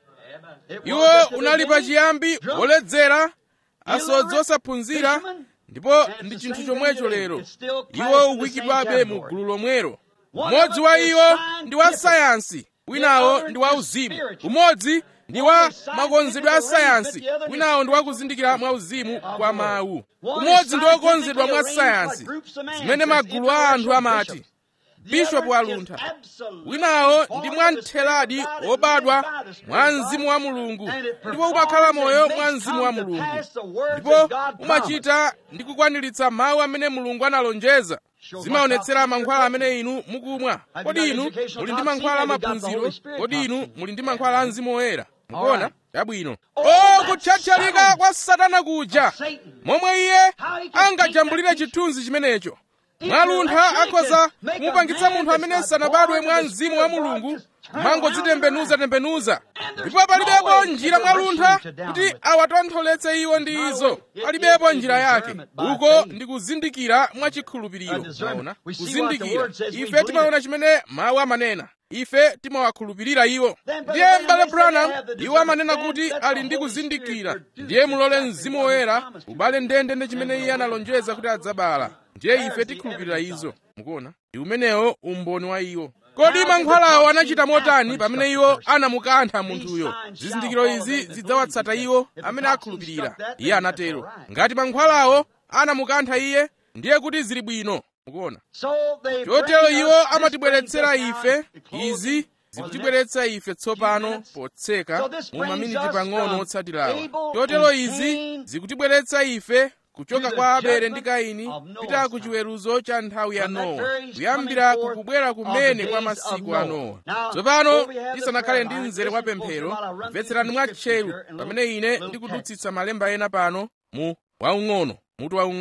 iwo unali pachiyambi woledzera asodzi osaphunzira ndipo ndi chinthu chomwecho lero iwo ukuyikidwabe mu gulu lomwero umodzi wa iwo ndi wa sayansi winawo ndi wa uzimu umodzi ndi wa makonzedwe a sayansi winawo ndi wakuzindikira mwa uzimu kwa mawu umodzi ndi wokonzedwa mwa sayansi zimene magulu a anthu amati bishopu waluntha winawo ndi mwamtheradi wobadwa mwa mzimu wa mulungu ndipo umakhala moyo mwa mzimu wa mulungu ndipo umachita ndi kukwaniritsa mawu amene mulungu analonjeza zimaonetsera mankhwala amene inu mukumwa kodi inu muli ndi mankhwala amaphunziro kodi inu muli ndi mankhwala a mzimu woyera mukuona chabwino o kutchatchalika kwa satana kuja momwe iye angajambulire chithunzi chimenecho mwaluntha akhoza kumupangitsa munthu amene sanabadwe mwa mzimu wa mulungu mangodzitembenuzatembenuza ndipo palibepo njira mwaluntha kuti awatontholetse iwo ndi izo palibepo njira yake uko ndi kuzindikira mwachikhulupiriro maona kuzindikira ife timaona chimene mawu amanena ife timawakhulupirira iwo ndiye m'bale branham iwo amanena kuti ali ndi kuzindikira ndiye mulole mzimu woyera ubale ndende ndi chimene iye analonjeza kuti adzabala ndiye ife tikhulupirira izo mukuona ndi umenewo umboni wa iwo kodi mankhwalawo anachita motani pamene iwo anamukantha munthuyo zizindikiro izi zidzawatsata iwo amene akhulupirira iye anatero ngati mankhwalawo anamukantha iye ndiye kuti zili bwino mukuona chotero iwo amatibweretsera ife izi zikutibweretsa ife tsopano potseka mu maminiti pang'ono otsatirawa chotero izi zikutibweretsa ife kuchoka kwa abele ndi kaini kupita ku chiweruzo cha nthawi ya nowa kuyambira kukubwera kumene kwa masiku a nowa tsopano tisanakhale ndi mzere wa pemphero mvetserani mwatcheru pamene ine ndikudutsitsa malemba ena pano mu waung'ono mutu waung'ono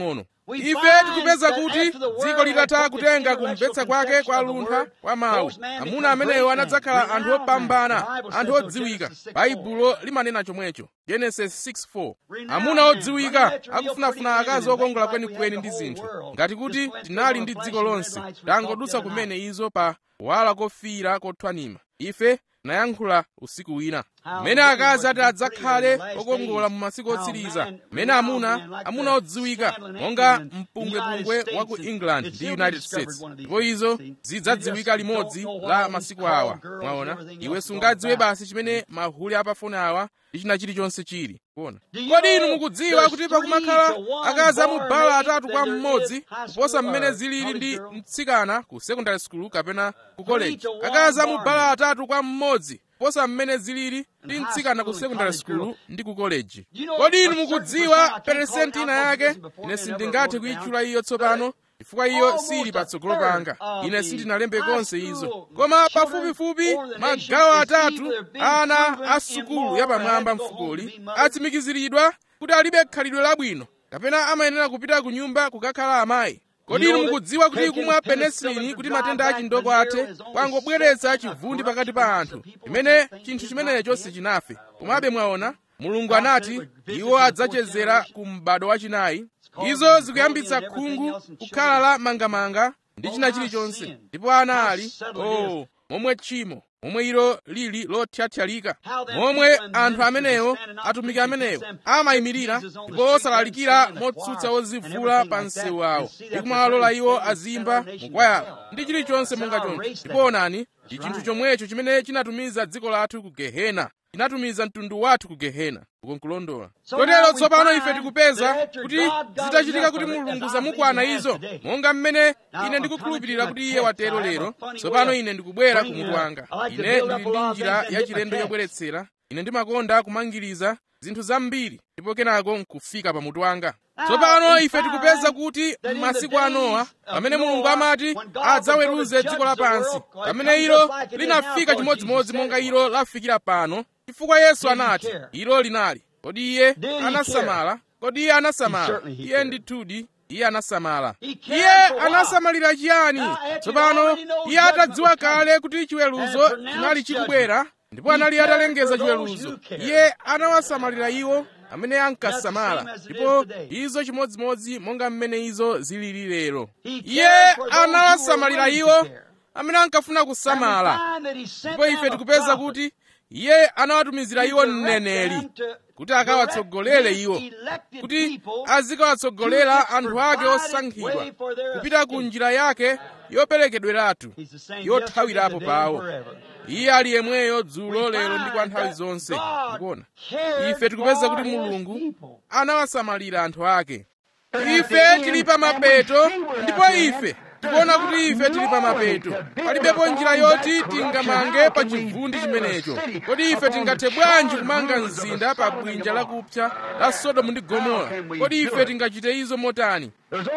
ife tikupeza kuti dziko litatha kutenga kumvetsa kwake kwa luntha kwa mawu amuna amenewo anadzakhala anthu opambana anthu odziwika baibulo limanena chomwecho genesis 6:4 amuna odziwika akufunafuna akazi okongola kwenikweni ndi zinthu ngati kuti tinali ndi dziko lonse tangodutsa kumene izo pa kuwala kofiira kothwanima ife nayankhula usiku wina mmene akazi ati adzakhale okongola mu masiku otsiriza mmene amuna amuna odziwika monga mpungwepungwe wa ku england ndi united states ndipo izo zidzadziwika limodzi la masiku awa mwaona iwe sungadziwe basi chimene mahuli apafoni awa ndi china chilichonse chili kuona kodi inu mukudziwa kuti pakumakhala akazi amubala atatu kwa mmodzi kuposa mmene zilili ndi mtsikana ku secondary school kapena ku college akazi amubala atatu kwa mmodzi kuposa mmene zilili ndi mtsikana ku secondary school ndi ku college kodi inu mukudziwa peresenti ina yake ine sindingathe kuyitchula iyo tsopano chifukwa iyo sili patsogolo panga ine sindinalembe konse izo koma pafupifupi magawo atatu ana a sukulu yapamwamba mfukoli atsimikiziridwa kuti alibe khalidwe labwino kapena amayenera kupita ku nyumba kukakhala amayi kodi inu mukudziwa kuti kumwa penesilini kuti matenda achindoko athe kwangobweretsa chivundi pakati pa anthu imene chinthu chimenecho sichinafe komabe mwaona mulungu anati iwo adzachezera ku m'bado wachinayi izo zikuyambitsa khungu kukhala la mangamanga ndi china chilichonse ndipo ana ali oh momwe tchimo momwe ilo lili lothyathyalika momwe anthu amenewo atumiki amenewo amayimirira ndipo osalalikira motsutsa ozivula pa msewu awo ndi kumawalola iwo azimba mukwayala ndi chilichonse monga choncho ndipo onani ndi chinthu chomwecho chimene chinatumiza dziko lathu ku gehena chinatumiza mtundu wathu ku gehena uko nkulondola kotero tsopano ife tikupeza kuti zitachitika kuti mulungu zamukwana izo monga mmene ine ndikukhulupirira kuti iye watero lero tsopano ine ndikubwera kumutu wanga ine ndili ndi njira yachilendo yobweretsera ine ndimakonda kumangiriza zinthu zambiri ndipo kenako nkufika pamutu wanga tsopano ife tikupeza kuti m'masiku a nowa pamene mulungu amati adzaweruze dziko lapansi pamene ilo linafika chimodzimodzi monga ilo lafikira pano chifukwa yesu anati ilo linali kodi iye anasamala kodi iye anasamala iye ndithudi iye anasamala iye anasamalira chiyani tsopano iye atadziwa kale kuti chiweruzo chinali chikubwera ndipo anali atalengeza chiweruzo iye anawasamalira iwo amene ankasamala ndipo izo chimodzimodzi monga mmene izo zilili lero iye anawasamalira iwo amene ankafuna kusamala ndipo ife tikupeza kuti iye anawatumizira iwo mneneri kuti akawatsogolere iwo kuti azikawatsogolera anthu ake osankhidwa kupita ku njira yake yoperekedweratu yothawirapo pawo iye ali yemweyo dzulo lero ndi kwa nthawi zonse ndikuona ife tikupeza kuti mulungu anawasamalira anthu ake ife tili pa mapeto ndipo ife tikuona kuti ife tili pa mapeto palibepo njira yoti tingamange pa chivundi chimenecho kodi ife tingathe bwanji kumanga mzinda pa bwinja lakupsa la sodomu ndi gomora kodi ife tingachite izo motani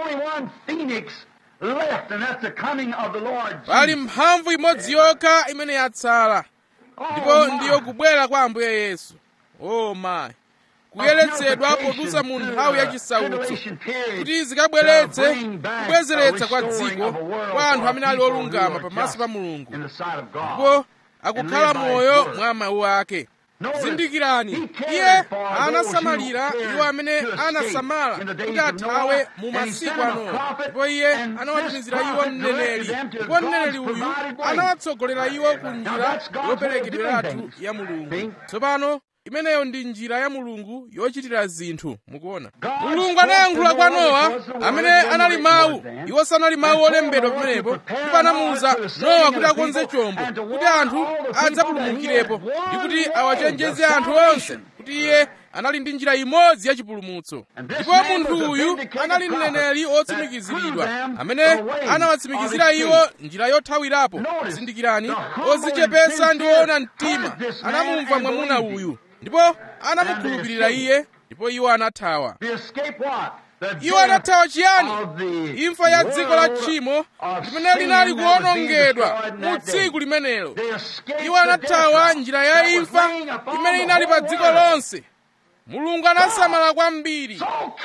pali mphamvu imodzi yokha imene yatsala ndipo ndiyo kubwera kwa ambuye yesu o mayi kuyeretsedwa podutsa mu nthawi yachisautso kuti zikabweretse kubwezeretsa kwa dziko kwa anthu amene ali olungama pamaso pa mulungu ndipo akukhala moyo mwa mawu ake zindikirani iye anasamalira iwo amene anasamala kuti athawe mu masiku anowa ndipo iye anawatumizira iwo mneneri ndipo mneneri uyu anawatsogolera iwo ku njira yoperekedweratu ya mulungu tsopano imeneyo ndi njira ya mulungu yochitira zinthu mukuona mulungu anayankhula kwa nowa amene anali mawu iwo sanali mawu olembedwa pamenepo ndipo anamuwuza nowa kuti akonze chombo kuti anthu adzapulumukirepo ndi kuti awachenjeze anthu onse kuti iye anali ndi njira imodzi ya chipulumutso ndipo munthu uyu anali mneneri otsimikiziridwa amene anawatsimikizira iwo njira yothawirapo zindikirani odzichepetsa ndi oona mtima anamumva mwamuna uyu ndipo anamukhulupirira iye ndipo iwo anathawa iwo anathawa chiyani imfa ya dziko la tchimo limene linali kuwonongedwa mu tsiku limenelo iwo anathawa njira ya imfa imene inali pa dziko lonse mulungu anasamala kwambiri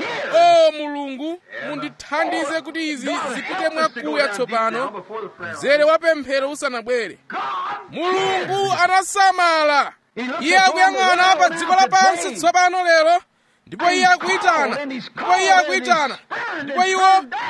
o mulungu mundithandize kuti izi zipite mwakuya tsopano mzere wa pemphero usanabwere mulungu anasamala iye akuyang'ana pa dziko lapansi tsopano lero ndipo iye akuyitana ndipo iye akuyitana ndipo iwo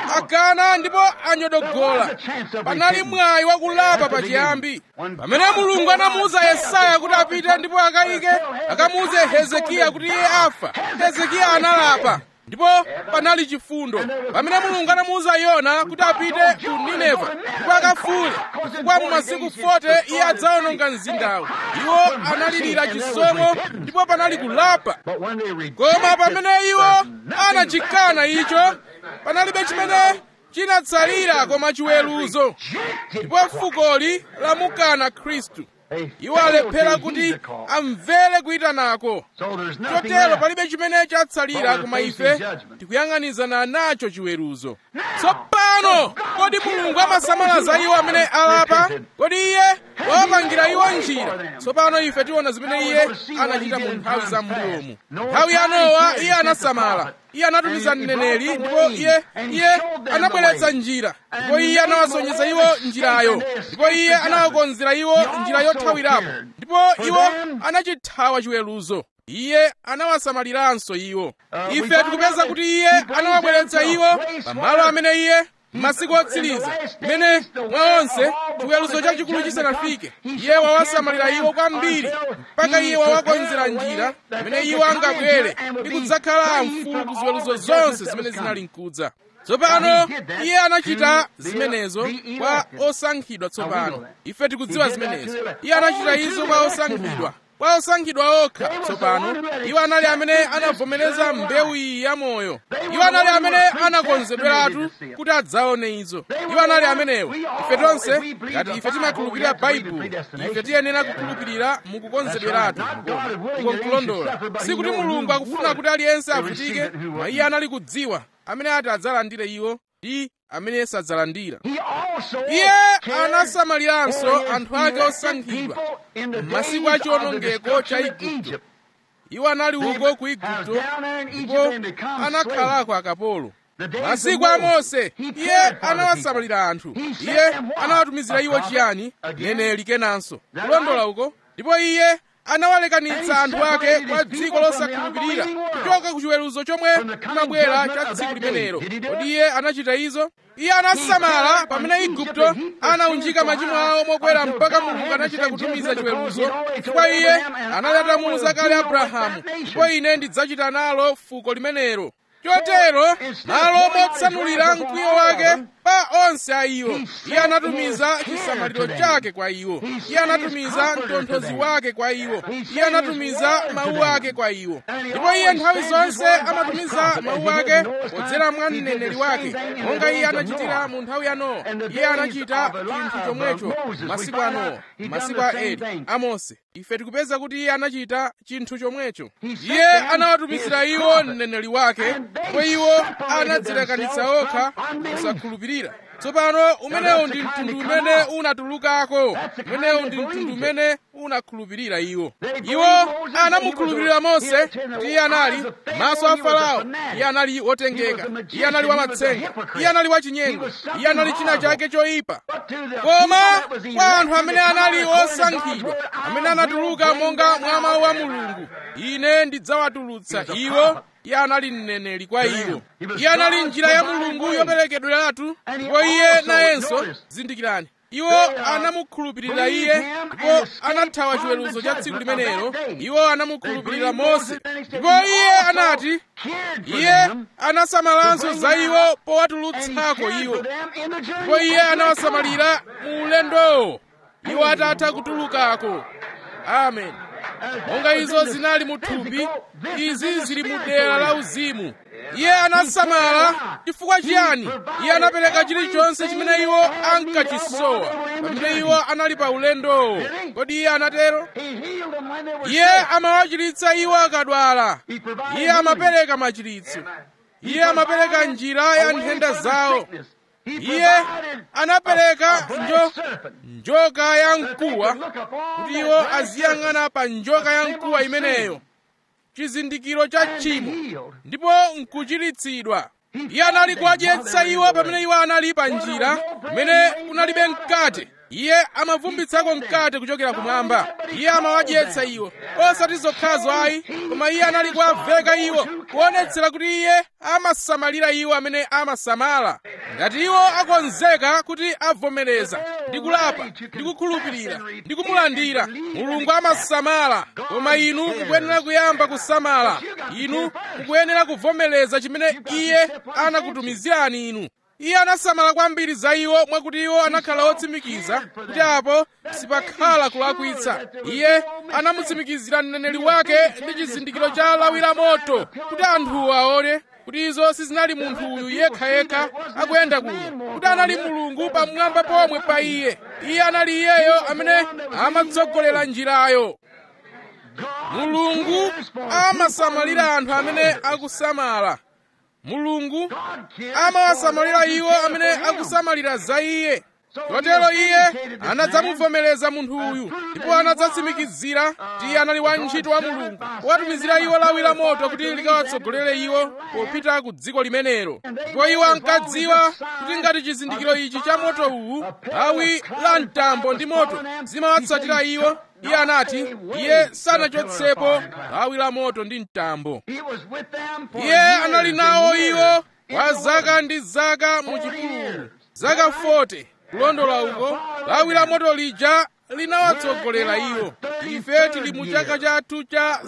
agana ndipo anyodogola panali mwayi wakulapa pachiyambi pamene mulungu anamuwuza yesaya kuti apite ndipo akayike akamuwuze hezekiya kuti iye afa hezekiya analapa ndipo panali chifundo pamene mulungu anamuwuza yona kuti apite ku nineva ndipo akafuule chifukwa mu masiku 40 iye adzawononga mzindawo iwo analirira chisomo ndipo panali kulapa koma pamene iwo anachikana icho panalibe chimene chinatsalira koma chiweruzo ndipo fukoli lamukana khristu iwo alephera kuti amvere kuyitanako chotero palibe chimene chatsalira koma ife tikuyang'anizana nacho chiweruzo tsopano kodi mulungu amasamala za iwo amene alapa kodi iye wawapangira iwo njira tsopano ife tiona zimene iye anachita mu nthawi za mbuyomu nthawi ya nowa iye anasamala iye anatumiza mneneri ndipo iye iye anabweretsa njira ndipo iye anawasonyeza iwo njirayo ndipo iye anawakonzera iwo njira yothawirapo ndipo iwo anachithawa chiweruzo iye anawasamaliranso iwo ife tikupeza kuti iye anawabweretsa iwo pamalo amene iye masiku otsiriza mmene mwa onse chiweruzo chachikulu chisanafike iye wawasamalira iwo kwambiri mpaka iye wawakonzera njira imene iwo angabwere ndi kudzakhala mfulu ku ziweruzo zonse zimene zinali mkudza tsopano iye anachita zimenezo kwa osankhidwa tsopano ife tikudziwa zimenezo iye anachita izo kwa osankhidwa kwa osankhidwa okha tsopano iwo anali amene anavomereza mbewu iyi ya moyo iwo anali amene anakonzedweratu kuti adzaone izo iwo anali amenewo ife tonse ngati ife timakhulupirira baibulo ife tiyenera kukhulupirira mukukonzedweratu mukonkulondola sikuti mulungu akufuna kuti aliyense avutike ma iye anali kudziwa amene ati adzalandire iwo ndi amene sadzalandira iye anasamaliranso anthu ake osankhidwa m'masiku a chiwonongeko cha igupto iwo anali uko ku igupto ndipo anakhalako akapolo masiku a mose iye anawasamalira anthu iye anawatumizira iwo chiyani neneli kenanso kulondola uko ndipo iye anawalekanitsa anthu ake kwa dziko losakhulupirira kuchoka ku chiweruzo chomwe chinabwera cha tsiku limenelo kodi iye anachita izo iye anasamala pamene igupto anaunjika machimo awo mokwera mpaka mulungu anachita kutumiza chiweruzo chifukwa iye anali atamuwuza kale abrahamu ndipo ine ndidzachita nalo fuko limenelo chotero malo motsanulira mkwiyo wake pa onse a iwo iye anatumiza chisamaliro chake kwa iwo iye anatumiza mtonthozi wake kwa iwo iye anatumiza mawu ake kwa iwo ndipo iye nthawi zonse amatumiza mawu ake podzera mwa mneneri wake monga iye anachitira mu nthawi ya nowa iye anachita chinthu chomwecho masiku a nowa masiku a eli a mose ife tikupeza kuti iye anachita chinthu chomwecho iye anawatumizira iwo mneneri wake ndipo iwo anadzilekanitsa okha kusakhulupirira tsopano umenewu ndi mtundu umene unatulukako umenewu ndi mtundu umene unakhulupirira iwo iwo anamukhulupirira mose kuti iye anali maso a farao iye anali wotengeka iye anali wamatsenga iye anali wachinyengo iye anali china chake choyipa koma kwa anthu amene anali osankhidwa amene anatuluka monga mwa mawu a mulungu ine ndidzawatulutsa iwo iye anali mneneri kwa iwo iye anali njira ya mulungu yoperekedweratu ndipo iye nayenso zindikirani iwo anamukhulupirira iye ndipo anathawa chiweruzo cha tsiku limenelo iwo anamukhulupirira mose ndipo iye anati iye anasamalanso za iwo powatulutsako iwo ndipo iye anawasamalira mu ulendowo iwo atatha kutulukako amen monga izo zinali mu thupi izi zili mu dera la uzimu iye anasamala chifukwa chiyani iye anapereka chilichonse chimene iwo ankachisowa pamene iwo anali pa ulendowo kodi iye anatero iye amawachiritsa iwo akadwala iye amapereka machiritso iye amapereka njira ya nthenda zawo iye anapereka njo njoka ya mkuwa kuti iwo aziyang'ana pa njoka ya mkuwa imeneyo chizindikiro cha tchimo ndipo nkuchiritsidwa iye anali kuwadyetsa iwo pamene iwo anali pa njira pamene kunalibe mkate iye amavumbitsako mkate kuchokera kumwamba iye amawadyetsa iwo osati zokhazo ayi koma iye anali kuwaveka iwo kuonetsera kuti iye amasamalira iwo amene amasamala ngati iwo akonzeka kuti avomereza ndi kulapa ndi kukhulupirira ndi kumulandira mulungu amasamala koma inu mukuyenera kuyamba kusamala inu mukuyenera kuvomereza chimene iye anakutumizirani inu iye anasamala kwambiri za iwo mwakuti iwo anakhala otsimikiza kuti apo sipakhala kulakwitsa iye anamutsimikizira mneneri wake ndi chizindikiro cha lawi la moto kuti anthuwo aone kuti izo sizinali munthu uyu yekhayekha akuyenda kuno kuti anali mulungu pamwamba pomwe pa iye iye anali iyeyo amene amatsogolera njirayo mulungu amasamalira anthu amene akusamala mulungu amawasamalira iwo amene akusamalira za iye chotero iye anadzamuvomereza munthu uyu ndipo anadzatsimikizira kuti iye anali wantchito wa mulungu powatumizira iwo lawi la moto kuti likawatsogolere iwo popita ku dziko limenelo ndipo iwo ankadziwa kuti ngati chizindikiro ichi cha moto uwu lawi la mtambo ndi moto zimawatsatira iwo iye anati iye sanachotsepo lawi la moto ndi mtambo iye anali nawo iwo kwa zaka ndi zaka mu chipululu zaka 40 kulondola uko lawi la moto lija linawatsogolera iwo ife tili mu chaka chathu cha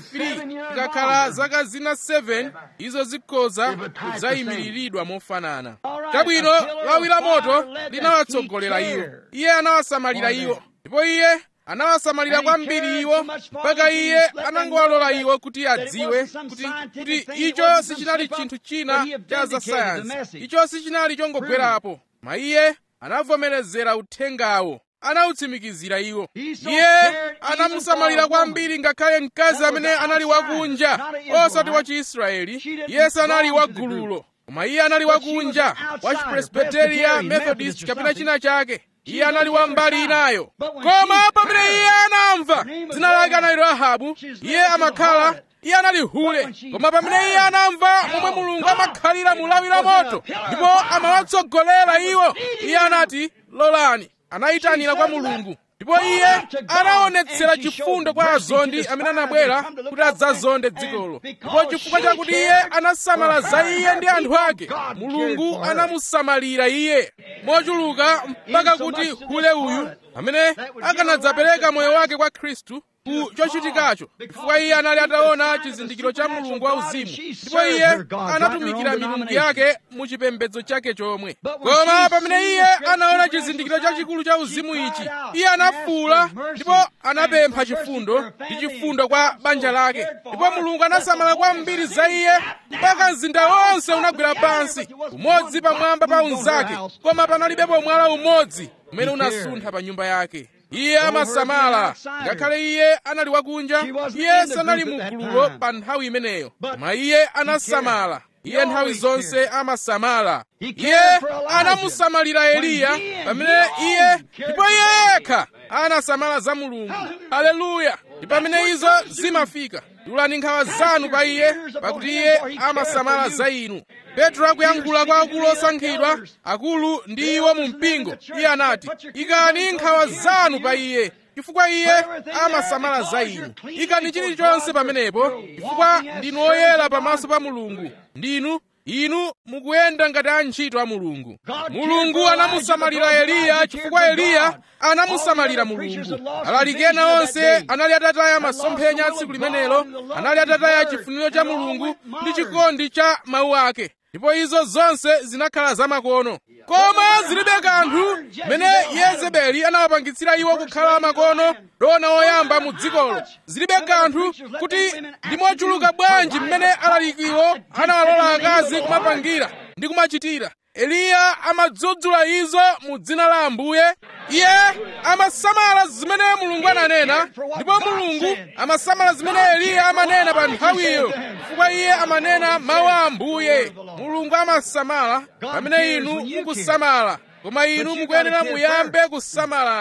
33 ngakhala zaka zina 7 izo zikhoza kudzayimiriridwa mofanana chabwino lawi la moto linawatsogolera iwo iye anawasamalira iwo ndipo iye anawasamalira kwambiri iwo mpaka iye anangowalola iwo kuti adziwe kuti kuti icho sichinali chinthu china cha zasayansi icho sichinali chongogwerapo ma iye anavomerezera uthengawo anawutsimikizira iwo iye anamusamalira kwambiri ngakhale mkazi amene anali wakunja osati wa chiisraeli iye sanali wa gululo koma iye anali wakunja wa chipresbiteria methodist kapena china chake iye anali wa mbali inayo koma pamene iye anamva dzina lake anali rahabu iye amakhala iye anali hule koma pamene iye anamva momwe mulungu amakhalira mu lawi la moto ndipo amawatsogolera iwo iye anati lolani anayitanira kwa mulungu ndipo iye anaonetsera chifundo kwa azondi amene anabwera kuti adzazonde dzikolo ndipo chifukwa chakuti iye anasamala za iye ndi anthu ake mulungu anamusamalira iye mochuluka mpaka kuti hule uyu amene akanadzapereka moyo wake kwa khristu ku chochitikacho chifukwa iye anali ataona chizindikiro cha mulungu wauzimu ndipo iye anatumikira milungu yake mu chipembedzo chake chomwe koma pamene iye anaona chizindikiro chachikulu cha uzimu ichi iye anafuula ndipo anapempha chifundo ndi chifundo kwa banja lake ndipo mulungu anasamala kwambiri za iye mpaka mzinda wonse unagwera pansi umodzi pamwamba pa unzake koma panalibepo mwala umodzi umene unasuntha pa nyumba yake iye amasamala ngakhale iye anali wakunja iye sanali mu gululo pa nthawi imeneyo koma iye anasamala iye nthawi zonse amasamala iye anamusamalira eliya pamene iye ndipo iye yekha anasamala za mulungu haleluya ndi pamene izo zimafika dulani nkhawa zanu pa iye pakuti iye amasamala za inu petro akuyankhula kwa akulu osankhidwa akulu ndi iwo mu mpingo iye anati ikani nkhawa zanu pa iye chifukwa iye amasamala za inu ikani chilichonse pamenepo chifukwa ndinu oyera pamaso pa mulungu ndinu inu mukuyenda ngati antchito a mulungu mulungu anamusamalira eliya chifukwa eliya anamusamalira mulungu alaliki ena onse anali atataya masomphenya tsiku limenelo anali atataya chifuniro cha mulungu ndi chikondi cha mawu ake ndipo izo zonse zinakhala zamakono koma zilibe kanthu mmene yezebeli anawapangitsira iwo kukhala makono dona oyamba mu dzikolo zilibe kanthu kuti ndi mochuluka bwanji mmene alalikiwo anawalola akazi kumapangira ndi kumachitira eliya amadzudzula izo mu dzina la ambuye iye amasamala zimene mulungu ananena ndipo mulungu amasamala zimene eliya amanena pa nthawiyo chifukwa iye amanena mawu a ambuye mulungu amasamala pamene inu mukusamala koma inu mukuyenera muyambe kusamalako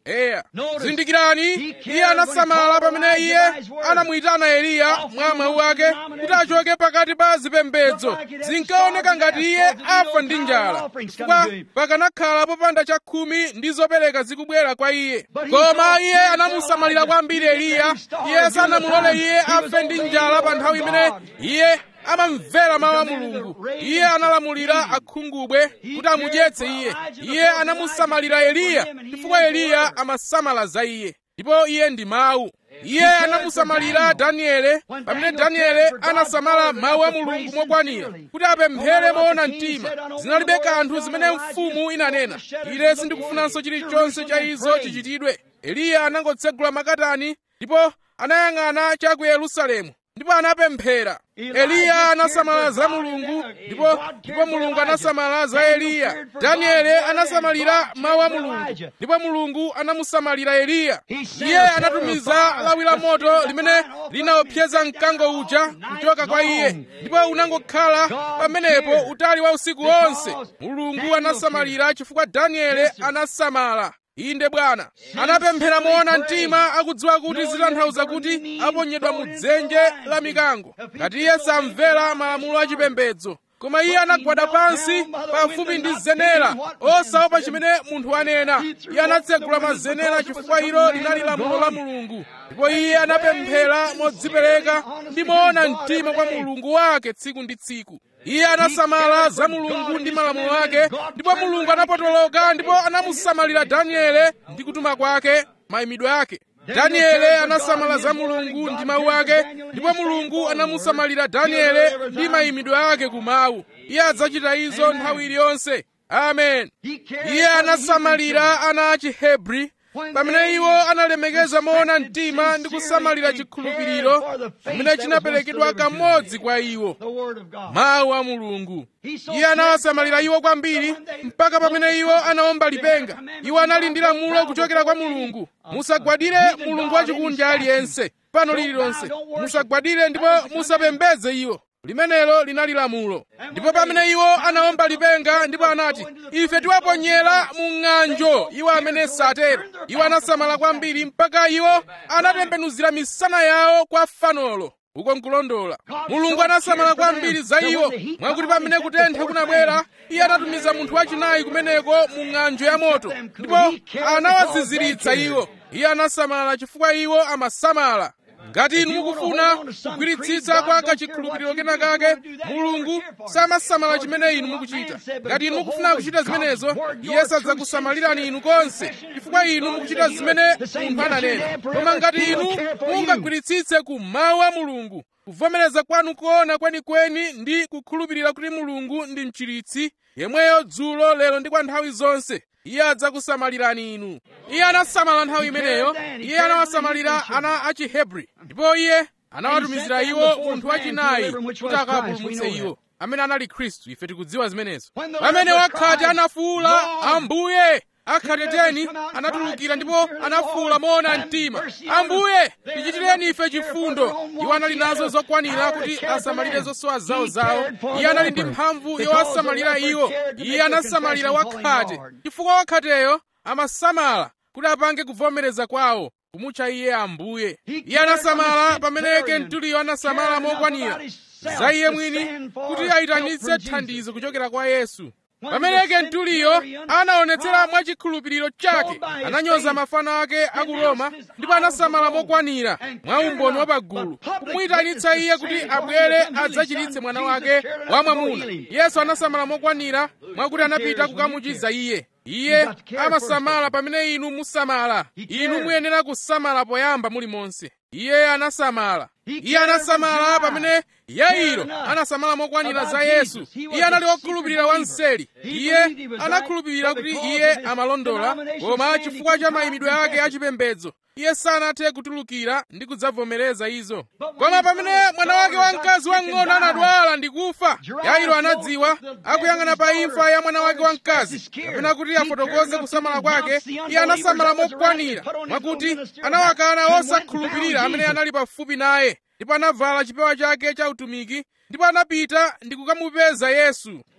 eya zindikirani iye anasamala pamene iye anamuyitana eliya mwa mawu ake kuti achoke pakati pa zipembedzo zinkaoneka ngati iye afa ndi njala chifukwa pakanakhala popanda chakhumi ndi zopereka zikubwera kwa iye koma iye anamusamalira kwambiri eliya iye sanamulole iye afe ndi njala pa nthawi imene iye amamvera mawu a mulungu iye analamulira akhungubwe kuti amudyetse iye iye anamusamalira eliya chifukwa eliya amasamala za iye ndipo iye ndi mawu iye anamusamalira daniele pamene daniele anasamala mawu a mulungu mokwanira kuti apemphere moona mtima zinalibe kanthu zimene mfumu inanena ine sindikufunanso chilichonse cha izo chichitidwe eliya anangotsegula makatani ndipo anayang'ana cha ku yerusalemu ndipo anapemphera eliya anasamala za mulungu ndipo ndipo mulungu anasamala za eliya daniele anasamalira mawu a mulungu ndipo mulungu anamusamalira eliya iye anatumiza lawi la moto limene linaopseza mkango uja kuchoka kwa iye ndipo unangokhala pamenepo utali wa usiku wonse mulungu anasamalira chifukwa daniele anasamala inde bwana anapemphera moona mtima akudziwa kuti zitanthauza kuti aponyedwa mu dzenje la mikango ngati iye samvera malamulo achipembedzo koma iye anagwada pansi pafupi ndi zenera osaopa chimene munthu anena iye anatsegula mazenera chifukwa ilo linali lamulo la mulungu ndipo iye anapemphera modzipereka ndi moona mtima kwa mulungu wake tsiku ndi tsiku iye anasamala za mulungu ndi malamulo ake ndipo mulungu anapotoloka ndipo anamusamalira daniele ndi kutuma kwake mayimidwe ake daniele anasamala za mulungu ndi mawu ake ndipo mulungu anamusamalira daniele ndi mayimidwe ake ku mawu iye adzachita izo nthawi iliyonse amen iye anasamalira ana a chihebri pamene iwo analemekeza moona mtima ndi kusamalira chikhulupiriro chimene chinaperekedwa kamodzi kwa iwo mawu a mulungu iye anawasamalira iwo kwambiri mpaka pamene iwo anaomba lipenga iwo anali ndi lamulo kuchokera kwa mulungu musagwadire mulungu wachikunja aliyense pano lililonse musagwadire ndipo musapembedze iwo limenelo linali lamulo ndipo pamene iwo anaomba lipenga ndipo anati ife tiwaponyera mu ng'anjo iwo amene satero iwo anasamala kwambiri mpaka iwo anatembenuzira misana yawo kwa fanolo uko nkulondola mulungu anasamala kwambiri za iwo mwakuti pamene kutentha kunabwera iye anatumiza munthu wachinayi kumeneko mu ng'anjo ya moto ndipo anawaziziritsa iwo iye anasamala chifukwa iwo amasamala ngati inu mukufuna kugwiritsitsa kwa kachikhulupiriro kena kake mulungu samasamala chimene inu mukuchita ngati inu mukufuna kuchita zimenezo iye sadzakusamalirani inu konse chifukwa inu mukuchita zimene munthu ananena koma ngati inu mungagwiritsitse ku mawu a mulungu kuvomereza kwanu kuona kwenikweni ndi kukhulupirira kuti mulungu ndi mchiritsi yemweyo dzulo lero ndi kwa nthawi zonse iye adzakusamalirani inu iye anasamala nthawi imeneyo iye anawasamalira ana a chihebri ndipo iye anawatumizira iwo munthu wachinayi kuti akapulumutse iwo amene anali khristu ife tikudziwa zimenezo pamene wakhate anafuwula ambuye akhateteni anatulukira ndipo anafuwula moona mtima ambuye tichitireni ife chifundo iwo anali nazo zokwanira kuti asamalire zosowa zawo zawo iye anali ndi mphamvu yowasamalira iwo iye anasamalira wakhate chifukwa wakhateyo amasamala kuti apange kuvomereza kwawo kumutcha iye ambuye iye anasamala pamene kentuliyo anasamala mokwanira za iye mwini kuti ayitanitse thandizo kuchokera kwa yesu pamene kentuliyo anaonetsera mwachikhulupiriro chake ananyoza mafano ake a ku roma ndipo anasamala mokwanira mwa umboni wa pagulu kumuyitanitsa iye kuti abwere adzachiritse mwana wake wamwamuna yesu anasamala mokwanira mwakuti anapita kukamuchiza iye iye amasamala pamene inu musamala inu muyenera kusamala poyamba mulimonse iye anasamala iye anasamala pamene yairo anasamala mokwanira za yesu iye anali wokhulupirira wanseli iye anakhulupirira kuti iye amalondola koma chifukwa cha mayimidwe ake achipembedzo iye sanathe kutulukira ndi kudzavomereza izo koma pamene mwana wake wamkazi wang'ono anadwala ndi kufa yairo anadziwa akuyang'ana pa imfa ya mwana wake wamkazi kapena kuti afotokoze kusamala kwake iye anasamala mokwanira mwakuti anawakana osakhulupirira amene anali pafupi naye ndipo anavala chipewa chake cha utumiki ndipo anapita ndi kukamupeza yesu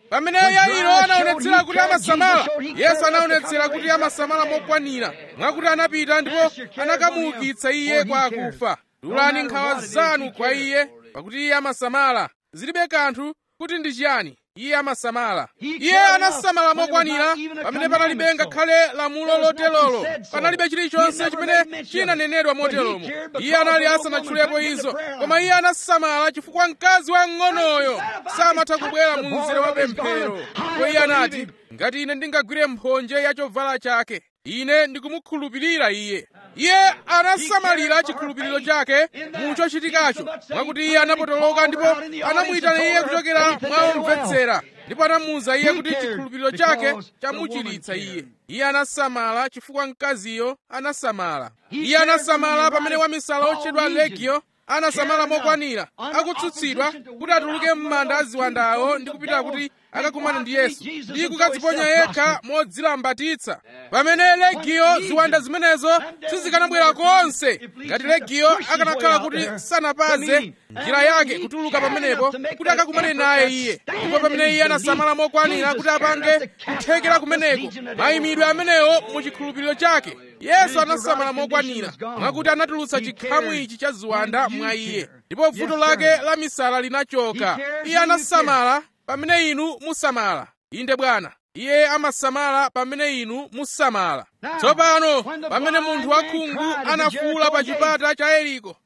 pamene yairo anaonetsera kuti amasamala yesu anaonetsera kuti amasamala mokwanira mwakuti anapita ndipo anakamuukitsa iye kwa akufa dulani nkhawa zanu kwa iye pakuti iye amasamala zilibe kanthu kuti ndi chiyani iye amasamala iye anasamala mokwanira pamene panalibe ngakhale lamulo lotelolo panalibe chilichonse chimene chinanenedwa moteromo iye anali asanatchulepo izo koma iye anasamala chifukwa mkazi wang'onoyo samatha kubwera mu mzere wa pemphero ndipo iye anati ngati ine ndingagwire mphonje ya chovala chake ine ndikumukhulupirira iye iye anasamalira chikhulupiriro chake mu chochitikacho mwakuti iye anapotoloka ndipo anamuyitana iye kuchokera mwaomvetsera ndipo anamuwuza iye kuti chikhulupiriro chake chamuchiritsa iye iye anasamala chifukwa mkaziyo anasamala iye anasamala pamene wamisala otchedwa legio anasamala mokwanira akutsutsidwa kuti atuluke m'manda aziwandawo ndi kupita kuti akakumana ndi yesu ndi kukadziponya yekha modzilambatitsa pamene legiyo ziwanda zimenezo sizikanabwera konse ngati legiyo akanakhala kuti sanapaze njira yake kutuluka pamenepo kuti akakumane naye iye ndipo pamene iye anasamala mokwanira kuti apange kuthekera kumeneko mayimidwe amenewo mu chikhulupiriro chake yesu anasamala mokwanira mwakuti anatulutsa chikhamu ichi cha ziwanda mwa iye ndipo vuto lake la misala linachoka iye anasamala pamene inu musamala inde bwana iye amasamala pamene inu musamala tsopano pamene munthu wakhungu anafuwula pa chipata cha yeriko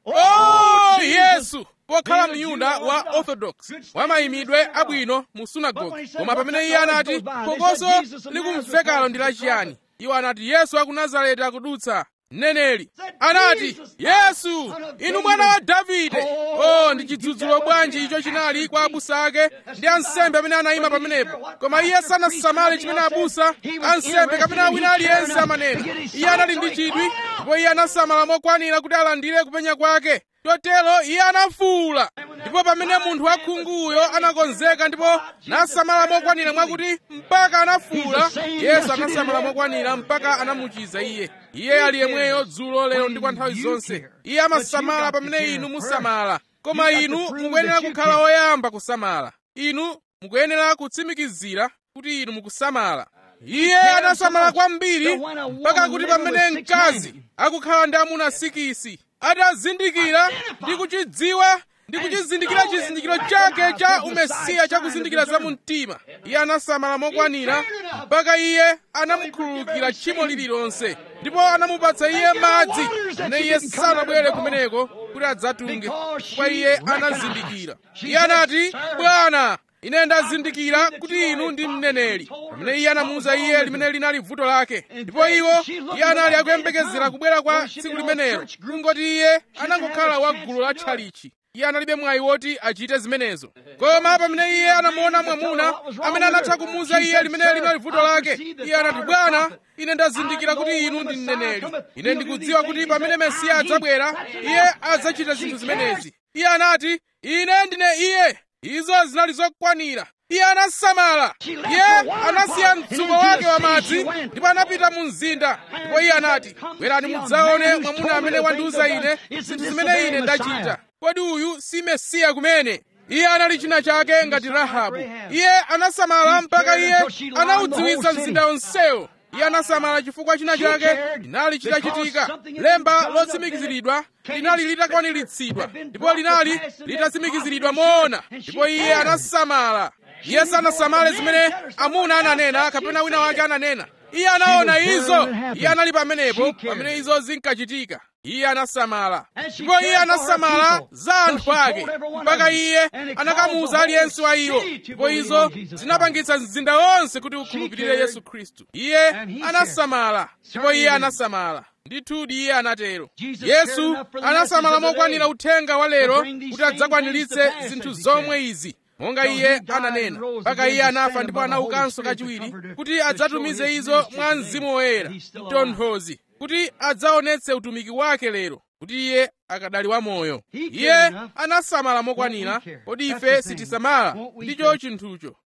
o yesu pokhala myuda wa orthodox wamayimidwe abwino mu sunagoge koma pamene iye anati phokoso likumvekalo ndi lachiyani iwo anati yesu wa ku nazareti akudutsa mneneri anati yesu inu mwana wa davide o ndi chidzudzulo bwanji icho chinali kwa abusa ake ndi ansembe amene anayima pamenepo koma iye sanasamale chimene abusa ansembe kapena wina aliyense amanena iye anali ndi chidwi ndipo iye anasamala mokwanira kuti alandire kupenya kwake chotero iye anafuwula ndipo pamene munthu wakhunguyo anakonzeka ndipo nasamala mokwanira mwakuti mpaka anafuwula yesu anasamala mokwanira mpaka anamuchiza iye iye ali yemweyo dzulo lero ndi kwa nthawi zonse iye amasamala pamene inu musamala koma inu mukuyenera kukhala oyamba kusamala inu mukuyenera kutsimikizira kuti inu mukusamala iye anasamala kwambiri mpaka kuti pamene mkazi akukhala ndi amuna sikisi atazindikira ndi kuchidziwa ndi kuchizindikira chizindikiro chake cha umesiya chakuzindikira za mumtima iye anasamala mokwanira mpaka iye anamukhululukira tchimo lililonse ndipo anamupatsa iye madzi amene iye sanabwere kumeneko kuti adzatunge chifukwa iye anazindikira iye anati bwana ine ndazindikira kuti inu ndi mneneri pamene iye anamuwuza iye limene linali vuto lake ndipo iwo iye anali akuyembekezera kubwera kwa tsiku limenelo kungoti iye anangokhala wa gulu la tchalichi iye analibe mwayi woti achite zimenezo koma pamene iye anamuona mwamuna amene anatha kumuwuza iye limene linali vuto lake iye anati bwana ine ndazindikira kuti inu ndi mneneri ine ndikudziwa kuti pamene mesiya adzabwera iye adzachita zinthu zimenezi iye anati ine ndine iye izo zinali zokwanira iye anasamala iye anasiya mtsuko wake wa madzi ndipo anapita mu mzinda ndipo iye anati bwerani mudzaone mwamuna amene wandiwuza ine zinthu zimene ine ndachita kodi uyu si mesiya kumene iye anali china chake ngati rahabu iye anasamala mpaka iye anawudziwitsa mzinda onsewo iye anasamala chifukwa china chake linali chitachitika lemba lotsimikiziridwa linali litakwaniritsidwa ndipo linali litatsimikiziridwa moona ndipo iye anasamala iye sanasamale zimene amuna ananena kapena wina wake ananena iye anaona izo iye anali pamenepo pamene izo zinkachitika iye anasamala ndipo iye anasamala za anthu ake mpaka iye anakamuwuza aliyense wa iwo ndipo izo zinapangitsa mzinda wonse kuti ukhulupirire yesu khristu iye anasamala ndipo iye anasamala ndithudi iye anatero yesu anasamala mokwanira uthenga wa lero kuti adzakwaniritse zinthu zomwe izi monga iye ananena mpaka iye anafa ndipo anaukanso kachiwiri kuti adzatumize izo mwa mzimu woyera mtonthozi kuti adzaonetse utumiki wake lero kuti iye akadali wamoyo iye anasamala mokwanira kodi ife sitisamala ndicho chinthucho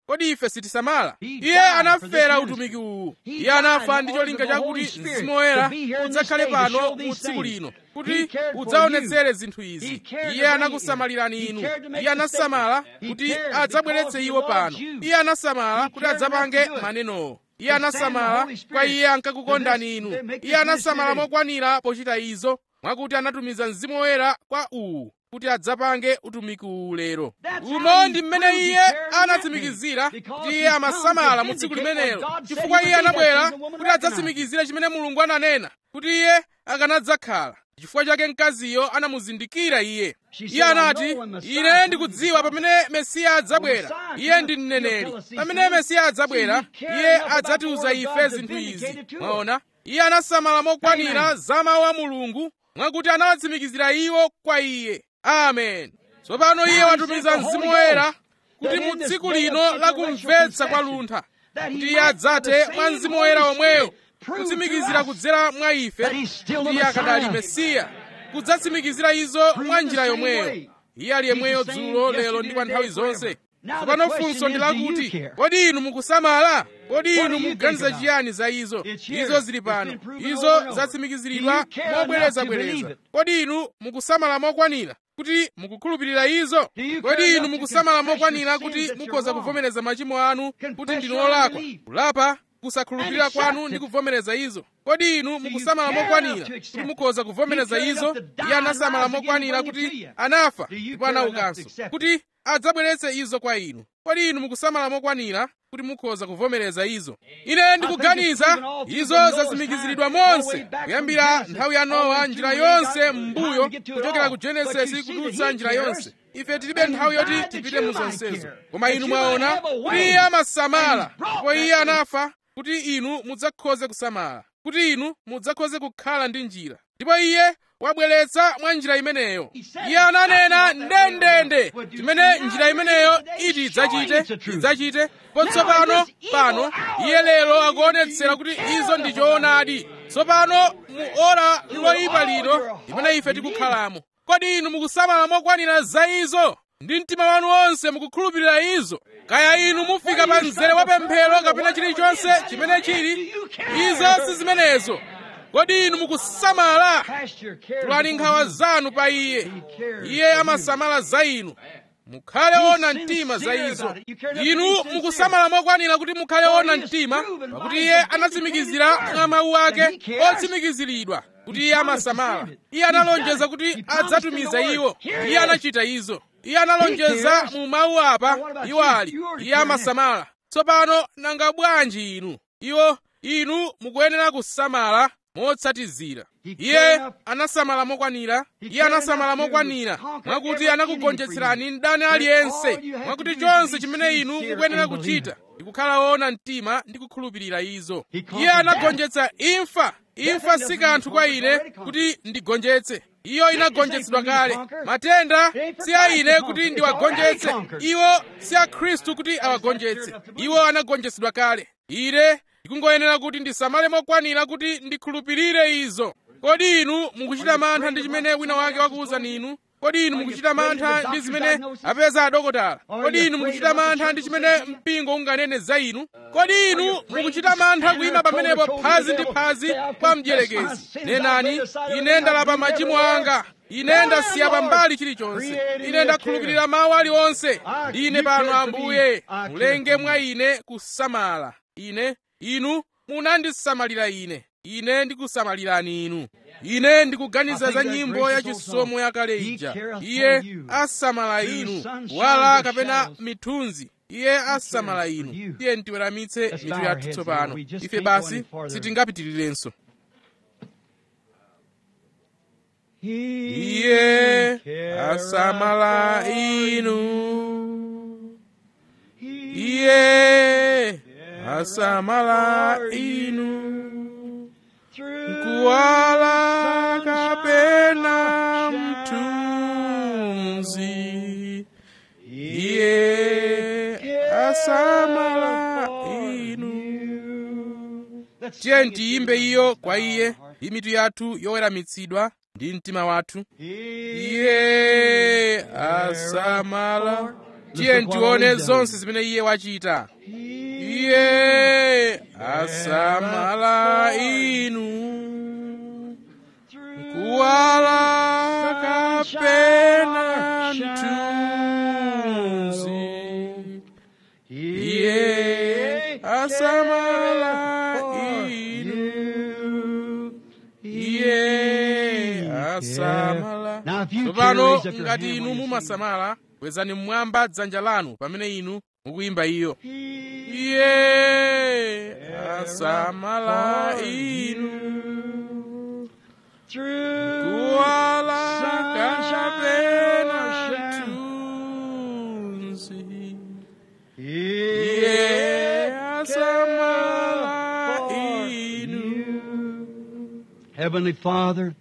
kodi ife sitisamala iye anafera utumiki uwu iye anafa ndi cholinga chakuti mzimu woyera udzakhale pano mu tsiku lino kuti udzaonetsere zinthu izi iye anakusamalirani inu iye anasamala kuti adzabweretse iwo pano iye anasamala kuti adzapange manenowo iye anasamala kwa iye ankakukondani inu iye anasamala mokwanira pochita izo mwakuti anatumiza mzimu woyera kwa uwu kuti adzapange utumiki uwu lero umo ndi mmene iye anatsimikizira kuti iye amasamala mu tsiku limenelo chifukwa iye anabwera kuti adzatsimikizire chimene mulungu ananena kuti iye akanadzakhala chifukwa chake mkaziyo anamuzindikira iye iye anati ine ndikudziwa pamene mesiya adzabwera iye ndi mneneri pamene mesiya adzabwera iye adzatiuza ife zinthu izi mwaona iye anasamala mokwanira za mawu a mulungu mwakuti anawatsimikizira iwo kwa iye amen tsopano iye watumiza mzimu woyera kuti mu tsiku lino lakumvetsa kwa luntha kuti iye adzate mwa mzimu woyera omweyo kutsimikizira kudzera mwa ife kuti iye akadali mesiya kudzatsimikizira izo mwa njira yomweyo iye ali yemweyo dzulo lero ndi kwa nthawi zonse tsopano funso ndi lakuti kodi inu mukusamala kodi inu mukuganiza chiyani za izo izo zili pano izo zatsimikiziridwa mobwerezabwereza kodi inu mukusamala mokwanira kuti mukukhulupirira izo kodi inu mukusamala mokwanira kuti mukhoza kuvomereza machimo anu kuti ndinu olakwa kulapa kusakhulupirira kwanu ndi kuvomereza izo kodi inu mukusamala mokwanira kuti mukhoza kuvomereza izo iye anasamala mokwanira kuti anafa ndipo anaukanso kuti adzabweretse izo kwa inu kodi inu mukusamala mokwanira kuti mukhoza kuvomereza izo ine ndikuganiza izo zatsimikiziridwa monse kuyambira nthawi ya nowa njira yonse m'mbuyo kuchokera ku genesisi kudutsa njira yonse ife tilibe nthawi yoti tipite mu zonsezo koma inu mwaona kuti iye amasamala ndipo iye anafa kuti inu mudzakhoze kusamala kuti inu mudzakhoze kukhala ndi njira ndipo iye wabweretsa mwa njira imeneyo iye ananena ndendende chimene njira imeneyo iti idzachite idzachite potsopano pano iye lero akuonetsera kuti izo ndi choonadi tsopano mu ora loyipa lino limene ife tikukhalamo kodi inu mukusamala mokwanira za izo ndi mtima wanu wonse mukukhulupirira izo kaya inu mufika pa mzere wa pemphero kapena chilichonse chimene chili izo si zimenezo kodi inu mukusamala tulani nkhawa zanu pa iye iye amasamala za inu mukhale wona mtima za izo inu mukusamala mokwanira kuti mukhale wona mtima pakuti iye anatsimikizira mwa mawu ake otsimikiziridwa kuti iye amasamala iye analonjeza kuti adzatumiza iwo iye anachita izo iye analonjeza mu mawu apa iwo ali iye amasamala tsopano nanga bwanji inu iwo inu mukuyenera kusamala motsatizira iye anasamala mokwanira iye anasamala mokwanira mwakuti anakugonjetserani mdani aliyense mwakuti chonse chimene inu mukuyenera kuchita ndikukhala wona mtima ndi kukhulupirira izo iye anagonjetsa imfa imfa si kanthu kwa ine kuti ndigonjetse iyo inagonjetsedwa kale matenda si a ine kuti ndiwagonjetse iwo si a khristu kuti awagonjetse iwo anagonjetsedwa kale ine ndikungoyenera kuti ndisamale mokwanira kuti ndikhulupirire izo kodi inu mukuchita mantha ndi chimene wina wake wakuwuzani inu kodi inu mukuchita mantha ndi zimene apeza adokotala kodi inu mukuchita mantha ndi chimene mpingo unganene za inu kodi inu mukuchita mantha kuyima pamenepo phazi ndi phazi kwa mdierekezi nenani ine ndalapa machimo anga ine ndasiya pambali chilichonse ine ndakhulupirira mawu aliwonse ndine pano ambuye mulenge mwa ine kusamala ine inu munandisamalira ine ine ndikusamalirani inu ine ndikuganiza za nyimbo ya chisomo yakale ija iye asamala inu wala kapena mithunzi iye asamala inu tiye ntiweramitse mitu yathu tsopano ife basi sitingapitirirenso iye asamala inu iye asamala inu kuwala kapena mthunzi iye asamala inu tiye tiyimbe iyo kwa iye ndi mitu yathu yoweramitsidwa ndi mtima wathu iye asamala tiye tione zonse zimene iye wachita iye asamala inu kuwala kapena mthunzi iye asamala inu iye asamala Now, if you can tsopano raise up your ngati hand inu when you mumasamala kwezani mmwamba dzanja lanu pamene inu mukuyimba iyo iye asamala inu Through kuwala sunshine kapena or shadow, mthunzi Iye iye asamala for inu Heavenly Father,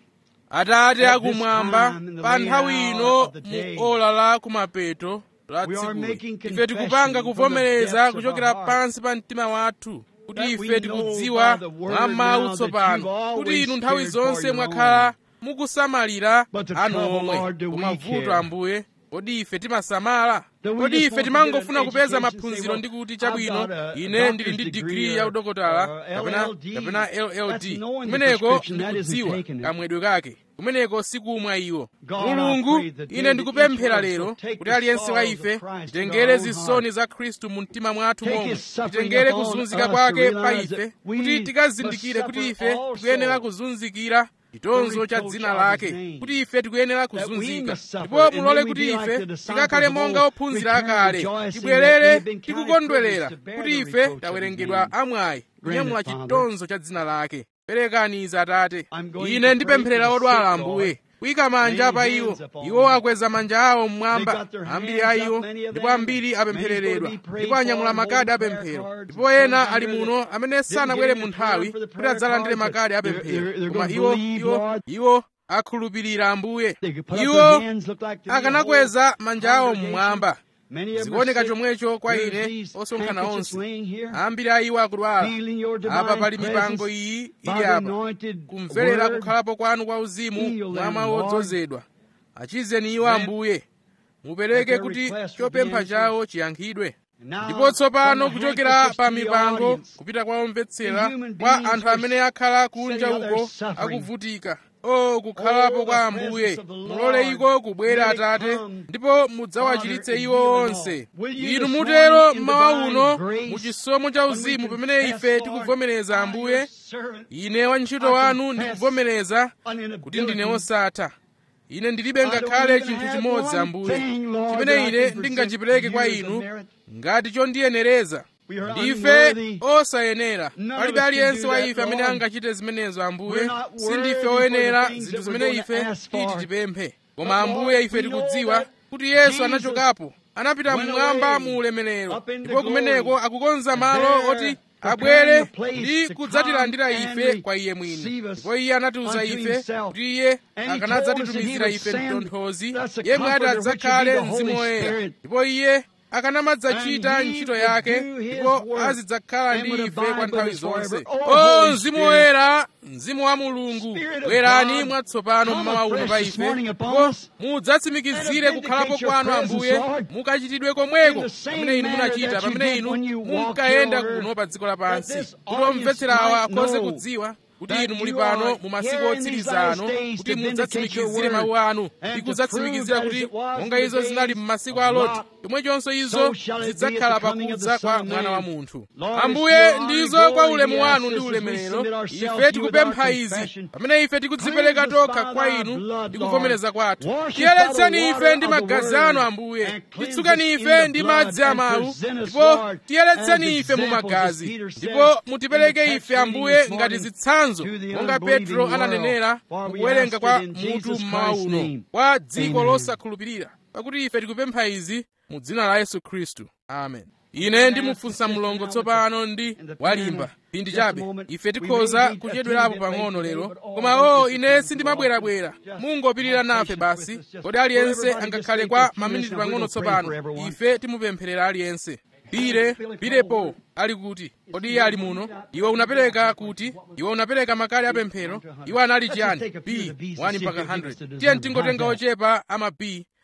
atate At this akumwamba time in the pa late nthawi hour ino of the day, mu ola la kumapeto la we are tsiku making ife tikupanga confession from the kuvomereza depths of kuchokera our heart pansi pa mtima wathu kuti that we ife know tikudziwa by the word mwa mawu now that tsopano you've always kuti inu nthawi cared for zonse your mwakhala own. mukusamalira But the anu trouble, omwe Lord, do we koma vuto care? ambuye kodi ife timasamala Do we kodi just ife want to timangofuna get an kupeza education and say, maphunziro well, ndi kuti I've chabwino got a ine ndili doctor's ndi degree digiri ya or- udokotala or kapena LLD. kapena That's LLD knowing the kumeneko prescription, that isn't ndikudziwa taking it. kamwedwe kake kumeneko sikumwa iwo God, I mulungu pray that ine they ndikupemphera that each lero one shall take kuti the aliyense wa sorrows of ife Christ titengere in our own zisoni za khristu mu mtima mwathu Take momwe his suffering titengere upon kuzunzika us kwake to pa realize ife that we kuti tikazindikire must kuti suffer ife also tikuyenera kuzunzikira chitonzo cha reproach dzina of lake his name. kuti ife tikuyenera That we kuzunzika must suffer, ndipo and mulole then we kuti be like ife the disciples tikakhale of monga old, ophunzira return akale rejoicing that we tibwerere have been counted tikukondwerera privileged to bear kuti the ife reproach of tawerengedwa his name. amwayi kunyamula Grant it, Father. chitonzo cha dzina lake perekani izi atate I'm going ine to ndipempherera pray for the odwala sick, ambuye Lord. kuyika manja Laying pa hands iwo upon iwo them. akweza manja awo They mmwamba got their ambiri hands a up, iwo many of ndipo them. ambiri Many's apemphereredwa gonna be prayed ndipo anyamula for, makadi holding prayer apemphero cards. ndipo ena Some ali under muno the- amene didn't sanabwere get mu in time nthawi for the kuti prayer adzalandire cards, makadi but they're- apemphero they're- they're koma gonna iwo believe, iwo Lord. iwo akhulupirira ambuye They could put up iwo their hands, look like to be a akanakweza whole manja awo congregation. mmwamba Many of them are zikuoneka sick. chomwecho kwa There's ine these osonkhana handkerchiefs onse laying here, ambiri a iwo akudwala feeling your divine apa pali mipango presence iyi by ili the apa anointed kumverera word. kukhalapo kwanu kwa uzimu Heal mwa them, mawu Lord. odzozedwa achizeni iwo Grant ambuye that mupereke their kuti request will be chopempha answered. chawo chiyankhidwe And now, ndipo tsopano from the kuchokera handkerchiefs pa to the mipango audience, kupita kwa omvetsera the human kwa beings anthu who are amene akhala kunja sitting out there uko suffering. akuvutika o kukhalapo Oh, kwa the ambuye presence of the mulole Lord. iko kubwera Let it atate come, ndipo mudzawachiritse Father, iwo and heal them onse all. Will you inu this mutero morning in mmawa divine uno grace, mu chisomo cha when we uzimu pamene confess, ife Lord, tikuvomereza I, ambuye your servant, ine wantchito I wanu confess ndikuvomereza an kuti ndine inability osatha ine ndilibe I don't ngakhale even chinthu have chimodzi one ambuye thing, Lord, chimene that I ine can ndingachipereke present kwa to you as a inu merit. ngati chondiyenereza We are ndife unworthy. osayenera None of palibe us can aliyense do wa that, ife amene Lord. angachite zimenezo ambuye We're not sindife worthy for oyenera the things zinthu that we're zimene going to ife ask for. titi tipemphe koma But, Lord, ambuye ife we know tikudziwa that kuti yesu Jesus anachokapo anapita went mmwamba away mu ulemerero up in the ndipo kumeneko glory. akukonza And malo there oti preparing abwere a place ndi to kudzatilandira come and ife kwa iye mwini receive us ndipo iye anatiuza unto ife himself. kuti iye And he told us that he akanadzatitumizira would ife send mtonthozi us a yemwe ati comforter, which would be adzakhale the Holy mzimu woyera Spirit. ndipo iye akanamadzachita And he ntchito would yake do his ndipo work azidzakhala and ndi would ife abide kwa with nthawi us forever. zonse Oh, o Holy mzimu Spirit. woyera mzimu wa mulungu Spirit of bwerani God, mwatsopano come mmawa uno afresh pa this ife morning upon ndipo us, mudzatsimikizire and kukhalapo vindicate your kwanu presence, ambuye Lord, mukachitidwe komweko in the same pamene inu manner munachita that you pamene did inu when you walked munkayenda here on kuno pa dziko that lapansi this kuti audience omvetserawa might akhoze know kudziwa kuti that inu muli you pano are mu masiku here in these otsiriza last ano days kuti to vindicate mudzatsimikizire your mawu word anu and ndi to kudzatsimikizira prove that kuti as it was monga in the izo zinali days m'masiku of a loti Lot, chomwechonso izo so shall it be at zidzakhala the coming of the pakudza Son kwa of mwana wa Man. munthu Lord, it's ambuye your honor ndizo and kwa glory ulemu we wanu ask ndi this as we ulemerero submit ourselves ife to you with tikupempha our izi confession. pamene ife tikudzipereka Cleanse us tokha by kwa thy inu blood, ndi Lord. kuvomereza kwathu Wash us by tiyeretseni the ife water ndi of the magazi word anu ambuye and cleanse titsukani us in ife the ndi blood madzi a and mawu present us, ndipo Lord, tiyeretseni as ife mu examples, as magazi Peter said ndipo in the mutipereke text ife reading ambuye this ngati morning zitsanzo to the monga unbelieving petro world. ananenera For we kuwerenga ask kwa it in mutu Jesus mmawa Christ's uno name. kwa dziko Amen. losakhulupirira pakuti ife tikupempha izi mu dzina la yesu khristu amen ine ndimufunsa mlongo tsopano ndi walimba pindi chabe ife tikhoza kuchedwerapo pang'ono lero koma o ine sindimabwerabwera mungopirira nafe basi kodi aliyense angakhale kwa maminiti pang'ono tsopano ife timupempherera aliyense pire pirepo ali kuti kodi iye ali muno iwe unapereka kuti iwe unapereka makadi apemphero iwe anali chiyani b 1 mpaka 100 tiye mtingotenga ochepa ama b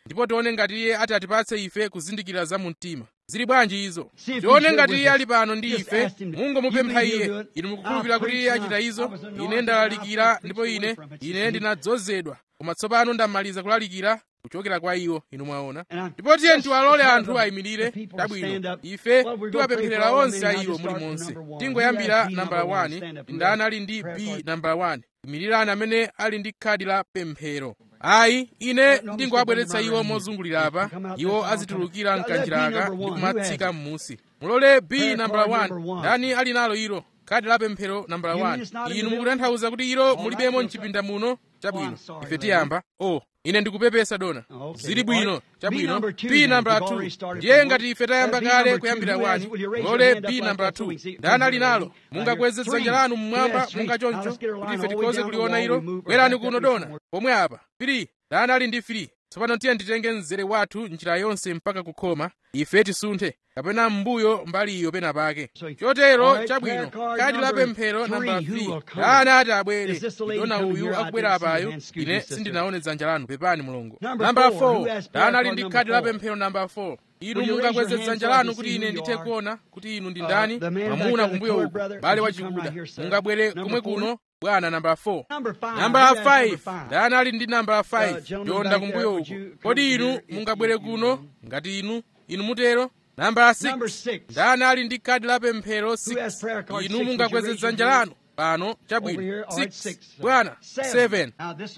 ndipo tione ngati iye ati atipatse ife kuzindikira za mu mtima zili bwanji izo See if he's tione here ngati with iye us. ali pano ndi Just ife ask him, mungomupempha you believe iye he'll do it? inu mukukhulupirira I'll kuti iye preach achita and I- izo I was anointed ine and ndalalikira I'll preach ndipo away ine from it. ine ndinadzozedwa koma tsopano ndamaliza kulalikira kuchokera kwa iwo inu mwaona And I- ndipo tiye just tiwalole tell anthu them, ayimirire the people tabwino stand up. ife Well, we're gonna tiwapempherera pray for all onse the men. a I'll iwo just start mulimonse from number one. tingoyambira Who has nambala B number one? 1 Stand up. ndani ali ndi Prayer b card. nambala 1 imirirani amene ali ndi khadi la pemphero ayi ine ndingowabweretsa iwo mozungulira apa iwo azitulukira mkanjiraka ndi kumatsika m'musi mulole b nambala 1 ndani ali nalo ilo khadi la pemphero nambala 1 inu mukutanthauza kuti ilo mulibemo mchipinda muno chabwino ife tiyamba o ine ndikupepesa dona zili bwino chabwino b nambala 2 ndiye ngati ife tayamba kale kuyambira 1 mulole b nambala 2 ndani ali nalo mungakweze dzanja lanu mmwamba munga choncho kuti ife tikhoze kuliona ilo bwerani kuno dona pomwe apa 3 ndani ali ndi 3 tsopano tiye nditenge mzere wathu njira yonse mpaka kukhoma ife tisunthe kapena m'mbuyo mbali iyo pena pake chotero chabwino kadi la pemphero namba 3 ndani ati abwere dona uyu akubwera apayo ine sindinaone dzanja lanu pepani mulungu namba 4 ndani ali ndi kadi la pemphero namba 4 inu mungakweze dzanja lanu kuti ine ndithe kuona kuti inu ndi ndani mwamuna kumbuyo uku bale wachikuda mungabwere kumwe kuno bwana namba 4 namba 5 ndani ali ndi namba 5 yonda kumbuyo uku kodi inu mungabwere kuno ngati inu inu mutero namba 6 ndani ali ndi kadi la pemphero 6 inu mungakweze dzanja lanu pano chabwino 6 bwana 7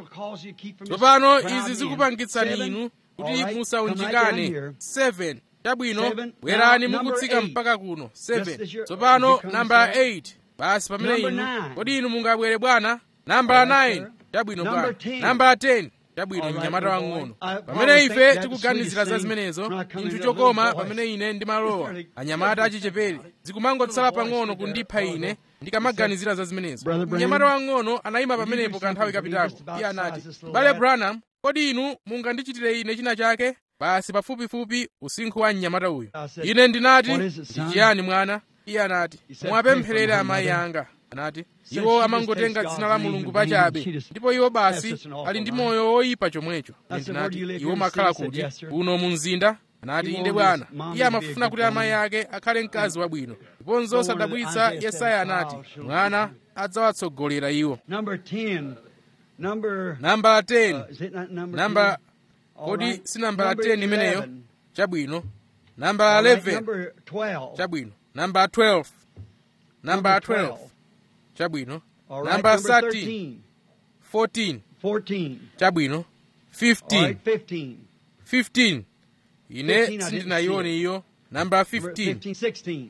tsopano izi zikupangitsani inu kuti musaunjikane 7 chabwino bwerani mukutsika mpaka kuno 7 tsopano namba 8 basi pamene inu kodi inu mungabwere bwana namba 9 chabwino bwana namba 10 chabwino mnyamata wang'ono pamene ife tikuganizira za zimenezo chinthu chokoma pamene ine ndimalowa anyamata achichepere zikumangotsala pang'ono kundipha ine ndikamaganizira za zimenezo mnyamata wang'ono anayima pamenepo kanthawi kapitako iye anati bale branham kodi inu mungandichitire ine china chake basi pafupifupi usinkhu wa mnyamata uyu ine ndinati ndi chiyani mwana iye anati muwapempherere amayi anga anati iwo amangotenga dzina la mulungu pachabe ndipo iwo basi ali ndi moyo woyipa chomwecho ine ndinati iwo makhala kuti kuno mu mzinda anati inde bwana iye amafuna kuti amayi ake akhale mkazi wabwino ndiponso osadabwitsa yesaya anati mwana adzawatsogolera iwo nambala 10 namba kodi si nambala 10 imeneyo chabwino nambala 11 chabwino nambala 12 nambala 12 chabwino nambala 13 14 chabwino 15 15 ine sindinayione iyo nambala 15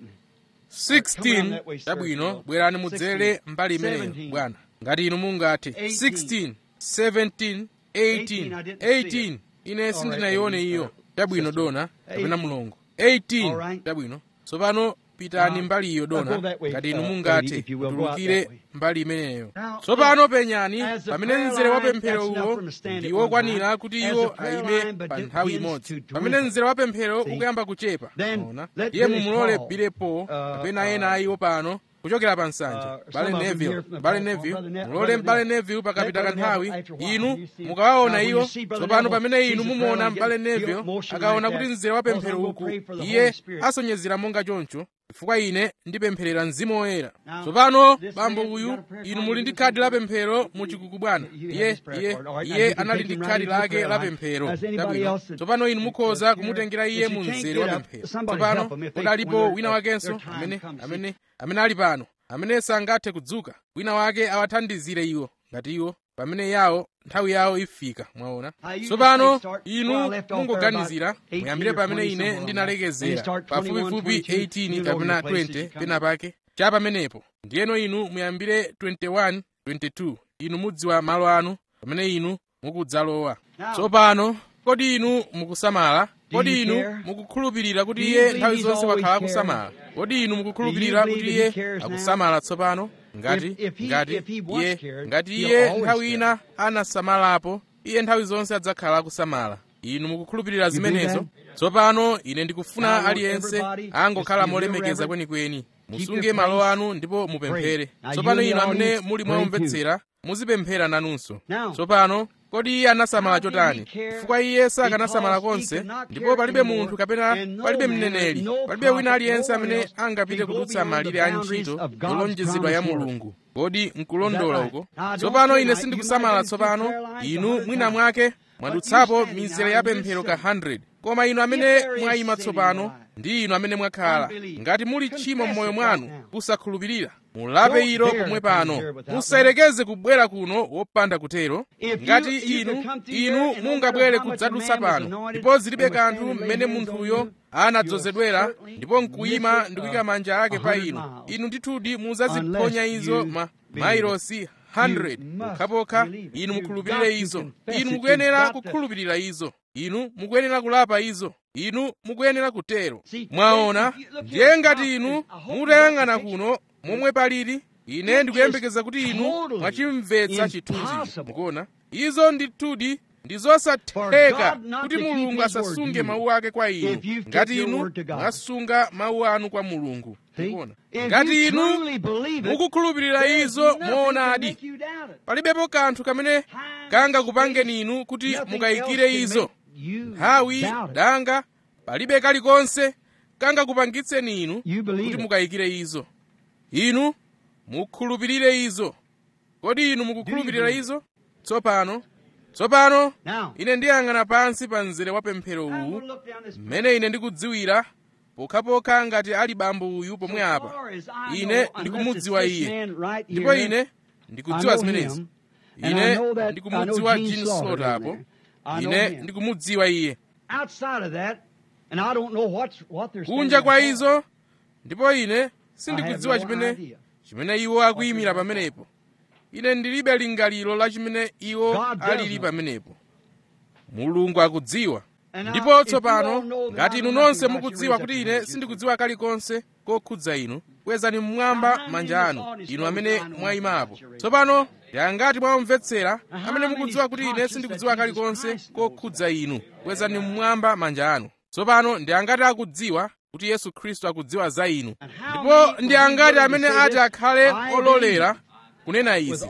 16 chabwino bwerani mudzere mbali imeneyo bwana ngati inu mungathe 16 17 18 18 ine sindinayione iyo chabwino dona kapena mulungu 18 chabwino tsopano pitani mbali iyo dona ngati inu mungathe tulukire mbali imeneyo tsopano penyani pamene mzere wa pemphero uwo ndi wokwanira kuti iwo ayime pa nthawi imodzi pamene mzere wa pemphero ukuyamba kuchepa ona iye mumulole bilepo kapena ena ayiwo pano kuchokera pa nsanja bale neville bale neville mulole mbale neville pakapita kanthawi inu mukawaona iwo tsopano pamene inu mumuona mbale neville akaona kuti mzere wa pemphero uku iye asonyezera monga choncho chifukwa ine ndipempherera mzimu woyera tsopano bambo uyu inu muli ndi khadi la pemphero muchikuku bwana iye iye iye anali ndi khadi lake la pemphero chabwino tsopano inu mukhoza kumutengera iye mu mzere wa pemphero tsopano kodi alipo wina wakenso amene amene amene ali pano amene sangathe kudzuka wina wake awathandizire iwo ngati iwo pamene yawo nthawi yawo ifika mwaona tsopano inu mungoganizira muyambire pamene ine ndinalekezera pafupifupi 18 kapena 20 pena pake cha pamenepo ndiyeno inu muyambire 21 22 inu mudziwa malo anu pamene inu mukudzalowa tsopano kodi inu mukusamala kodi inu mukukhulupirira kuti iye nthawi zonse wakhala akusamala kodi inu mukukhulupirira kuti iye akusamala tsopano ngati ngati iye ngati iye nthawi ina anasamalapo iye nthawi zonse adzakhala akusamala inu mukukhulupirira zimenezo tsopano ine ndikufuna aliyense angokhala molemekeza kwenikweni musunge malo anu ndipo mupemphere tsopano inu amene muli mwamvetsera muzipemphera nanunso tsopano kodi iye anasamala chotani chifukwa iye sakanasamala konse ndipo palibe munthu kapena palibe mneneri palibe wina aliyense amene angapite kudutsa malire a ntchito yolonjezedwa ya mulungu kodi nkulondola uko tsopano ine sindikusamala tsopano inu mwina mwake mwadutsapo mizere ya pemphero ka 100 koma inu amene mwayima tsopano ndi inu amene mwakhala ngati muli tchimo m'moyo mwanu kusakhulupirira mulape ilo pomwe pano musayerekeze kubwera kuno wopanda kutero ngati inu inu mungabwere kudzadutsa pano ndipo zilibe kanthu mmene munthuyo anadzozedwera ndipo nkuyima ndi kuyika manja ake pa inu inu ndithudi mudzaziphonya izo ma mailosi 100 pokhapokha inu mukhulupirire izo inu mukuyenera kukhulupirira izo inu mukuyenera kulapa izo inu mukuyenera kutero mwaona ndiye ngati inu mutayang'ana kuno momwe palili ine ndikuyembekeza kuti inu mwachimvetsa chithunzi mukuona izo ndithudi ndi zosatheka kuti mulungu asasunge mawu ake kwa inu ngati inu mwasunga mawu anu kwa mulungu mukuona ngati inu mukukhulupirira izo moonadi palibepo kanthu kamene kangakupangeni inu kuti mukayikire izo nthawi danga palibe kalikonse kangakupangitseni inu kuti mukayikire izo inu mukhulupirire izo kodi inu mukukhulupirira izo tsopano tsopano ine ndiyang'ana pansi pa mzere wa pemphero uwu mmene ine ndikudziwira pokhapokha ngati ali bambo uyu pomwe apa ine ndikumudziwa iye ndipo ine ndikudziwa zimenezi ine ndikumudziwa Gene Slaughter apo ine ndikumudziwa iye kunja kwa izo ndipo ine sindikudziwa chimene chimene iwo akuyimira pamenepo ine ndilibe lingaliro la chimene iwo alili pamenepo mulungu akudziwa ndipo tsopano ngati inu nonse mukudziwa kuti ine sindikudziwa kalikonse kokhudza inu kwezani mmwamba manja anu inu amene mwayimapo tsopano yangati mwamvetsera amene mukudziwa kuti ine sindikudziwa kalikonse kokhudza inu kwezani mmwamba manja anu tsopano ndi angati akudziwa kuti yesu khristu akudziwa za inu ndipo ndi angati amene ati akhale ololera kunena izi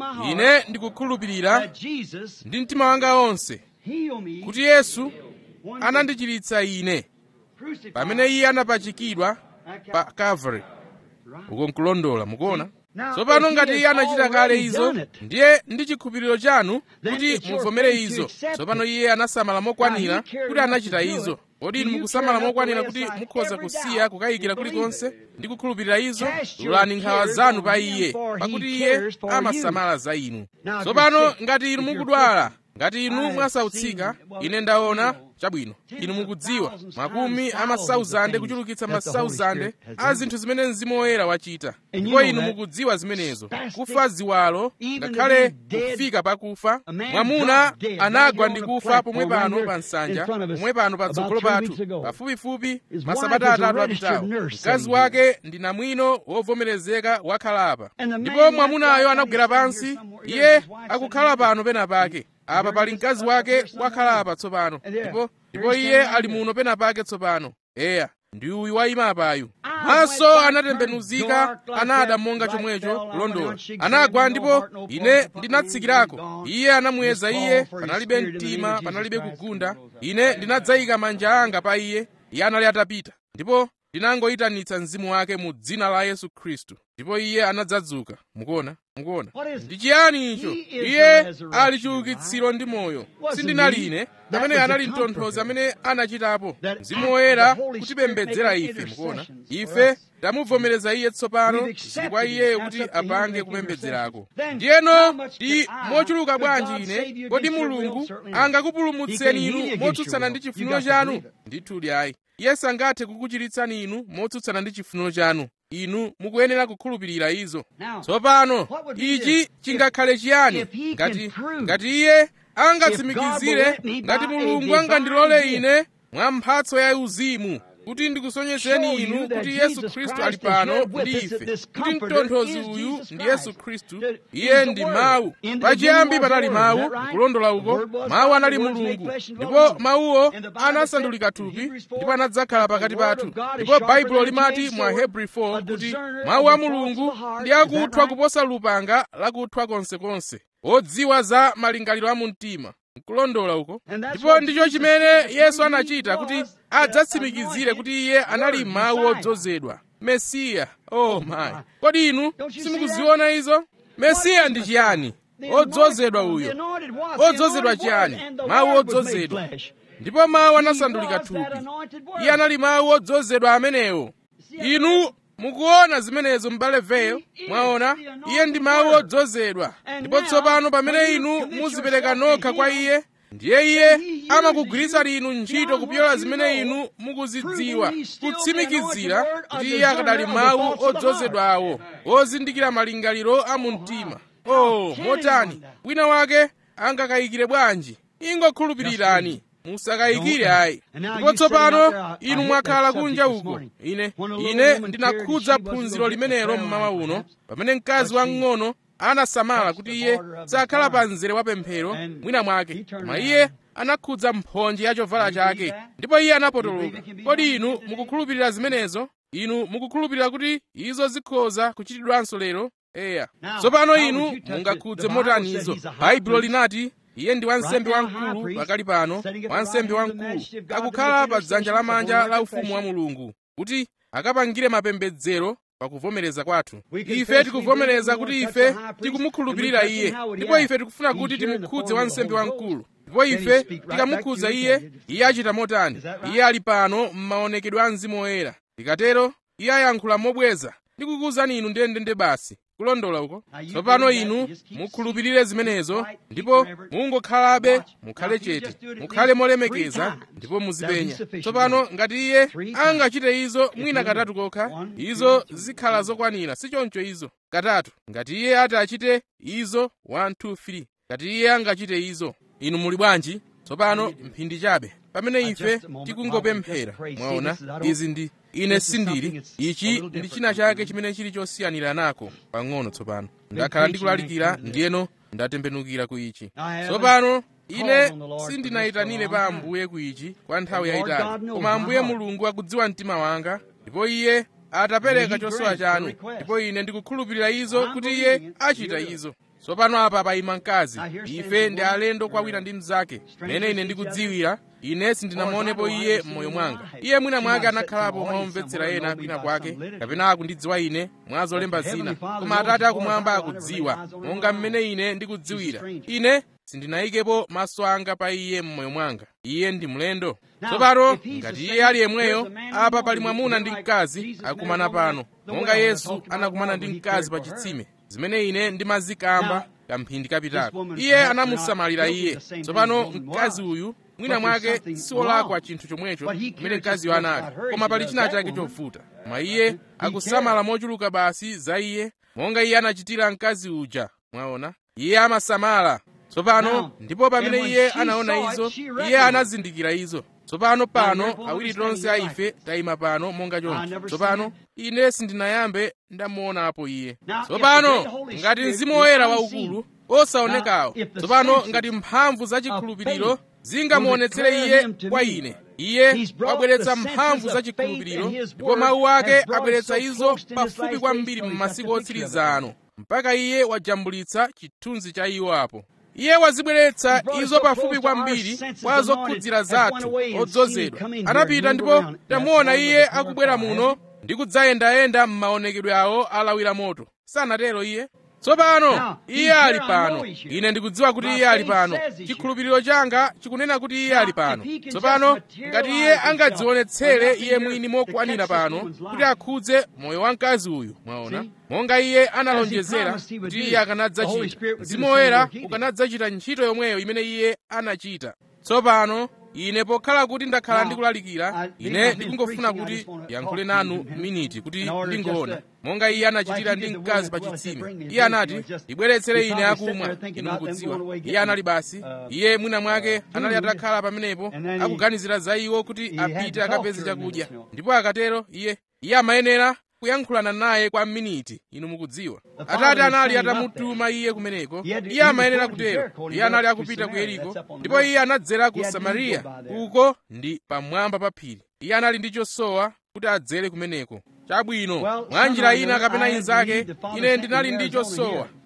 ine ndikukhulupirira ndi mtima wanga wonse kuti yesu anandichiritsa ine pamene iye anapachikidwa pa calvary uko nkulondola mukuona tsopano ngati iye anachita kale izo ndiye ndi chikhulupiriro chanu kuti muvomere izo tsopano iye anasamala mokwanira kuti anachita izo kodi inu mukusamala mokwanira kuti mukhoza kusiya kukayikira kulikonse ndi kukhulupirira izo tulani nkhawa zanu pa iye pakuti iye amasamala za inu tsopano ngati inu mukudwala ngati inu mwasautsika ine ndaona chabwino inu mukudziwa makumi amasauzande kuchulukitsa masauzande a zinthu zimene mzimu woyera wachita ndipo inu mukudziwa zimenezo kufa ziwalo ngakhale kufika pakufa mwamuna anagwa ndi kufa pomwe pano pa nsanja pomwe pano patsogolo pathu pafupifupi masabata atatu apitawo mkazi wake ndi namwino wovomerezeka wakhalapa ndipo mwamunayo anagwera pansi iye akukhala pano pena pake apa pali mkazi wake wakhalapa tsopano ndipo ndipo iye ali muno pena pake tsopano eya ndi uyu wayima apayu maso anatembenuzika anada monga chomwecho kulondola anagwa ndipo ine ndinatsikirako iye anamuyeza iye panalibe mtima panalibe kugunda ine ndinadzayika manja anga pa iye iye anali atapita ndipo ndinangoyitanitsa mzimu wake mu dzina la yesu khristu ndipo iye anadzadzuka mukuona mukuona ndi chiyani icho iye ali chiukitsiro ndi moyo sindinali ine amene anali mtonthozi amene anachitapo mzimu woyera kutipembedzera ife mukuona ife tamuvomereza iye tsopano zili kwa iyeyo kuti apange kupembedzerako ndiyeno ndi mochuluka bwanji ine kodi mulungu angakupulumutseni inu motsutsana ndi chifuniro chanu ndithudi ayi iye sangathe kukuchiritsani inu motsutsana ndi chifuniro chanu inu mukuyenera kukhulupirira izo tsopano ichi chingakhale chiyani ngati ngati iye angatsimikizire ngati mulungu angandilole ine mwa mphatso ya uzimu kuti ndikusonyezeni inu kuti yesu khristu ali pano ndi ife kuti mtonthozi uyu ndi yesu khristu iye ndi mawu pachiyambi panali mawu kulondola uko mawu anali mulungu ndipo mawuwo anasandulika thupi ndipo anadzakhala pakati pathu ndipo baibulo limati mwa hebrew 4 kuti mawu a mulungu ndi akuthwa kuposa lupanga lakuthwa konsekonse odziwa za malingaliro a mu mtima nkulondola uko And that's ndipo what ndicho Jesus chimene did. yesu He anachita kuti was the adzatsimikizire kuti iye anali Word, mawu Messiah. odzozedwa mesiya oh my kodi inu Don't you see simukuziona izo mesiya ndi chiyani The odzozedwa anointed- uyo the anointed was, Odzozedwa the anointed chiyani? was, and the Mawu Word was made odzozedwa. flesh. ndipo mawu He anasandulika was that thupi anointed word. iye anali mawu odzozedwa amenewo inu mukuona zimenezo m'bale veyo mwaona iye ndi mawu odzozedwa ndipo tsopano pamene inu muzipereka nokha kwa iye ndiye iye amakugwiritsani inu ntchito kupyola zimene inu mukuzidziwa kutsimikizira kuti iye akadali mawu odzozedwawo ozindikira malingaliro a mu mtima oh motani wina wake angakayikire bwanji ingokhulupirirani musakayikire ayi ndipo tsopano inu mwakhala kunja uko ine ine ndinakhudza phunziro limenelo mmawa uno pamene mkazi wamng'ono anasamala kuti iye sakhala pa mzere wa pemphero mwina mwake koma iye anakhudza mphonje ya chovala chake ndipo iye anapotoloka kodi inu mukukhulupirira zimenezo inu mukukhulupirira kuti izo zikhoza kuchitidwanso lero eya tsopano inu mungakhudze motani izo baibulo linati iye ndi wansembe wamkulu pakali pano wansembe wamkulu akukhala pa dzanja lamanja la ufumu wa mulungu kuti akapangire mapembedzero pakuvomereza kwathu ife tikuvomereza kuti ife tikumukhulupirira iye ndipo ife tikufuna kuti timukhudze wansembe wamkulu ndipo ife tikamukhudza iye iye achita motani iye ali pano m'maonekedwe a mzimu woyera tikatero iye ayankhula mobweza ndikukuwuzani inu ndendende basi kulondola uko tsopano inu mukhulupirire zimenezo ndipo mungokhalabe mukhale chete mukhale molemekeza ndipo muzipenya tsopano ngati iye angachite izo mwina katatu kokha izo zikhala zokwanira sichoncho izo katatu ngati iye ati achite izo 1 2 3 ngati iye angachite izo inu muli bwanji tsopano mphindi chabe pamene ife tikungopemphera mwaona izi ndi ine sindili ichi ndi china chake chimene chili chosiyanira nako pang'ono tsopano ndakhala ndikulalikira ndiyeno ndatembenukira ku ichi tsopano ine sindinayitanire pa ambuye ku ichi kwa nthawi yayitali koma ambuye mulungu akudziwa mtima wanga ndipo iye atapereka chosowa chanu ndipo ine ndikukhulupirira izo kuti iye achita izo tsopano apa payima mkazi ife ndi alendo kwa wina ndi mnzake mene ine ndikudziwira ine sindinamuonepo iye m'moyo mwanga iye mwina mwake anakhalapo mwaomvetsera ena kwina kwake kapena akundidziwa ine mwa zolemba zina koma atate akumwamba akudziwa monga mmene ine ndikudziwira ine sindinayikepo maso anga pa iye m'moyo mwanga iye ndi mlendo tsopano ngati iye ali yemweyo apa pali mwamuna ndi mkazi akumana pano monga yesu anakumana ndi mkazi pa chitsime zimene ine ndimazikamba kamphindi kapitako iye anamusamalira iye tsopano mkazi uyu mwina mwake siwolakwa chinthu chomwecho chimene mkaziyo anali koma pali china chake chovuta koma iye akusamala mochuluka basi za iye monga iye anachitira mkazi uja mwaona iye amasamala tsopano ndipo pamene iye anaona izo iye anazindikira izo tsopano pano awiri tonse a ife tayima pano monga choncho tsopano ine sindinayambe ndamuonapo iye tsopano ngati mzimu woyera waukulu osaonekawo tsopano ngati mphamvu zachikhulupiriro zingamuonetsere iye kwa ine iye wabweretsa mphamvu zachikhulupiriro ndipo mawu ake abweretsa izo pafupi kwambiri m'masiku otsiriza ano mpaka iye wajambulitsa chithunzi cha iwo apo iye wazibweretsa izo pafupi kwambiri kwa zokhudzira zathu odzozedwa anapita ndipo tamuona iye akubwera muno ndi kudzayendayenda m'maonekedwe awo alawira moto sanatero iye tsopano iye ali pano ine ndikudziwa kuti iye ali pano chikhulupiriro changa chikunena kuti iye ali pano tsopano ngati iye angadzionetsere iye mwini mokwanira pano kuti akhudze moyo wa mkazi uyu mwaona monga iye analonjezera kuti iye akanadzachita mzimu woyera ukanadzachita ntchito yomweyo imene iye anachita tsopano ine pokhala kuti ndakhala ndikulalikira ine ndikungofuna kuti yankhule nanu miniti kuti ndingoona monga iye anachitira ndi mkazi pa chitsime iye anati ibweretsere ine akumwa inu mukudziwa iye anali basi iye mwina mwake anali atakhala pamenepo akuganizira za iwo kuti apite akapeze chakudya ndipo akatero iye iye amayenera kuyankhulana naye kwa miniti inu mukudziwa atate anali atamutuma iye kumeneko iye amayenera kutero iye anali akupita ku yeriko ndipo iye anadzera ku samariya uko ndi pamwamba pa phiri iye anali ndi chosowa kuti adzere kumeneko chabwino mwa njira ina kapena inzake ine ndinali ndi chosowa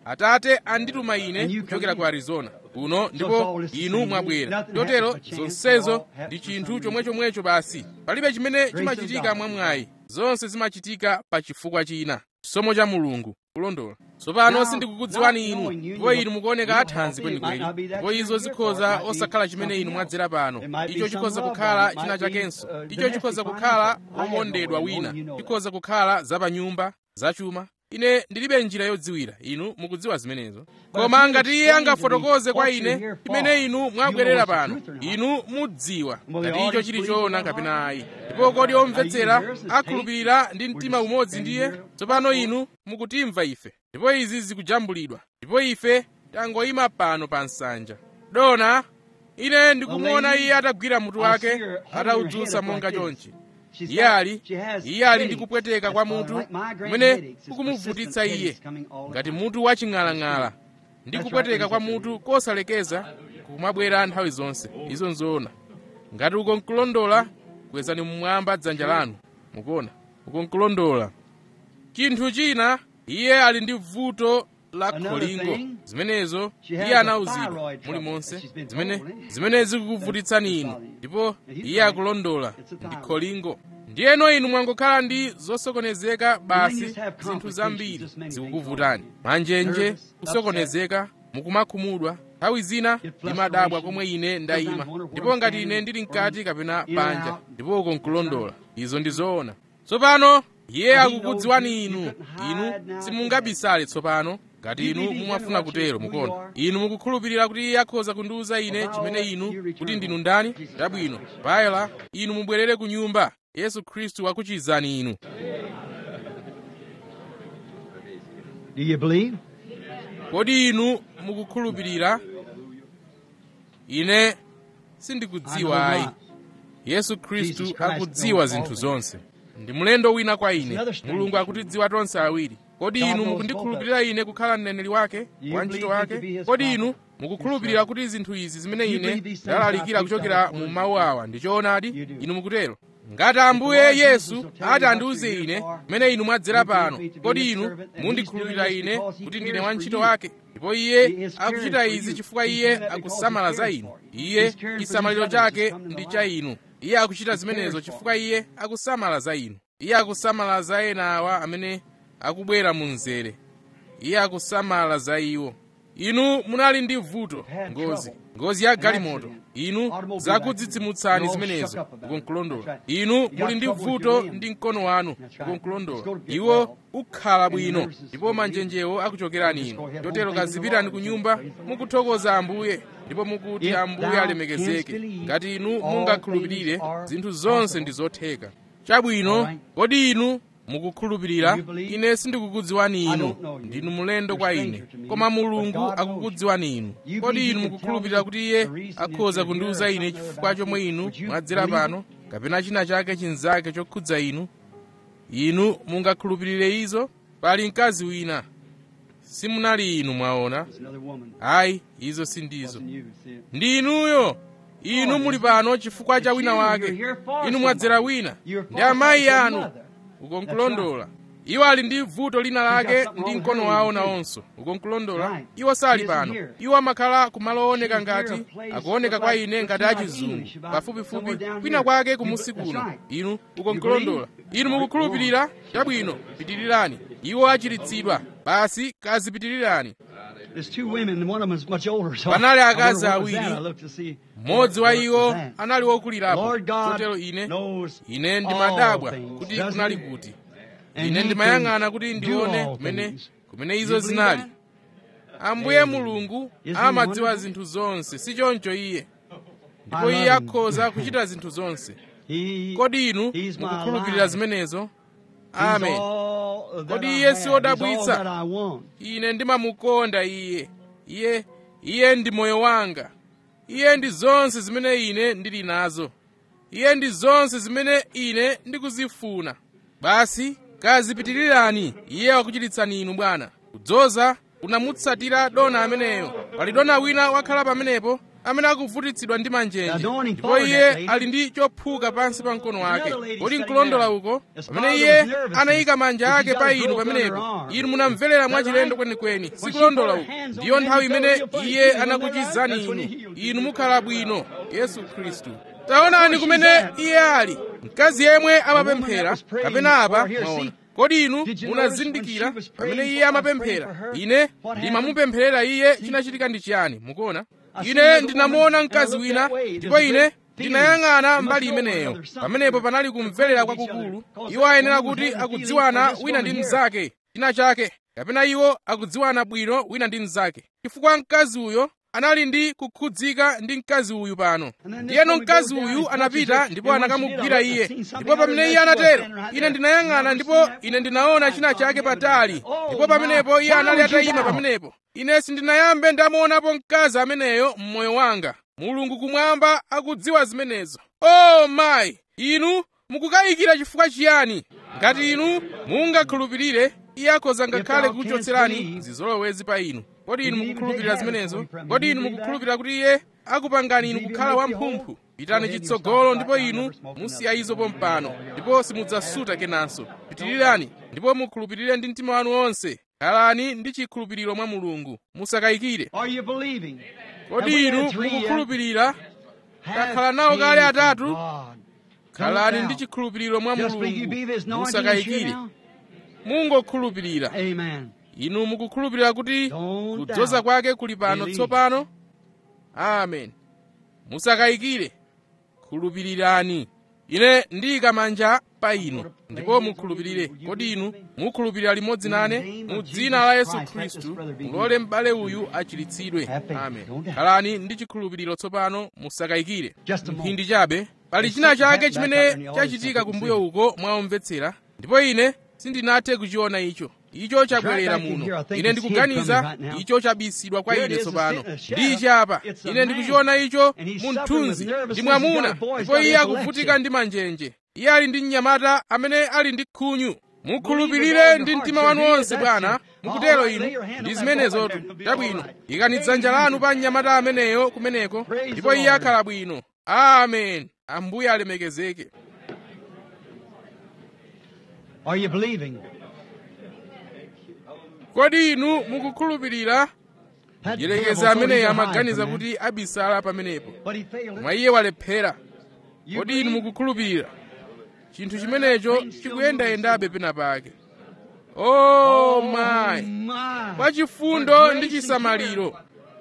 atate andituma ine kuchokera ku arizona kuno ndipo inu mwabwera chotero zonsezo ndi chinthu chomwechomwecho basi palibe chimene chimachitika mwamwayi zonse zimachitika pa chifukwa china chisomo cha mulungu kulondola tsopano sindikukudziwani inu ndipo inu mukuoneka athanzi kwenikweni ndipo izo zikhoza osakhala chimene inu mwadzera pano icho chikhoza kukhala china chakenso icho chikhoza kukhala wokondedwa wina chikhoza kukhala zapanyumba zachuma ine ndilibe njira yodziwira inu mukudziwa zimenezo koma ngati iye angafotokoze kwa ine chimene inu mwabwerera pano inu mudziwa ngati icho chili choona kapena ayi ndipo kodi omvetsera akhulupirira ndi mtima umodzi ndiye tsopano inu mukutimva ife ndipo izi zikujambulidwa ndipo ife tangoyima pano pa nsanja dona ine ndikumuona iye atagwira mutu wake ataudzutsa monga chonchi iye ali iye ali ndi kupweteka kwa mutu kumene kukumuvutitsa iye ngati mutu waching'alang'ala ndi kupweteka kwa mutu kosalekeza kumabwera nthawi zonse izo nzoona ngati uko nkulondola kwezani mmwamba dzanja lanu mukuona uko nkulondola chinthu china iye ali ndi vuto la kholingo zimenezo iye anauzidwa mulimonse zimene zimene zikukuvutitsani inu ndipo iye akulondola ndi kholingo ndiyeno inu mwangokhala ndi zosokonezeka basi zinthu zambiri zikukuvutani manjenje kusokonezeka mukumakhumudwa nthawi zina ndimadabwa komwe ine ndayima ndipo ngati ine ndili mkati kapena panja ndipo uko nkulondola izo ndi zoona tsopano iye akukudziwani inu inu simungabisale tsopano ngati inu mumafuna kutero mukuona inu mukukhulupirira kuti iye akhoza kundiwuza ine chimene inu kuti ndinu ndani chabwino bayela inu mubwerere ku nyumba yesu khristu akuchizani inu Do you believe? kodi inu mukukhulupirira ine sindikudziwa ayi yesu khristu akudziwa zinthu zonse ndi mlendo wina kwa ine mulungu akutidziwa tonse awiri kodi inu mukundikhulupirira ine kukhala mneneri wake wa ntchito wake kodi inu mukukhulupirira kuti zinthu izi zimene ine ndalalikira kuchokera mu mawu awa ndi choonadi inu mukutero ngati ambuye yesu ati andiwuze ine mmene inu mwadzera pano kodi inu mundikhulupirira ine kuti ndine wantchito wake ndipo iye akuchita izi chifukwa iye akusamala za inu iye chisamaliro chake ndi cha inu iye akuchita zimenezo chifukwa iye akusamala za inu iye akusamala za ena awa amene akubwera mu mzere iye akusamala za iwo inu munali ndi vuto ngozi ngozi ya galimoto inu zakudzidzimutsani zimenezo ukonkulondola inu muli ndi vuto ndi mkono wanu ukonkulondola iwo ukhala bwino ndipo manjenjewo akuchokerani inu chotero kazipitani ku nyumba mukuthokoza ambuye ndipo mukuti ambuye alemekezeke ngati inu mungakhulupirire zinthu zonse ndi zotheka chabwino kodi inu mukukhulupirira ine sindikukudziwani inu ndinu mulendo kwa ine koma mulungu akukudziwani inu kodi inu mukukhulupirira kuti iye akhoza kundiwuza ine chifukwa chomwe inu mwadzera pano kapena china chake chinzake chokhudza inu inu mungakhulupirire izo pali mkazi wina simunali inu mwaona There's another woman. ayi izo sindizo Wasn't you, see it? ndi inuyo inu muli pano chifukwa cha wina wake inu mwadzera wina ndi amayi anu ukonkulondola iwo ali ndi vuto lina lake ndi mkono wawo nawonso ukonkulondola iwo sali pano iwo amakhala kumalo ooneka ngati akuoneka kwa ine ngati achizungu pafupifupi kwina kwake kumusi kuno inu ukonkulondola inu mukukhulupirira chabwino pitirirani iwo achiritsidwa basi kazipitirirani There's two women, and one of them is much older. So Panali I wonder akazi what was awiri. that. I looked to see. mmodzi wa what iwo was that. anali wokulirapo Lord God chotero ine knows ine all ndimadabwa things, kuti doesn't kunali he? kuti And ine he ndimayang'ana can kuti do ndione all kumene things. kumene You izo believe zinali that? ambuye mulungu Isn't he amadziwa wonderful? zinthu zonse si choncho iye ndipo I iye love him. akhoza kuchita zinthu zonse He, kodi inu He's my mukukhulupirira life. zimenezo he's amen all that Kodi I iye have. si He's all wodabwitsa? that I want. ine ndimamukonda iye iye iye ndi moyo wanga iye ndi zonse zimene ine ndili nazo iye ndi zonse zimene ine ndikuzifuna basi kazipitirirani iye wakuchititsani inu bwana kudzoza kunamutsatira dona ameneyo pali dona wina wakhala pamenepo amene akuvutitsidwa ndi manjenje Now, don't ndipo follow iye that lady. ali ndi chophuka pansi pa mkono wake Another lady kodi sitting nkulondola there. uko As pamene father iye was nervous, anayika manja if ake she's pa got inu growth on her pamenepo arm. inu munamverera Is that mwachilendo right? kwenikweni When sikulondola she put uko her hands on ndiyo him, nthawi he imene felt real iye funny. Isn't that anakuchizani right? That's when inu he healed inu you. mukhala bwino yesu khristu taonani Where kumene she's at. iye ali mkazi yemwe woman amapemphera that was praying kapena apa for here, mwaona see? kodi inu Did you munazindikira notice when she was praying pamene for- iye I was praying amapemphera for her? ine What happened? ndimamupempherera iye chinachitika ndi chiyani mukuona I seen ine another ndinamuona woman, mkazi and I wina looked that way. ndipo There's a ine great ndinayang'ana feeling. mbali You must know imeneyo there's something pamenepo panali there. kumverera They're praying kwakukulu for each other. iwo ayenera Because kuti that woman had a akudziwana feeling for this wina ndi woman mnzake china chake kapena iwo akudziwana bwino wina ndi mnzake chifukwa mkazi uyo anali ndi kukhudzika ndi mkazi uyu pano And then this ndiyeno woman mkazi goes down uyu and anapita touches her, ndipo and when she anakamugwira did, I iye seen something ndipo pamene other iye than she was anatero standing right ine there. ndinayang'ana Never ndipo seen that ine ndinaona china chake patali Oh, ndipo pamenepo my. iye Why anali would you atayima doubt? pamenepo ine sindinayambe ndamuonapo mkazi ameneyo mmoyo wanga mulungu kumwamba akudziwa zimenezo o oh, mayi inu mukukayikira chifukwa chiyani ngati inu mungakhulupirire iye akhoza ngakhale thou canst kuchotserani believe, zizolowezi pa inu kodi inu you even mukukhulupirira take habits zimenezo away from you. kodi You inu believe mukukhulupirira kuti iye akupangani inu Believe kukhala you make you wamphumphu whole? pitani Go ahead, you chitsogolo stop ndipo right now, inu never smoke musiya another. izo pompano ndipo simudzasuta kenanso pitirirani ndipo mukhulupirire ndi mtima wanu wonse khalani ndi chikhulupiriro mwa mulungu musakayikire Are you believing? kodi inu mukukhulupirira takhala nawo kale atatu khalani ndi chikhulupiriro mwa Just believe you mulungu be this anointing is here musakayikire now? mungokhulupirira Amen. inu mukukhulupirira kuti Don't kudzoza doubt. kwake kuli pano Believe. tsopano amen musakayikire khulupirirani ine ndiyika manja pa inu ndipo mukhulupirire kodi inu mukhulupirira limodzi nane mu dzina la yesu khristu mulole m'bale uyu achiritsidwe amen khalani ndi chikhulupiriro tsopano musakayikire Just a moment. mphindi chabe pali china chake chimene chachitika kumbuyo uko mwaomvetsera ndipo ine sindinathe kuchiona icho icho chabwerera back in muno here. I think ine it's hid ndikuganiza from me right now. icho chabisidwa kwa Here it ine is, tsopano it's a shadow. ndi ichi apa It's a ine man. ndikuchiona icho And he's mu suffering with mthunzi nervousness. ndi mwamuna He's got a boy, he's ndipo got iye epilepsy. akuvutika ndi manjenje iye ali ndi mnyamata amene ali ndi khunyu Believe mukhulupirire with all ndi your mtima heart. wanu You're wonse here, bwana that's it. mukutero All right, lay inu your hand ndi on that zimenezotu boy, it'll be chabwino all right. ikani Praise dzanja the lanu Lord. pa mnyamata ameneyo kumeneko Praise ndipo the iye Lord. akhala bwino amen ambuye alemekezeke Are you believing? kodi inu mukukhulupirira That yerekeza devil thought he ameneyo could hide amaganiza from kuti abisala pamenepo that. But he failed mwa it. iye walephera You kodi inu believe? mukukhulupirira chinthu chimenecho chikuyendayendabe pena pake oh my my. kwa chifundo ndi chisamaliro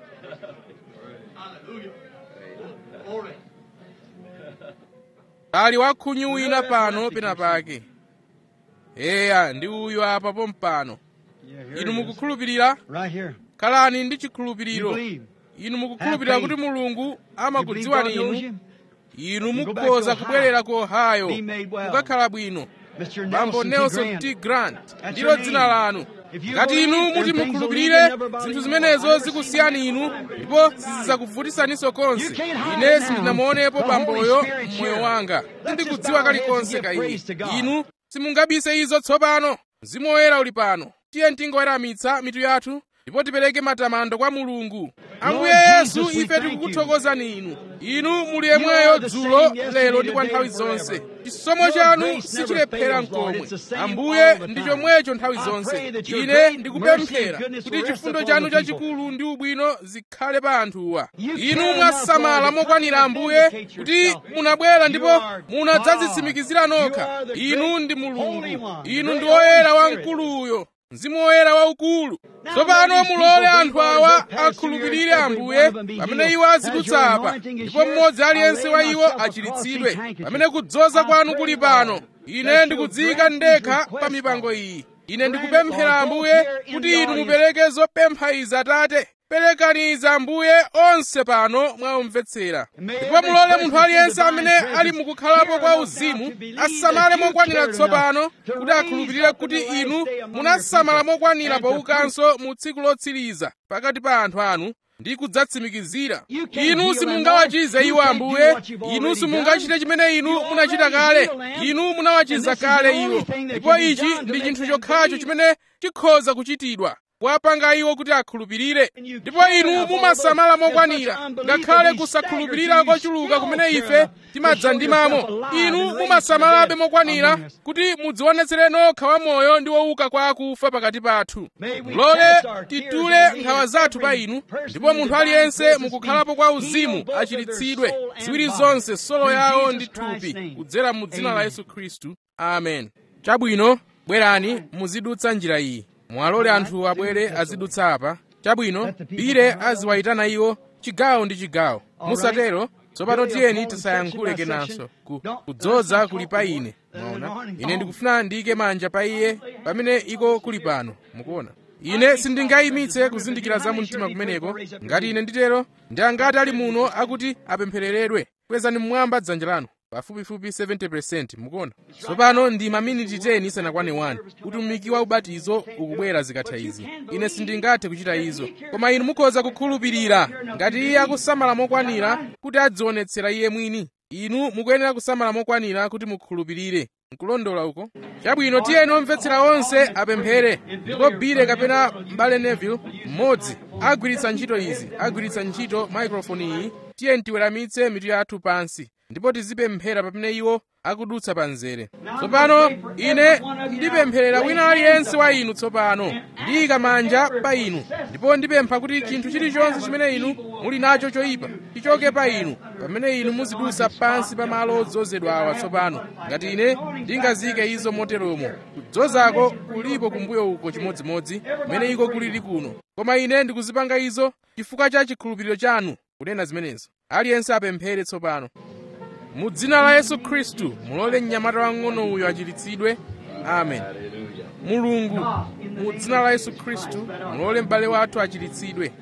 ali wakhunyu wina pano pena pake eya ndi uyu apa pompano Yeah, here inu it is. mukukhulupirira Right here. khalani ndi You chikhulupiriro believe. inu mukukhulupirira Have kuti faith. mulungu You believe amakudziwani God knows inu you? inu You go back mukhoza to kubwerera ku ohio Be made well. mukakhala bwino Mr. bambo Nelson, nelson T. t Grant. grant That's ndilo your dzina name. lanu If you ngati believe, inu then muti things will mukhulupirire lead you never bother zinthu you. zimenezo I've never zikusiyani seen inu that. ndipo sizidzakuvutisaninso konse You can't hide ine it now. sindinamuonepo The Holy bamboyo Spirit's mmoyo here. wanga Let's sindikudziwa just bow our heads kalikonse and ka give iye praise to God. inu simungabise izo tsopano mzimu woyera uli pano tiye tingoyeramitsa mitu yathu ndipo tipereke matamando kwa mulungu ambuye Lord yesu Jesus, we ife thank you. tikukuthokozani inu inu muli You yemweyo are the dzulo same yesterday, lero ndi kwa today, nthawi and zonse forever. chisomo Your chanu grace never sichilephera fails, Lord. nkomwe It's the same ambuye all the ndi time. chomwecho nthawi I zonse pray that your ine great ndikupemphera mercy and goodness kuti will rest chifundo upon chanu the people. chachikulu ndi ubwino zikhale pa anthuwa You inu care mwasamala enough, Lord, to mokwanira come and ambuye vindicate kuti yourself. munabwera You ndipo are munadzadzitsimikizira God. nokha You are the inu great ndi mulungu Holy One, inu great ndi woyera Holy Spirit. wamkuluyo mzimu woyera waukulu Now tsopano let these mulole people anthu believe awa as they pass through akhulupirire here, every ambuye one of them be pamene healed. iwo As azidutsa your apa anointing is ndipo here, mmodzi aliyense I'll wa lay iwo myself across achiritsidwe these handkerchiefs. pamene kudzoza I kwanu pray, kuli Lord, pano that ine you'll ndikudziyika grant these ndekha requests, pa mipango Lord. iyi ine Grant it, ndikupemphera Lord, ambuye both here in kuti the inu audience. mupereke zopempha izi atate perekani izi ambuye onse pano mwaomvetsera May ndipo every mulole person munthu in aliyense divine amene presence ali mukukhalapo care kwa enough uzimu now to believe asamale that you mokwanira cared tsopano enough to kuti raise akhulupirire up in kuti the last inu day among munasamala your people mokwanira and to poukanso mu tsiku lotsiriza pakati pa anthu anu ndi kudzatsimikizira You can't inu heal simungawachize them, Lord. iwo You can't do ambuye what you've inu already simungachite done. chimene inu You munachita already kale healed them. inu munawachiza And this is the kale only iwo thing that ndipo can be ichi done to ndi make chinthu them chokhacho believe. chimene chikhoza kuchitidwa kuwapanga iwo kuti akhulupirire ndipo inu mumasamala mokwanira ngakhale kusakhulupirira kochuluka kumene ife timadzandimamo inu mumasamalabe mokwanira kuti mudzionetsere nokha wamoyo ndi wouka kwa akufa pakati pathu mulole titule nkhawa zathu pa inu ndipo munthu aliyense mukukhalapo kwa uzimu achiritsidwe ziwiri zonse solo yawo ndi thupi kudzera mu dzina la yesu khristu amen chabwino bwerani muzidutsa njira iyi mwalole anthu abwere azidutsa apa chabwino bire aziwayitana iwo chigawo ndi chigawo musatero tsopano tiyeni tisayankhule kenanso ku, kudzoza kuli pa ine mwaona ine ndikufuna ndiyike manja pa iye pamene iko kuli pano mukuona ine sindingayimitse kuzindikira za mumtima kumeneko ngati ine nditero ndi angati ali muno akuti apemphereredwe kwezani mmwamba dzanja lanu pafupifupi 70% mukuona tsopano ndi maminiti 10 isanakwane 1 kuti umiki wa ubatizo ukubwera zikatha izi ine sindingathe kuchita izo koma inu mukhoza kukhulupirira ngati iye akusamala mokwanira kuti adzionetsera iye mwini inu mukuyenera kusamala mokwanira kuti mukhulupirire nkulondola uko chabwino tiyeni omvetsera onse apemphere ndipo bile kapena mbale neville mmodzi agwiritsa ntchito izi agwiritsa ntchito maikrofoni iyi tiyeni tiweramitse mitu yathu pansi ndipo tizipemphera pamene iwo akudutsa pa mzere tsopano ine ndipempherera wina aliyense wa inu tsopano ndiyika manja pa inu ndipo ndipempha kuti chinthu chilichonse chimene inu muli nacho choyipa chichoke pa inu pamene inu muzidutsa pansi pa malo odzozedwa awa tsopano ngati ine ndingazike izo moteromo kudzozako kulipo kumbuyo uko chimodzimodzi kumene iko kulili kuno koma ine ndikuzipanga izo chifukwa cha chikhulupiriro chanu kunena zimenezo aliyense apemphere tsopano mu dzina la yesu khristu mulole mnyamata wang'ono uyo achiritsidwe amen mulungu mu dzina la yesu khristu mulole m'bale wathu achiritsidwe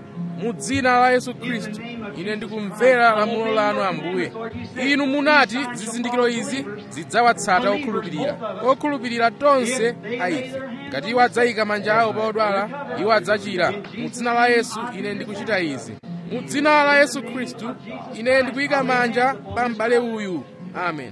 mu dzina la yesu khristu ine ndikumvera lamulo lanu ambuye inu munati zizindikiro izi zidzawatsata okhulupirira okhulupirira tonse a ife ngati iwo adzayika manja awo pa odwala iwo adzachira mu dzina la yesu ine ndikuchita izi mu dzina la yesu khristu ine ndikuyika manja pa m'bale uyu amen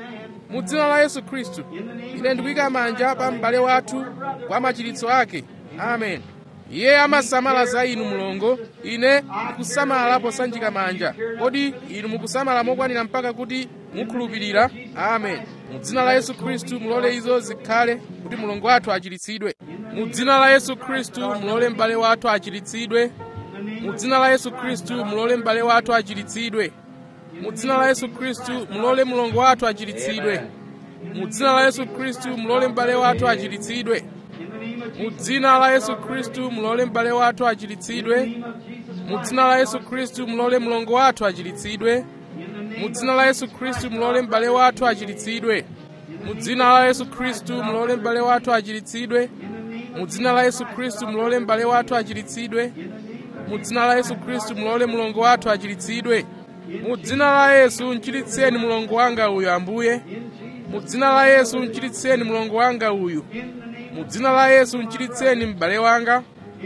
mu dzina la yesu khristu ine ndikuyika manja pa m'bale wathu kwa machiritso ake amen iye amasamala za inu mlongo ine ndikusamala posanjika manja kodi inu mukusamala mokwanira mpaka kuti mukhulupirira amen mu dzina la yesu khristu mulole izo zikhale kuti mlongo wathu achiritsidwe mu dzina la yesu khristu mulole m'bale wathu achiritsidwe mu dzina la yesu khristu mulole m'bale wathu achiritsidwe mu dzina la yesu khristu mulole mlongo wathu achiritsidwe mu dzina la yesu khristu mulole m'bale wathu achiritsidwe mu dzina la yesu khristu mulole m'bale wathu achiritsidwe mu dzina la yesu khristu mulole mlongo wathu achiritsidwe mu dzina la yesu khristu mulole m'bale wathu achiritsidwe mu dzina la yesu khristu mulole m'bale wathu achiritsidwe mu dzina la yesu khristu mulole m'bale wathu achiritsidwe mu dzina la yesu khristu mulole mlongo wathu achiritsidwe mu dzina la yesu mchiritseni mlongo wanga uyu ambuye mu dzina la yesu mchiritseni mlongo wanga uyu mu dzina la yesu mchiritseni m'bale wanga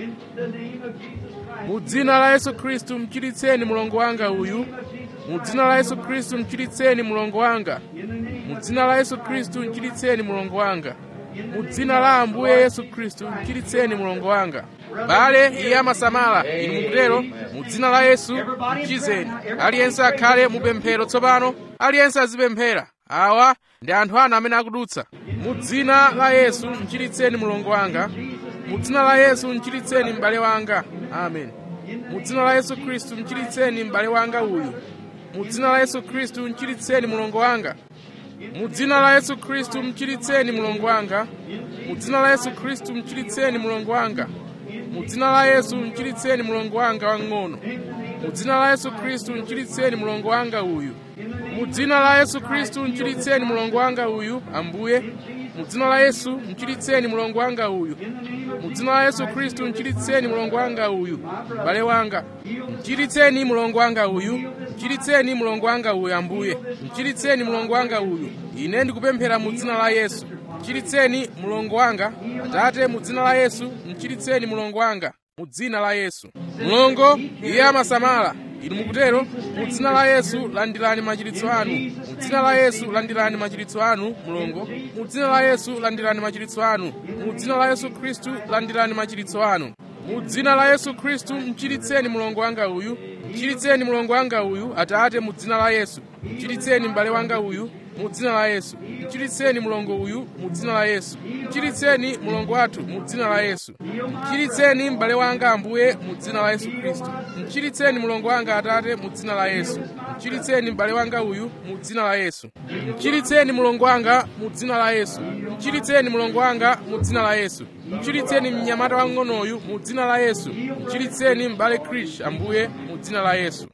mu dzina la yesu khristu mchiritseni mlongo wanga uyu mu dzina la yesu khristu mchiritseni mlongo wanga mu dzina la yesu khristu mchiritseni mlongo wanga mu dzina la ambuye yesu khristu mchiritseni mlongo wanga bale iye amasamala inu mukutero mu dzina la yesu mchizeni aliyense akhale mupemphero tsopano aliyense azipemphera awa ndi anthu anu amene akudutsa mu dzina la yesu mchiritseni mlongo wanga mu dzina la yesu mchiritseni m'bale wanga amen mu dzina la yesu khristu mchiritseni m'bale wanga uyu mu dzina la yesu khristu mchiritseni mlongo wanga mu dzina la yesu khristu mchiritseni mlongo wanga mu dzina la yesu khristu mchiritseni mlongo wanga mu dzina la yesu mchiritseni mlongo wanga wang'ono mu dzina la yesu khristu mchiritseni mlongo wanga uyu mu dzina la yesu khristu mchiritseni mlongo wanga uyu ambuye mu dzina la yesu mchiritseni mlongo wanga uyu mu dzina la yesu khristu mchiritseni mlongo wanga uyu m'bale wanga mchiritseni mlongo wanga uyu mchiritseni mlongo wanga uyu ambuye mchiritseni mlongo wanga uyu ine ndikupemphera mu dzina la yesu mchiritseni mlongo wanga atate mu dzina la yesu mchiritseni mlongo wanga mu dzina la yesu mlongo iye amasamala inu mukutero mu dzina la yesu landirani machiritso anu mu dzina la yesu landirani machiritso anu mulongo mu dzina la yesu landirani machiritso anu mu dzina la yesu khristu landirani machiritso anu mu dzina la yesu khristu mchiritseni mlongo wanga uyu mchiritseni mlongo wanga uyu atate mu dzina la yesu mchiritseni m'bale wanga uyu mu dzina la yesu mchiritseni mlongo uyu mu dzina la yesu mchiritseni mlongo wathu mu dzina la yesu mchiritseni m'bale wanga ambuye mu dzina la yesu khristu mchiritseni mlongo wanga atate mu dzina la yesu mchiritseni m'bale wanga uyu mu dzina la yesu mchiritseni mlongo wanga mu dzina la yesu mchiritseni mlongo wanga mu dzina la yesu mchiritseni mnyamata wang'onoyu mu dzina la yesu mchiritseni m'bale krish ambuye mu dzina la yesu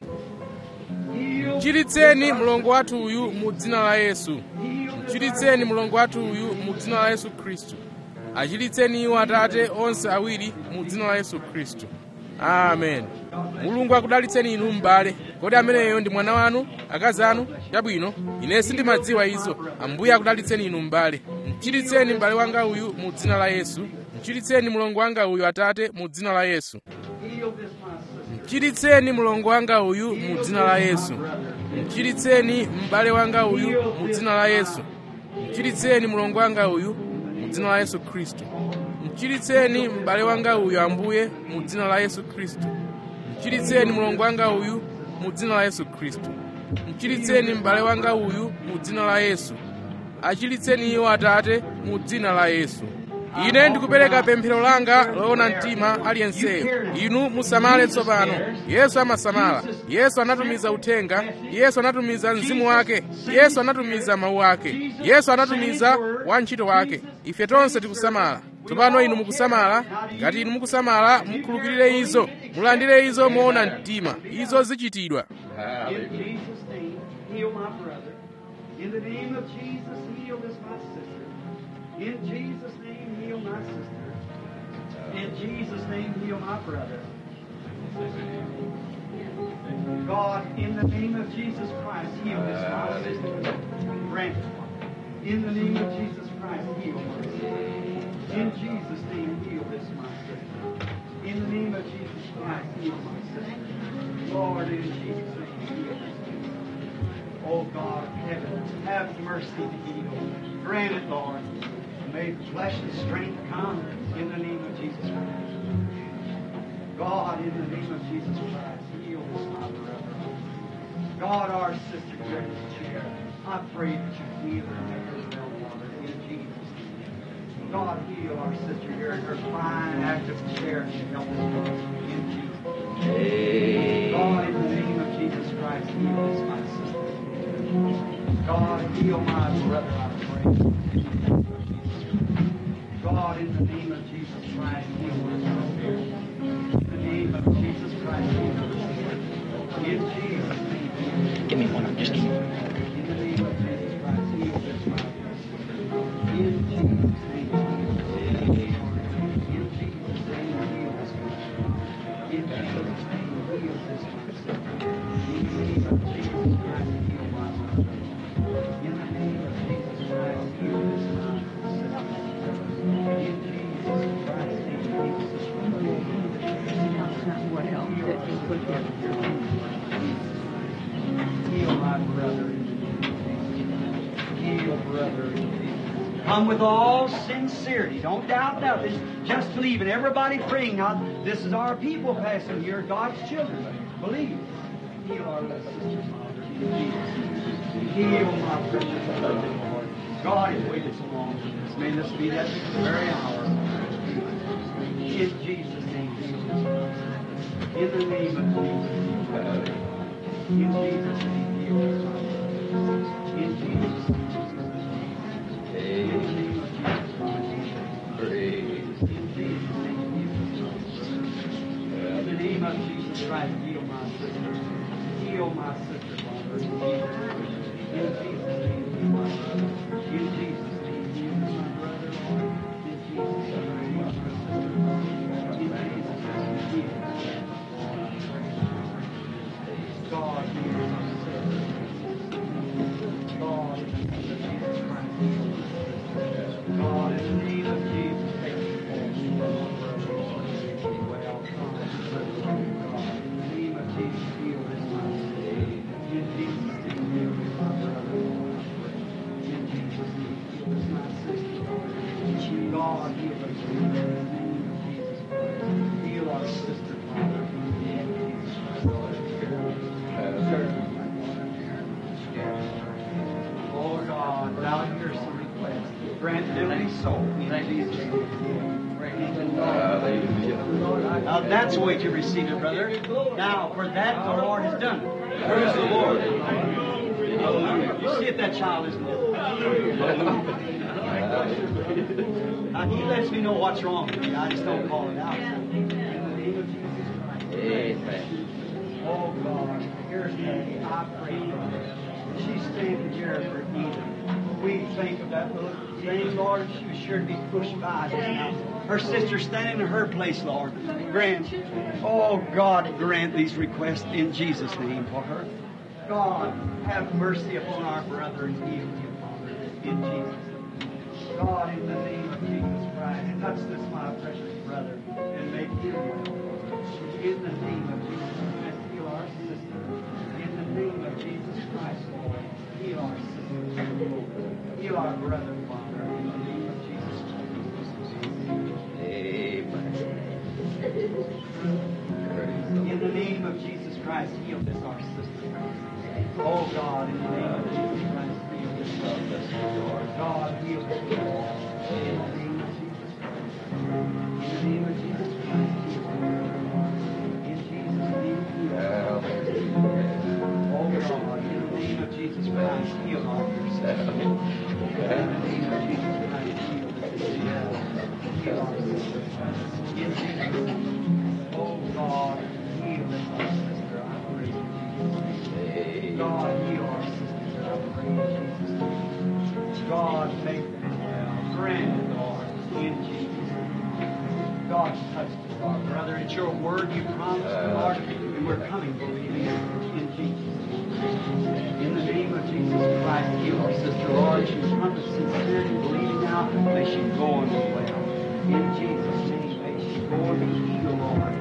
mchiritseni mlongo wathu uyu mu dzina la yesu mchiritseni mlongo wathu uyu mu dzina la yesu khristu achiritseni iwo atate onse awiri mu dzina la yesu khristu amen mulungu akudalitseni inu m'bale kodi ameneyo ndi mwana wanu akazi anu chabwino ine sindimadziwa izo ambuye akudalitseni inu m'bale mchiritseni m'bale wanga uyu mu dzina la yesu mchiritseni mlongo wanga uyu atate mu dzina la yesu mchiritseni mlongo wanga uyu mu dzina la yesu mchiritseni m'bale wanga uyu mu dzina la yesu mchiritseni mlongo wanga uyu mu dzina la yesu khristu mchiritseni m'bale wanga uyu ambuye mu dzina la yesu khristu mchiritseni mlongo wanga uyu mu dzina la yesu khristu mchiritseni m'bale wanga uyu mu dzina la yesu achiritseni iwo atate mu dzina la yesu ine ndikupereka pemphero langa loona mtima aliyenseyo inu musamale tsopano yesu amasamala yesu anatumiza uthenga yesu anatumiza mzimu wake yesu anatumiza mawu ake yesu anatumiza wantchito wake ife tonse tikusamala tsopano inu mukusamala ngati inu mukusamala mukhulupirire izo mulandire izo moona mtima izo zichitidwa In Jesus' name, heal my brother. In the name of Jesus, heal this my sister. In Jesus' name, heal my sister. In Jesus' name, heal my brother. God, in the name of Jesus Christ, heal this my sister. Grant it. In the name of Jesus Christ, heal my sister. In Jesus' name, heal this my sister. In the name of Jesus Christ, heal my sister. Lord, in Jesus' name, heal this sister. Oh God of heaven, have mercy to heal. Grant it, Lord. May flesh and strength come in the name of Jesus Christ. God, in the name of Jesus Christ, heal this my brother. God, our sister here in this chair, I pray that you heal her and make her well, Father, in Jesus' name. God, heal our sister here in her fine, active chair and help us, in Jesus' name. God, in the name of Jesus Christ, heal this my sister. God, heal my brother, I pray. God, in the name of Jesus Christ, heal my sister. In the name of Jesus Christ, heal my sister. In Jesus' name. Give me one. I'm just kidding. In the name of Jesus Christ, heal this my sister. In Jesus' name. In Jesus' name, heal this my sister. In Jesus' name, heal this my sister. In the name of Jesus Christ, heal my brother. In the name of Jesus Christ, heal this my sister. In Jesus Christ's name, heal this my brother. what else that you put here. Heal my brother in Jesus' name. Heal brother in Jesus' name. Come with all sincerity. Don't doubt nothing. Just believe it. Everybody praying now. This is our people passing here, God's children. Believe. Heal our little sister, Father, in Jesus' name. Heal my precious brother, Lord. God has waited so long for this. May this be that very hour. In Jesus' name, heal this brother. In the name of Jesus. In Jesus' name, heal us, Father. In Jesus' name. In the name of Jesus Christ. In Jesus' name, heal us, Father. In the name of Jesus Christ, heal my sister. Heal my sister, Father. In Jesus' name. In Jesus' name, heal my brother. In Jesus' name, heal my brother, Lord. In Jesus' name, heal my sister. In Jesus' name, heal us. God, heal my sister. God, heal us in the name of Jesus Christ. Heal our sister, Father. in the name of Jesus Christ. Oh God, thou hear some request. Grant them any soul in Jesus' name. Praise the Lord. Now that's the way to receive it, brother. Now, for that the Lord has done. it. Praise the Lord. Hallelujah. You see if that child isn't Now he lets me know what's wrong with me. I just don't call it out. In the name of Jesus Christ. Oh God, here's Peggy. I pray for her. She's standing here for Eden. We think of that little thing, Lord. She was sure to be pushed by just now. Her sister standing in her place, Lord. Grant, oh God, grant these requests in Jesus' name for her. God, have mercy upon our brother and heal him, Father, in Jesus' name. God, in the name of Jesus Christ, touch this, my precious brother, and make him well. In the name of Jesus Christ, heal our sister. In the name of Jesus Christ, Lord, heal our sister. Heal our brother, Father, in the name of Jesus Christ. In the name of Jesus Christ, heal this, our sister. Oh God, in the name of Jesus Christ, heal this, our sister. Lord God, heal this. In the name of Jesus Christ. In the name of Jesus Christ, heal her. In Jesus' name, heal her. Oh God, in the name of Jesus Christ, heal our sister. In the name of Jesus Christ, heal this. Heal our sister. In Jesus' name. Oh God, heal this, our sister. I pray in Jesus' name. God, heal our sister. I pray in Jesus' name. God, make them well. Grant it, Lord, in Jesus' name. God, touch us, our brother. It's your word you promised, Lord, and we're coming believing it in Jesus' name. In the name of Jesus Christ, heal our sister, Lord. She's come to sincerity, believing now. May she go and be well. In Jesus' name, may she go and be healed, Lord.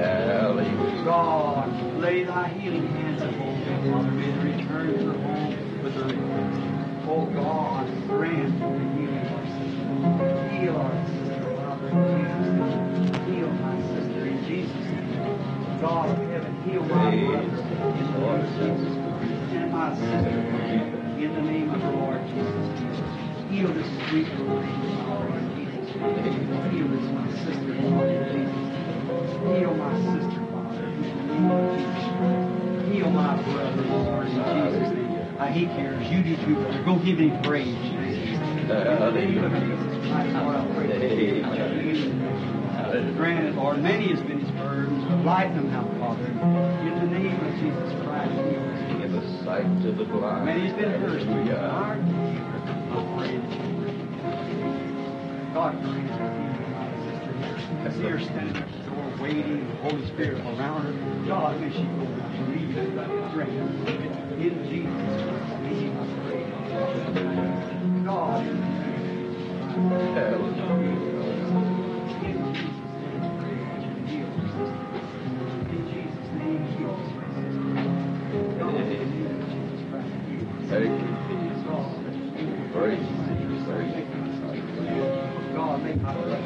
God, lay thy healing hands upon them, Father. May they return to her home with her request. Oh God, grant the healing of our sister. Heal our sister, Father, in Jesus' name. Heal my sister in Jesus' name. God of heaven, heal my brother in the Lord Jesus Christ. And my sister, in the name of the Lord Jesus Christ. Heal this sweet little lady, Father, in Jesus' name. Heal this my sister, Lord, in Jesus' name. Heal my sister, Father, in the name of Jesus Christ. Heal my brother, Lord, in Jesus' name. Uh, he cares. You do too, brother. Go give him praise. In the name of Jesus Christ, Lord, I pray that you touch him. Grant it, Lord. Many has been his burdens, but lighten them now, Father. In the name of Jesus Christ, heal us. Give us sight to the blind. Many has been hers, but you Hallelujah. are I pray that you God, grant her healing, my sister. I see her standing at the door waiting, the Holy Spirit around her. God, may she go down and leave it. Grant her. In Jesus Christ's name, I pray. God, in the name of Jesus Christ. In Jesus' name, I pray that you heal her, sister. In Jesus' name, heal her, sister. God, in the name of Jesus Christ, heal her, sister. Thank you, God, Jesus. Praise you. Praise you. God, make my brother.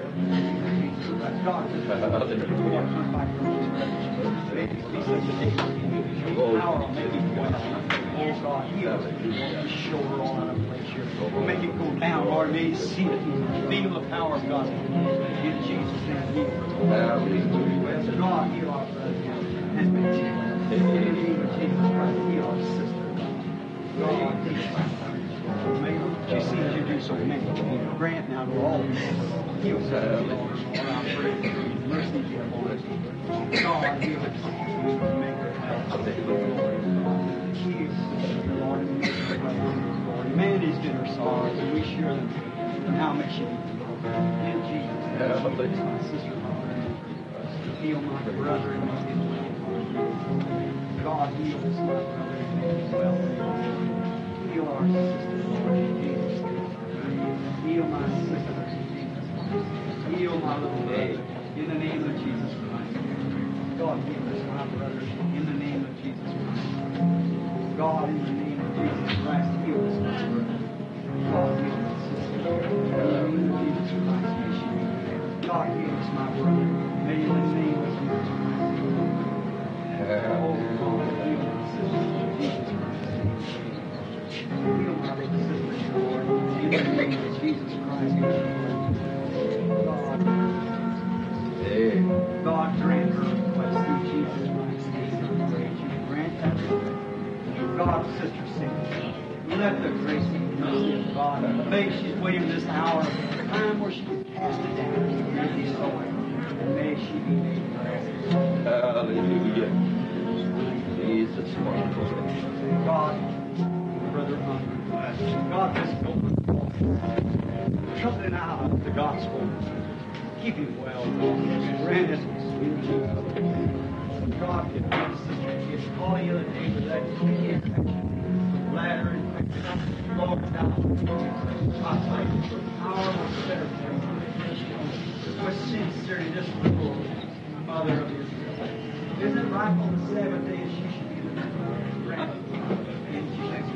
God, just come back from his Make it be such a day. Your power will make it well. Oh God, heal his shoulder all out of place here. Make it go down, Lord. May he see it and feel the power of God. In Jesus' name, heal. Hallelujah. God, heal our brother. And make it well. In the name of Jesus Christ, heal our sister. God, May she sees you do so many. Grant now to all people. Heal sister, Lord. Lord, I pray for your mercy be upon us. God, heal us. Make her well. Heal sister, Lord. and make her well. Lord, man has been her sorrows, and we share them. And how much she in Jesus' name. Heal my sister, Lord. Heal my brother and my sister. God, heal us, my brother, and make us well. Heal our sister, Lord, in Jesus' name. Heal my sister, in Jesus' name. Heal my little brother, in the name of Jesus Christ. God, heal us, my brother, in the name of Jesus Christ. God, in the name of Jesus Christ, heal us, my brother. God, heal us, sister, in the name of Jesus Christ. Heal my little sister, Lord. In the name of Jesus Christ. God, Hey. God grant her request through Jesus Christ. We pray that you grant that request. God, Sister Cindy, let the grace and mercy of God, may she's waiting this hour, time where she can cast it down and really so and may she be made blessed. Hallelujah. Jesus, wonderful. God, Brother Hunter, God, this moment, something out of the gospel. Keep him well, God. Grant us sweet Jesus. God, give my sister kids. Call the other day with that kidney infection, bladder infection. Lord, now, I thank you for power of better with sincerity, this little mother of Israel. Isn't it right on the seventh day that she should be the grant in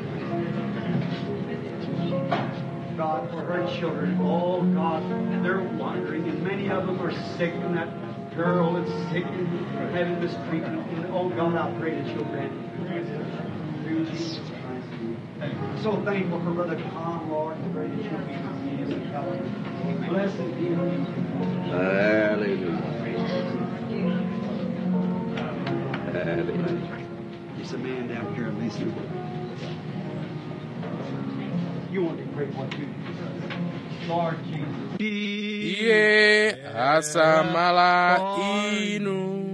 Jesus? God, for her children, oh God, they're wandering, and many of them are sick, and that girl is sick and having this treatment. And oh God, I pray that you'll grant it through Jesus Christ. So thankful for Brother Tom, Lord, and pray that you'll be with me and help him. Blessed be him. Hallelujah. Hallelujah. There's a man down here, Lisa. You want to pray what you Lord Jesus. iye asamala inu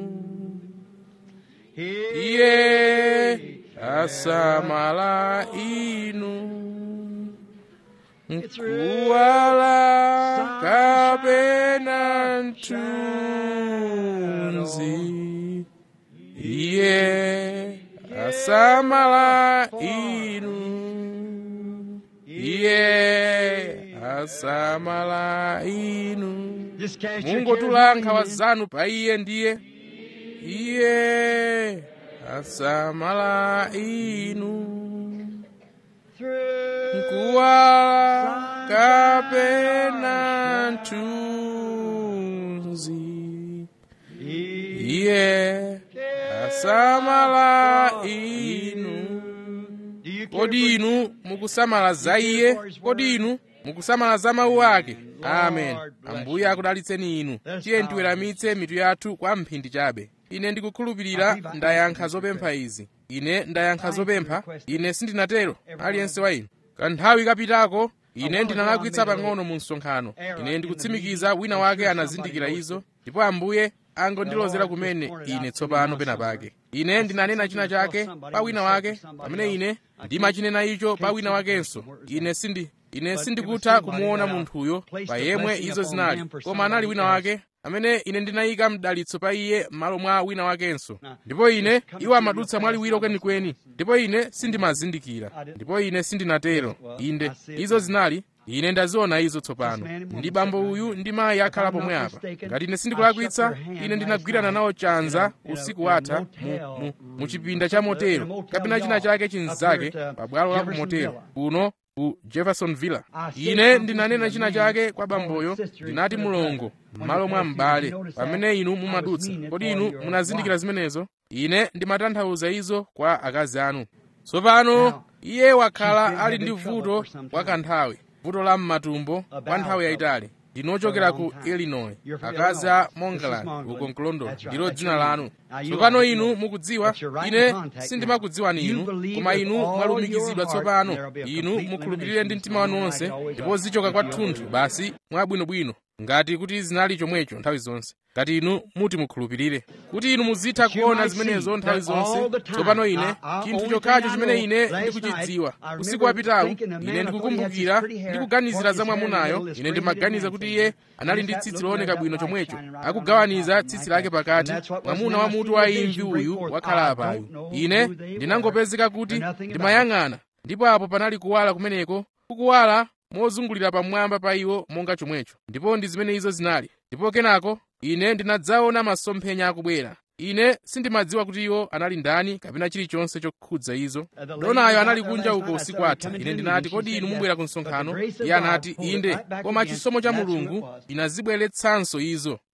iye asamala inu nkuwala kapena ntunzi iye asamala inu iye asamala inu Just cast your mungotula cares nkhawa on him. zanu pa iye ndiye iye asamala inu Through nkuwala kapena ntunzi iye asamala inu Do you care kodi for- inu mukusamala za iye kodi inu mukusamala za mawu ake amen ambuye akudalitseni inu tiye tiweramitse mitu yathu kwa mphindi chabe ine ndikukhulupirira ndayankha zopempha izi ine ndayankha zopempha ine sindinatero aliyense wa inu kanthawi kapitako ine ndinalakwitsa pang'ono mu msonkhano ine ndikutsimikiza wina wake anazindikira izo ndipo ambuye angondilozera kumene ine tsopano pena pake ine ndinanena china chake pa wina wake pamene ine ndimachinena icho pa wina wakenso ine sindi ine sindikutha kumuona munthuyo pa yemwe izo zinali koma anali wina wake amene ine ndinayika mdalitso pa iye m'malo mwa wina wakenso ndipo ine iwo amadutsa mwaliwiro kwenikweni ndipo ine sindimazindikira ndipo ine sindinatero inde izo zinali ine ndaziona izo tsopano ndi bambo uyu ndi mayi akhala pomwe apa ngati ine sindikulakwitsa ine ndinagwirana nawo chanza usiku watha mu, mu, mu chipinda cha motero kapena china chake chinzake pa bwalo la ku motero kuno ku jeffersonville ine ndinanena china chake kwa bamboyo ndinati mulongo m'malo mwa m'bale pamene inu mumadutsa kodi inu munazindikira zimenezo ine ndimatanthauza izo kwa akazi anu tsopano iye wakhala ali ndi vuto kwa kanthawi vuto la m'matumbo kwa nthawi yayitali ndinochokera ku illinois akazi a mongaland uko mkulondolo ndilo dzina lanu tsopano inu mukudziwa ine sindimakudziwani inu koma inu mwalumikizidwa tsopano inu mukhulupirire ndi mtima wanu wonse ndipo zichoka kwathunthu basi mwabwinobwino ngati kuti zinali chomwecho nthawi zonse ngati inu muti mukhulupirire kuti inu muzitha kuona zimenezo nthawi zonse tsopano ine chinthu chokhacho chimene ine ndikuchidziwa usiku wapitawu ine ndikukumbukira ndikuganizira za mwamunayo ine ndimaganiza kuti iye anali ndi tsitsi looneka bwino chomwecho akugawaniza tsitsi lake pakati mwamuna wa mutu wa imvi uyu wakhala apayu ine ndinangopezeka kuti ndimayang'ana ndipo apo panali kuwala kumeneko kukuwala mozungulira pamwamba pa iwo monga chomwecho ndipo ndi zimene izo zinali ndipo kenako ine ndinadzaona masomphenya akubwera ine sindimadziwa kuti iwo anali ndani kapena chilichonse chokhudza izo donayo anali kunja uko usiku atha ine ndinati kodi inu mubwera ku msonkhano iye anati inde koma chisomo cha mulungu inazibweretsanso izo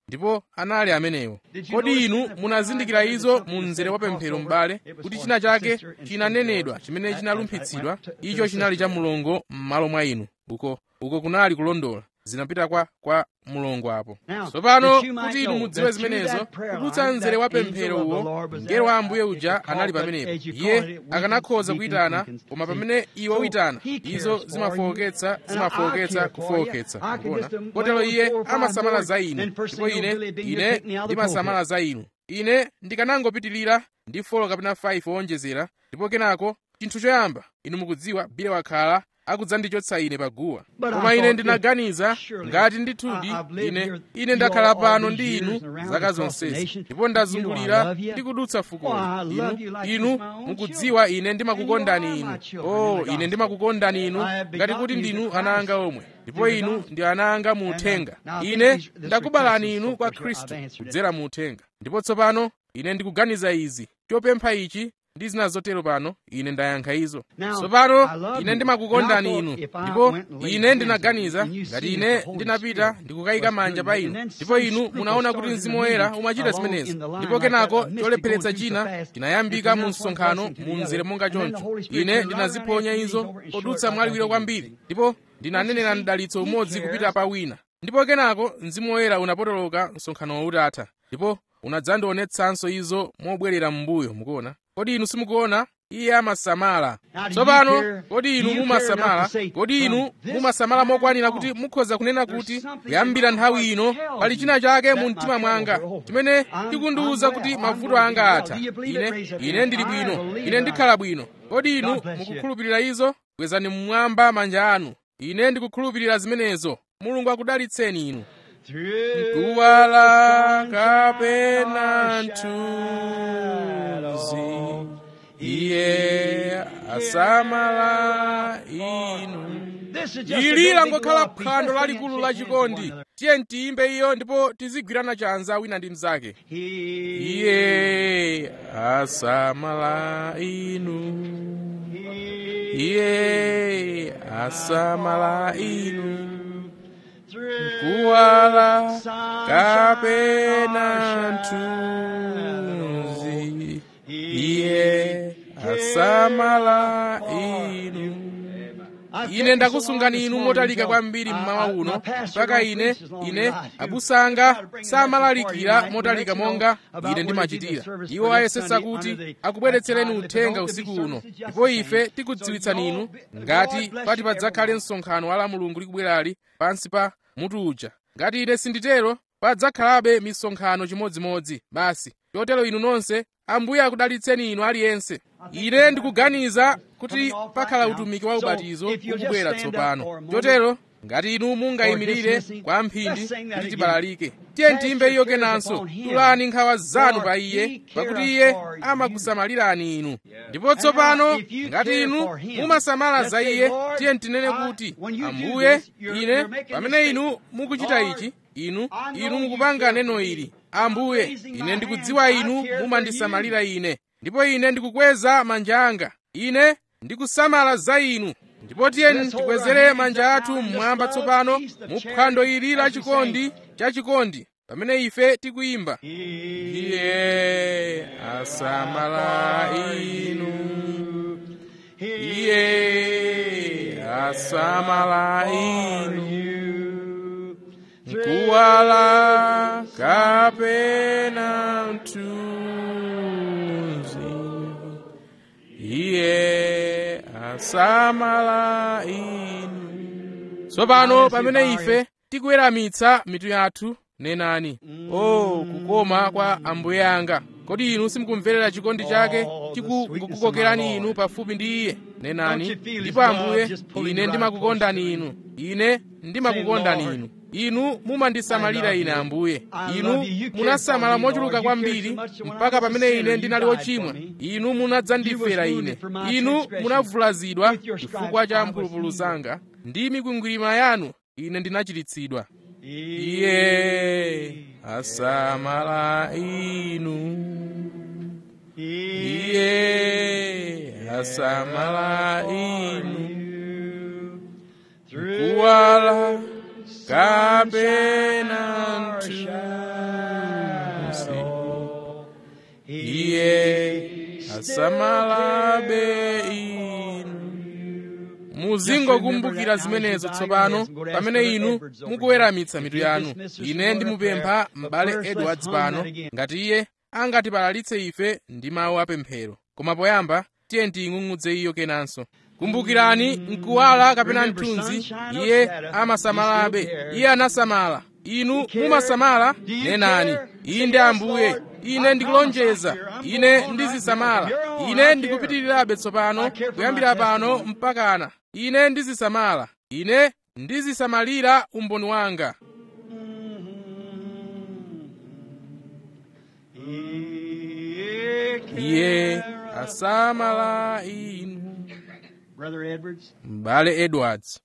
ndipo anali amenewo kodi inu munazindikira izo mu mzere wa pemphero m'bale kuti china chake chinanenedwa chimene chinalumphiritsidwa icho chinali cha mulongo m'malo mwa inu uko uko kunali kulondola zinapita kwa kwa mulongo apo tsopano kuti inu mudziwe zimenezo kudutsa mzere wa pemphero uwo mngelo wa ambuye uja anali pamenepo iye akanakhoza kuyitana koma pamene iwe uyitana izo zimafowoketsa zimafowoketsa kufowoketsa kuona kotero iye amasamala za inu ndipo ine ine ndimasamala za inu ine ndikanangopitirira ndi folo kapena 5 owonjezera ndipo kenako chinthu choyamba inu mukudziwa bile wakhala akudzandichotsa ine paguwa koma ine ndinaganiza ngati ndithudi ine ine ndakhala pano ndi inu zaka zonsezi ndipo ndazungulira ndi kudutsa fukoli inu inu mukudziwa ine ndimakukondani inu o ine ndimakukondani inu ngati kuti ndinu ana anga omwe ndipo inu ndi ana anga mu uthenga ine ndakubalani inu kwa khristu kudzera mu uthenga ndipo tsopano ine ndikuganiza izi chopempha ichi ndi zina zotero pano ine ndayankha izo tsopano ine ndimakukondani inu ndipo ine ndinaganiza ngati ine ndinapita ndikukayika manja pa inu ndipo inu munaona kuti mzimu woyera umachita zimenezo ndipo kenako cholepheretsa china chinayambika mu msonkhano mu mzere monga choncho ine ndinaziponya izo podutsa mwaliwiro kwambiri ndipo ndinanenera mdalitso umodzi kupita pa wina ndipo kenako mzimu woyera unapotoloka msonkhano utatha ndipo unadzandionetsanso izo mobwerera m'mbuyo mukuona kodi inu simukuona iye amasamala tsopano kodi inu mumasamala kodi inu mumasamala mokwanira kuti mukhoza kunena kuti kuyambira nthawi ino pali china chake mu mtima mwanga chimene chikundiwuza kuti mavuto anga atha ine ine ndili bwino ine ndikhala bwino kodi inu mukukhulupirira izo kwezani mmwamba manja anu ine ndikukhulupirira zimenezo mulungu akudalitseni inu mkuwala kapena mthunzi iye asamala inu ili langokhala phwando lalikulu lachikondi tiye tiyimbe iyo ndipo tizigwirana chanza wina ndi mnzake iye asamala inu iye asamala inu kuwala kapena mthunzi iye asamala inu ine ndakusungani inu motalika kwambiri mmawa uno mpaka ine ine abusanga samalalikira motalika monga ine ndimachitira iwo ayesetsa kuti akubweretsereni uthenga usiku uno ndipo ife tikudziwitsani inu ngati pati padzakhale msonkhano wa la mulungu likubwerali pansi pa mutu uja ngati ine sinditero padzakhalabe misonkhano chimodzimodzi basi chotero inu nonse ambuye akudalitseni inu aliyense ine ndikuganiza kuti pakhala utumiki wa ubatizo ukubwera tsopano chotero ngati inu mungayimirire kwa mphindi kuti tibalalike tiye tiyimbe iyo kenanso tulani nkhawa zanu pa iye pakuti iye amakusamalirani inu ndipo tsopano ngati inu mumasamala za iye tiye tinene kuti ambuye ine pamene inu mukuchita ichi inu inu mukupanga neno ili ambuye ine ndikudziwa inu mumandisamalira ine ndipo ine ndikukweza manja anga ine ndikusamala za inu ndipo tiyeni tikwezere manja athu mmwamba tsopano mu phwando ili la chikondi cha chikondi pamene ife tikuyimba iye asamala inu iye asamala inu kuwala kapena mthunzi iye asamala inu tsopano pamene ife tikuweramitsa mitu yathu nenani o oh, kukoma kwa ambuye anga kodi inu simukumverera chikondi chake chikukukokerani inu pafupi ndi iye nenani ndipo ambuye ine ndimakukondani inu ine ndimakukondani inu inu mumandisamalira ine ambuye inu munasamala mochuluka kwambiri mpaka pamene ine ndinali wochimwa inu munadzandifera ine inu munavulazidwa chifukwa cha mphulupulu zanga ndi mikwingwirima yanu ine ndinachiritsidwa iye asamala inu iye asamala inu kuwala kapena mthunzi asamalabe inu muzingokumbukira zimenezo tsopano pamene inu mukuweramitsa mitu yanu ine ndimupempha m'bale edwards pano ngati iye angatipalalitse ife ndi mawu apemphero koma poyamba tiye tiying'ung'udze iyo kenanso kumbukirani mkuwala kapena mthunzi iye amasamalabe iye anasamala inu mumasamala nenani inde ambuye ine ndikulonjeza ine ndizisamala ine ndikupitirirabe tsopano kuyambira pano mpakana ine ndizisamala ine ndizisamalira umboni wanga iye asamala inu Brother Edwards, m'bale edwards